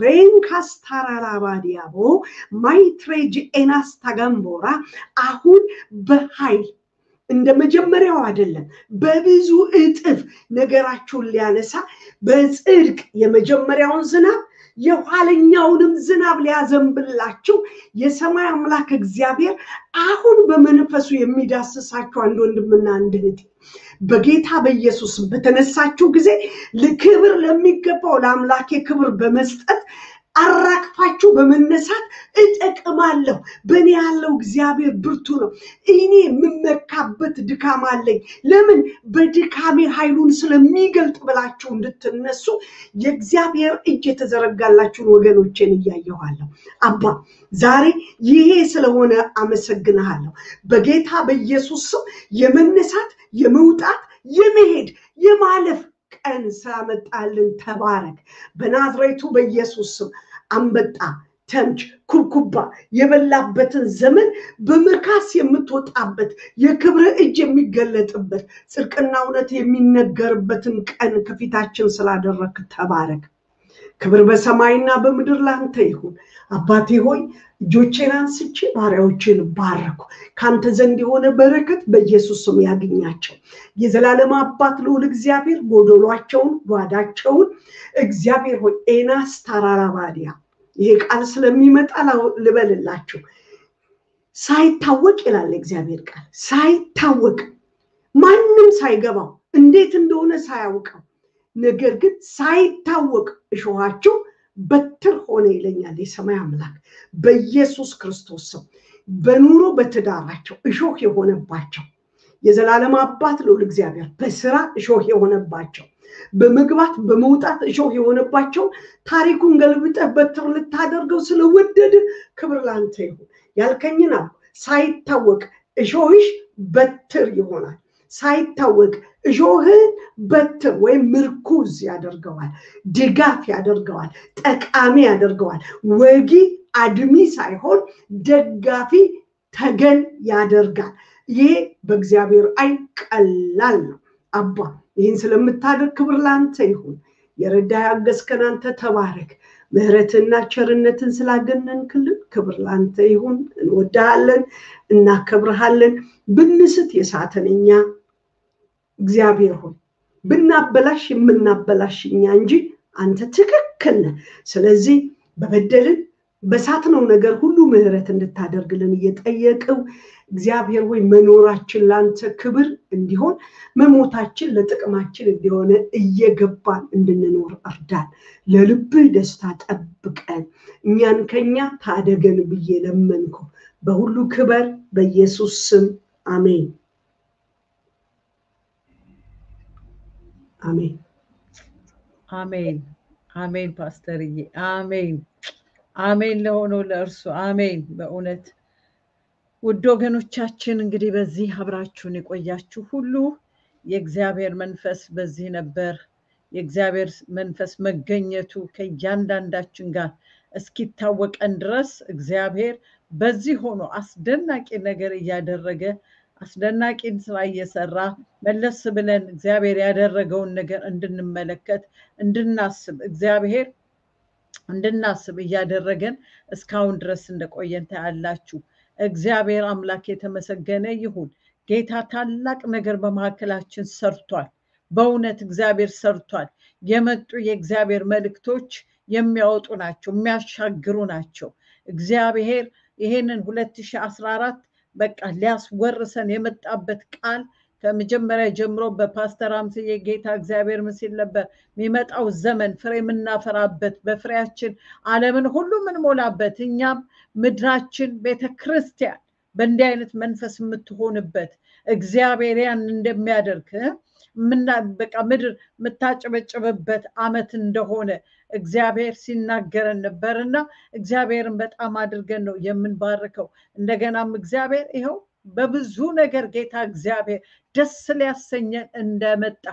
ሬንካስታራላባዲያቦ ማይትሬጅ ኤናስ ታጋምቦራ አሁን በኃይል እንደ መጀመሪያው አይደለም፣ በብዙ እጥፍ ነገራችሁን ሊያነሳ በጽድቅ የመጀመሪያውን ዝናብ የኋለኛውንም ዝናብ ሊያዘንብላችሁ የሰማይ አምላክ እግዚአብሔር አሁን በመንፈሱ የሚዳስሳችሁ አንድ ወንድምና አንድ እህት በጌታ በኢየሱስም በተነሳችሁ ጊዜ ክብር ለሚገባው ለአምላኬ ክብር በመስጠት አራግፋችሁ በመነሳት እጠቅማለሁ። በእኔ ያለው እግዚአብሔር ብርቱ ነው። እኔ የምመካበት ድካም አለኝ። ለምን በድካሜ ኃይሉን ስለሚገልጥ ብላችሁ እንድትነሱ የእግዚአብሔር እጅ የተዘረጋላችሁን ወገኖቼን እያየኋለሁ። አባ ዛሬ ይሄ ስለሆነ አመሰግንሃለሁ። በጌታ በኢየሱስ ስም የመነሳት የመውጣት የመሄድ የማለፍ ቀን ስላመጣልን ተባረክ። በናዝሬቱ በኢየሱስ ስም አንበጣ፣ ተምች፣ ኩብኩባ የበላበትን ዘመን በመካስ የምትወጣበት የክብር እጅ የሚገለጥበት ጽድቅና እውነት የሚነገርበትን ቀን ከፊታችን ስላደረክ ተባረክ። ክብር በሰማይና በምድር ላንተ ይሁን። አባቴ ሆይ እጆቼን አንስቼ ባሪያዎችን ባረኩ። ከአንተ ዘንድ የሆነ በረከት በኢየሱስ ስም ያገኛቸው። የዘላለም አባት ልዑል እግዚአብሔር ጎደሏቸውን፣ ጓዳቸውን እግዚአብሔር ሆይ ኤናስ ታራራባዲያ ይሄ ቃል ስለሚመጣ ልበልላችሁ። ሳይታወቅ ይላል እግዚአብሔር ቃል ሳይታወቅ ማንም ሳይገባው እንዴት እንደሆነ ሳያውቀው ነገር ግን ሳይታወቅ እሾኋቸው በትር ሆነ ይለኛል የሰማይ አምላክ በኢየሱስ ክርስቶስ ስም። በኑሮ በትዳራቸው እሾህ የሆነባቸው የዘላለም አባት ልዑል እግዚአብሔር በስራ እሾህ የሆነባቸው በመግባት በመውጣት እሾህ የሆነባቸው ታሪኩን ገልብጠህ በትር ልታደርገው ስለወደድ ክብር ላንተ ይሁን። ያልከኝን አልኩ። ሳይታወቅ እሾህሽ በትር ይሆናል። ሳይታወቅ እሾህን በትር ወይም ምርኩዝ ያደርገዋል፣ ድጋፍ ያደርገዋል፣ ጠቃሚ ያደርገዋል። ወጊ አድሚ ሳይሆን ደጋፊ ተገን ያደርጋል። ይሄ በእግዚአብሔር አይን ቀላል ነው። አባ ይህን ስለምታደርግ ክብር ለአንተ ይሁን። የረዳ ያገዝከን አንተ ተባረክ። ምሕረትና ቸርነትን ስላገነንክልን ክብር ለአንተ ይሁን። እንወዳሃለን፣ እናከብረሃለን። ብንስት የሳተን እኛ እግዚአብሔር ሆይ ብናበላሽ የምናበላሽ እኛ እንጂ አንተ ትክክል ነህ። ስለዚህ በበደልን በሳትነው ነገር ሁሉ ምሕረት እንድታደርግልን እየጠየቅው እግዚአብሔር ወይ መኖራችን ለአንተ ክብር እንዲሆን መሞታችን ለጥቅማችን እንዲሆነ እየገባን እንድንኖር እርዳን። ለልብህ ደስታ ጠብቀን፣ እኛን ከኛ ታደገን ብዬ ለመንኩ። በሁሉ ክበር በኢየሱስ ስም አሜን፣ አሜን፣ አሜን፣ አሜን። ፓስተርዬ አሜን፣ አሜን። ለሆነው ለእርሱ አሜን። በእውነት ውድ ወገኖቻችን እንግዲህ በዚህ አብራችሁን የቆያችሁ ሁሉ የእግዚአብሔር መንፈስ በዚህ ነበር። የእግዚአብሔር መንፈስ መገኘቱ ከእያንዳንዳችን ጋር እስኪታወቀን ድረስ እግዚአብሔር በዚህ ሆኖ አስደናቂ ነገር እያደረገ አስደናቂን ስራ እየሰራ መለስ ብለን እግዚአብሔር ያደረገውን ነገር እንድንመለከት እንድናስብ እግዚአብሔር እንድናስብ እያደረገን እስካሁን ድረስ እንደቆየን ታያላችሁ። እግዚአብሔር አምላክ የተመሰገነ ይሁን። ጌታ ታላቅ ነገር በመካከላችን ሰርቷል። በእውነት እግዚአብሔር ሰርቷል። የመጡ የእግዚአብሔር መልእክቶች የሚያወጡ ናቸው፣ የሚያሻግሩ ናቸው። እግዚአብሔር ይሄንን 2014 በቃ ሊያስወርሰን የመጣበት ቃል ከመጀመሪያ ጀምሮ በፓስተር አምስዬ ጌታ እግዚአብሔር ምስል ነበር። የሚመጣው ዘመን ፍሬ የምናፈራበት በፍሬያችን ዓለምን ሁሉ የምንሞላበት እኛም ምድራችን ቤተ ክርስቲያን በእንዲህ አይነት መንፈስ የምትሆንበት እግዚአብሔር ያን እንደሚያደርግ በቃ ምድር የምታጨበጭብበት ዓመት እንደሆነ እግዚአብሔር ሲናገረን ነበር እና እግዚአብሔርን በጣም አድርገን ነው የምንባርከው። እንደገናም እግዚአብሔር ይኸው በብዙ ነገር ጌታ እግዚአብሔር ደስ ሊያሰኘን እንደመጣ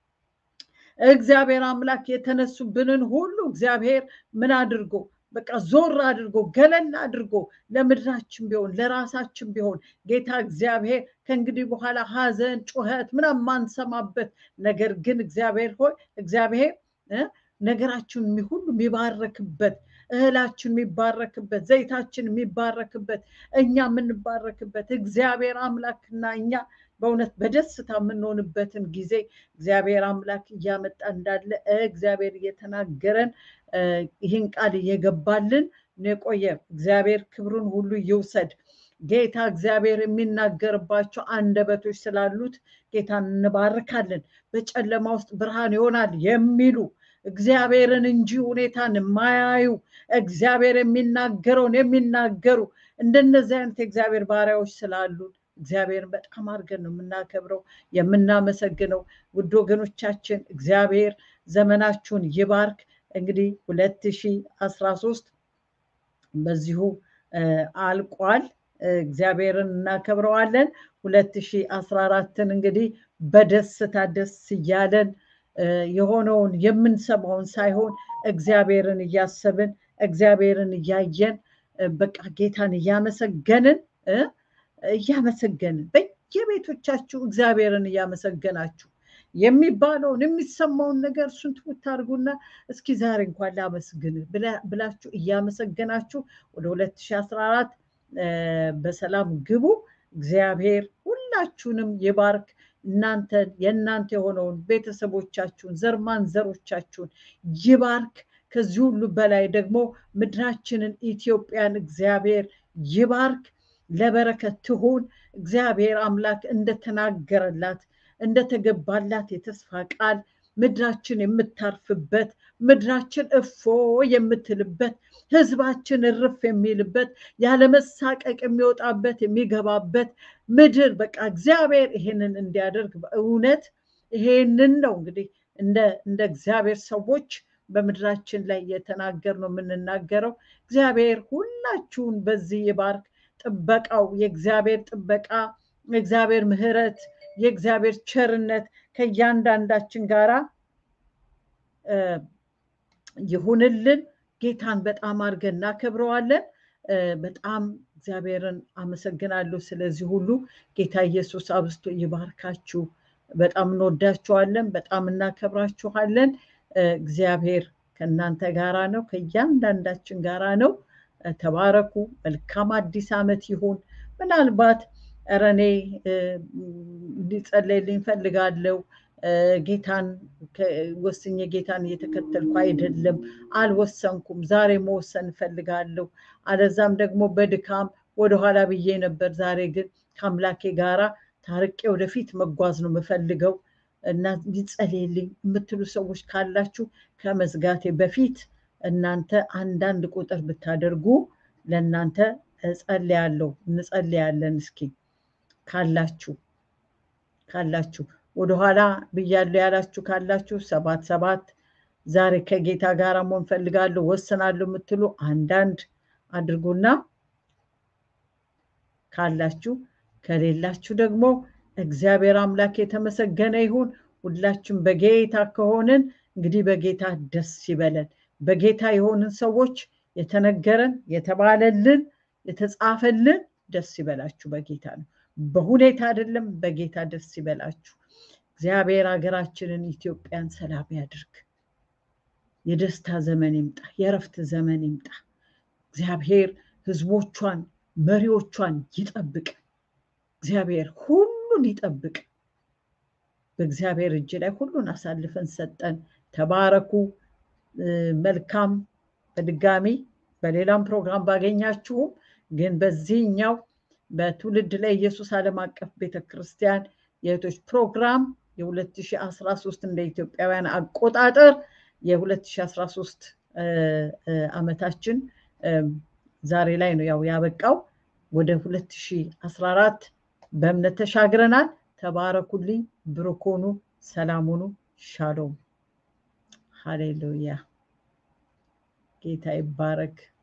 እግዚአብሔር አምላክ የተነሱብንን ሁሉ እግዚአብሔር ምን አድርጎ በቃ ዞር አድርጎ ገለል አድርጎ ለምድራችን ቢሆን ለራሳችን ቢሆን ጌታ እግዚአብሔር ከእንግዲህ በኋላ ሐዘን፣ ጩኸት ምናምን ማንሰማበት ነገር ግን እግዚአብሔር ሆይ እግዚአብሔር ነገራችን ሁሉ የሚባረክበት እህላችን የሚባረክበት ዘይታችን የሚባረክበት እኛ የምንባረክበት እግዚአብሔር አምላክና እኛ በእውነት በደስታ የምንሆንበትን ጊዜ እግዚአብሔር አምላክ እያመጣ እንዳለ እግዚአብሔር እየተናገረን ይህን ቃል እየገባልን የቆየ እግዚአብሔር ክብሩን ሁሉ ይውሰድ። ጌታ እግዚአብሔር የሚናገርባቸው አንደበቶች ስላሉት ጌታን እንባርካለን። በጨለማ ውስጥ ብርሃን ይሆናል የሚሉ እግዚአብሔርን እንጂ ሁኔታን የማያዩ እግዚአብሔር የሚናገረውን የሚናገሩ እንደነዚህ አይነት የእግዚአብሔር ባሪያዎች ስላሉን እግዚአብሔርን በጣም አድርገን ነው የምናከብረው የምናመሰግነው። ውድ ወገኖቻችን እግዚአብሔር ዘመናችሁን ይባርክ። እንግዲህ ሁለት ሺህ አስራ ሶስት በዚሁ አልቋል። እግዚአብሔርን እናከብረዋለን። ሁለት ሺህ አስራ አራትን እንግዲህ በደስታ ደስ እያለን የሆነውን የምንሰማውን ሳይሆን እግዚአብሔርን እያሰብን እግዚአብሔርን እያየን በቃ ጌታን እያመሰገንን እያመሰገንን በየቤቶቻችሁ እግዚአብሔርን እያመሰገናችሁ የሚባለውን የሚሰማውን ነገር እሱን ትውት አድርጉና እስኪ ዛሬ እንኳን ላመስግን ብላችሁ እያመሰገናችሁ ወደ 2014 በሰላም ግቡ። እግዚአብሔር ሁላችሁንም ይባርክ። እናንተን የእናንተ የሆነውን ቤተሰቦቻችሁን ዘር ማንዘሮቻችሁን ይባርክ። ከዚህ ሁሉ በላይ ደግሞ ምድራችንን ኢትዮጵያን እግዚአብሔር ይባርክ፣ ለበረከት ትሁን። እግዚአብሔር አምላክ እንደተናገረላት እንደተገባላት የተስፋ ቃል ምድራችን የምታርፍበት ምድራችን እፎ የምትልበት ህዝባችን እርፍ የሚልበት ያለመሳቀቅ የሚወጣበት የሚገባበት ምድር በቃ እግዚአብሔር ይሄንን እንዲያደርግ በእውነት ይሄንን ነው እንግዲህ እንደ እግዚአብሔር ሰዎች በምድራችን ላይ እየተናገር ነው የምንናገረው። እግዚአብሔር ሁላችሁን በዚህ ይባርክ። ጥበቃው የእግዚአብሔር ጥበቃ የእግዚአብሔር ምሕረት የእግዚአብሔር ቸርነት ከእያንዳንዳችን ጋራ ይሁንልን። ጌታን በጣም አድርገን እናከብረዋለን። በጣም እግዚአብሔርን አመሰግናለሁ ስለዚህ ሁሉ። ጌታ ኢየሱስ አብዝቶ ይባርካችሁ። በጣም እንወዳችኋለን፣ በጣም እናከብራችኋለን። እግዚአብሔር ከእናንተ ጋራ ነው፣ ከእያንዳንዳችን ጋራ ነው። ተባረኩ። መልካም አዲስ ዓመት ይሁን። ምናልባት ኧረ እኔ እንዲጸለይልኝ ፈልጋለሁ ጌታን ወስኜ ጌታን እየተከተልኩ አይደለም፣ አልወሰንኩም፣ ዛሬ መወሰን እፈልጋለሁ። አለዛም ደግሞ በድካም ወደኋላ ብዬ ነበር። ዛሬ ግን ከአምላኬ ጋራ ታርቄ ወደፊት መጓዝ ነው የምፈልገው እና ይጸልይልኝ የምትሉ ሰዎች ካላችሁ ከመዝጋቴ በፊት እናንተ አንዳንድ ቁጥር ብታደርጉ ለእናንተ እጸልያለሁ፣ እንጸልያለን። እስኪ ካላችሁ ካላችሁ ወደኋላ ብያለሁ ያላችሁ ካላችሁ ሰባት ሰባት ዛሬ ከጌታ ጋር መሆን ፈልጋለሁ ወስናለሁ የምትሉ አንዳንድ አድርጉና ካላችሁ ከሌላችሁ ደግሞ እግዚአብሔር አምላክ የተመሰገነ ይሁን። ሁላችን በጌታ ከሆንን እንግዲህ በጌታ ደስ ይበለን። በጌታ የሆንን ሰዎች የተነገረን የተባለልን የተጻፈልን ደስ ይበላችሁ በጌታ ነው። በሁኔታ አይደለም፣ በጌታ ደስ ይበላችሁ። እግዚአብሔር ሀገራችንን ኢትዮጵያን ሰላም ያድርግ። የደስታ ዘመን ይምጣ፣ የእረፍት ዘመን ይምጣ። እግዚአብሔር ሕዝቦቿን መሪዎቿን ይጠብቅ። እግዚአብሔር ሁሉን ይጠብቅ። በእግዚአብሔር እጅ ላይ ሁሉን አሳልፈን ሰጠን። ተባረኩ። መልካም በድጋሚ በሌላም ፕሮግራም ባገኛችሁም ግን በዚህኛው በትውልድ ላይ ኢየሱስ ዓለም አቀፍ ቤተክርስቲያን የእህቶች ፕሮግራም የ2013 እንደ ኢትዮጵያውያን አቆጣጠር የ2013 ዓመታችን ዛሬ ላይ ነው ያው ያበቃው። ወደ 2014 በእምነት ተሻግረናል። ተባረኩልኝ፣ ብሩክ ሁኑ፣ ሰላም ሁኑ። ሻሎም ሃሌሉያ። ጌታ ይባረክ።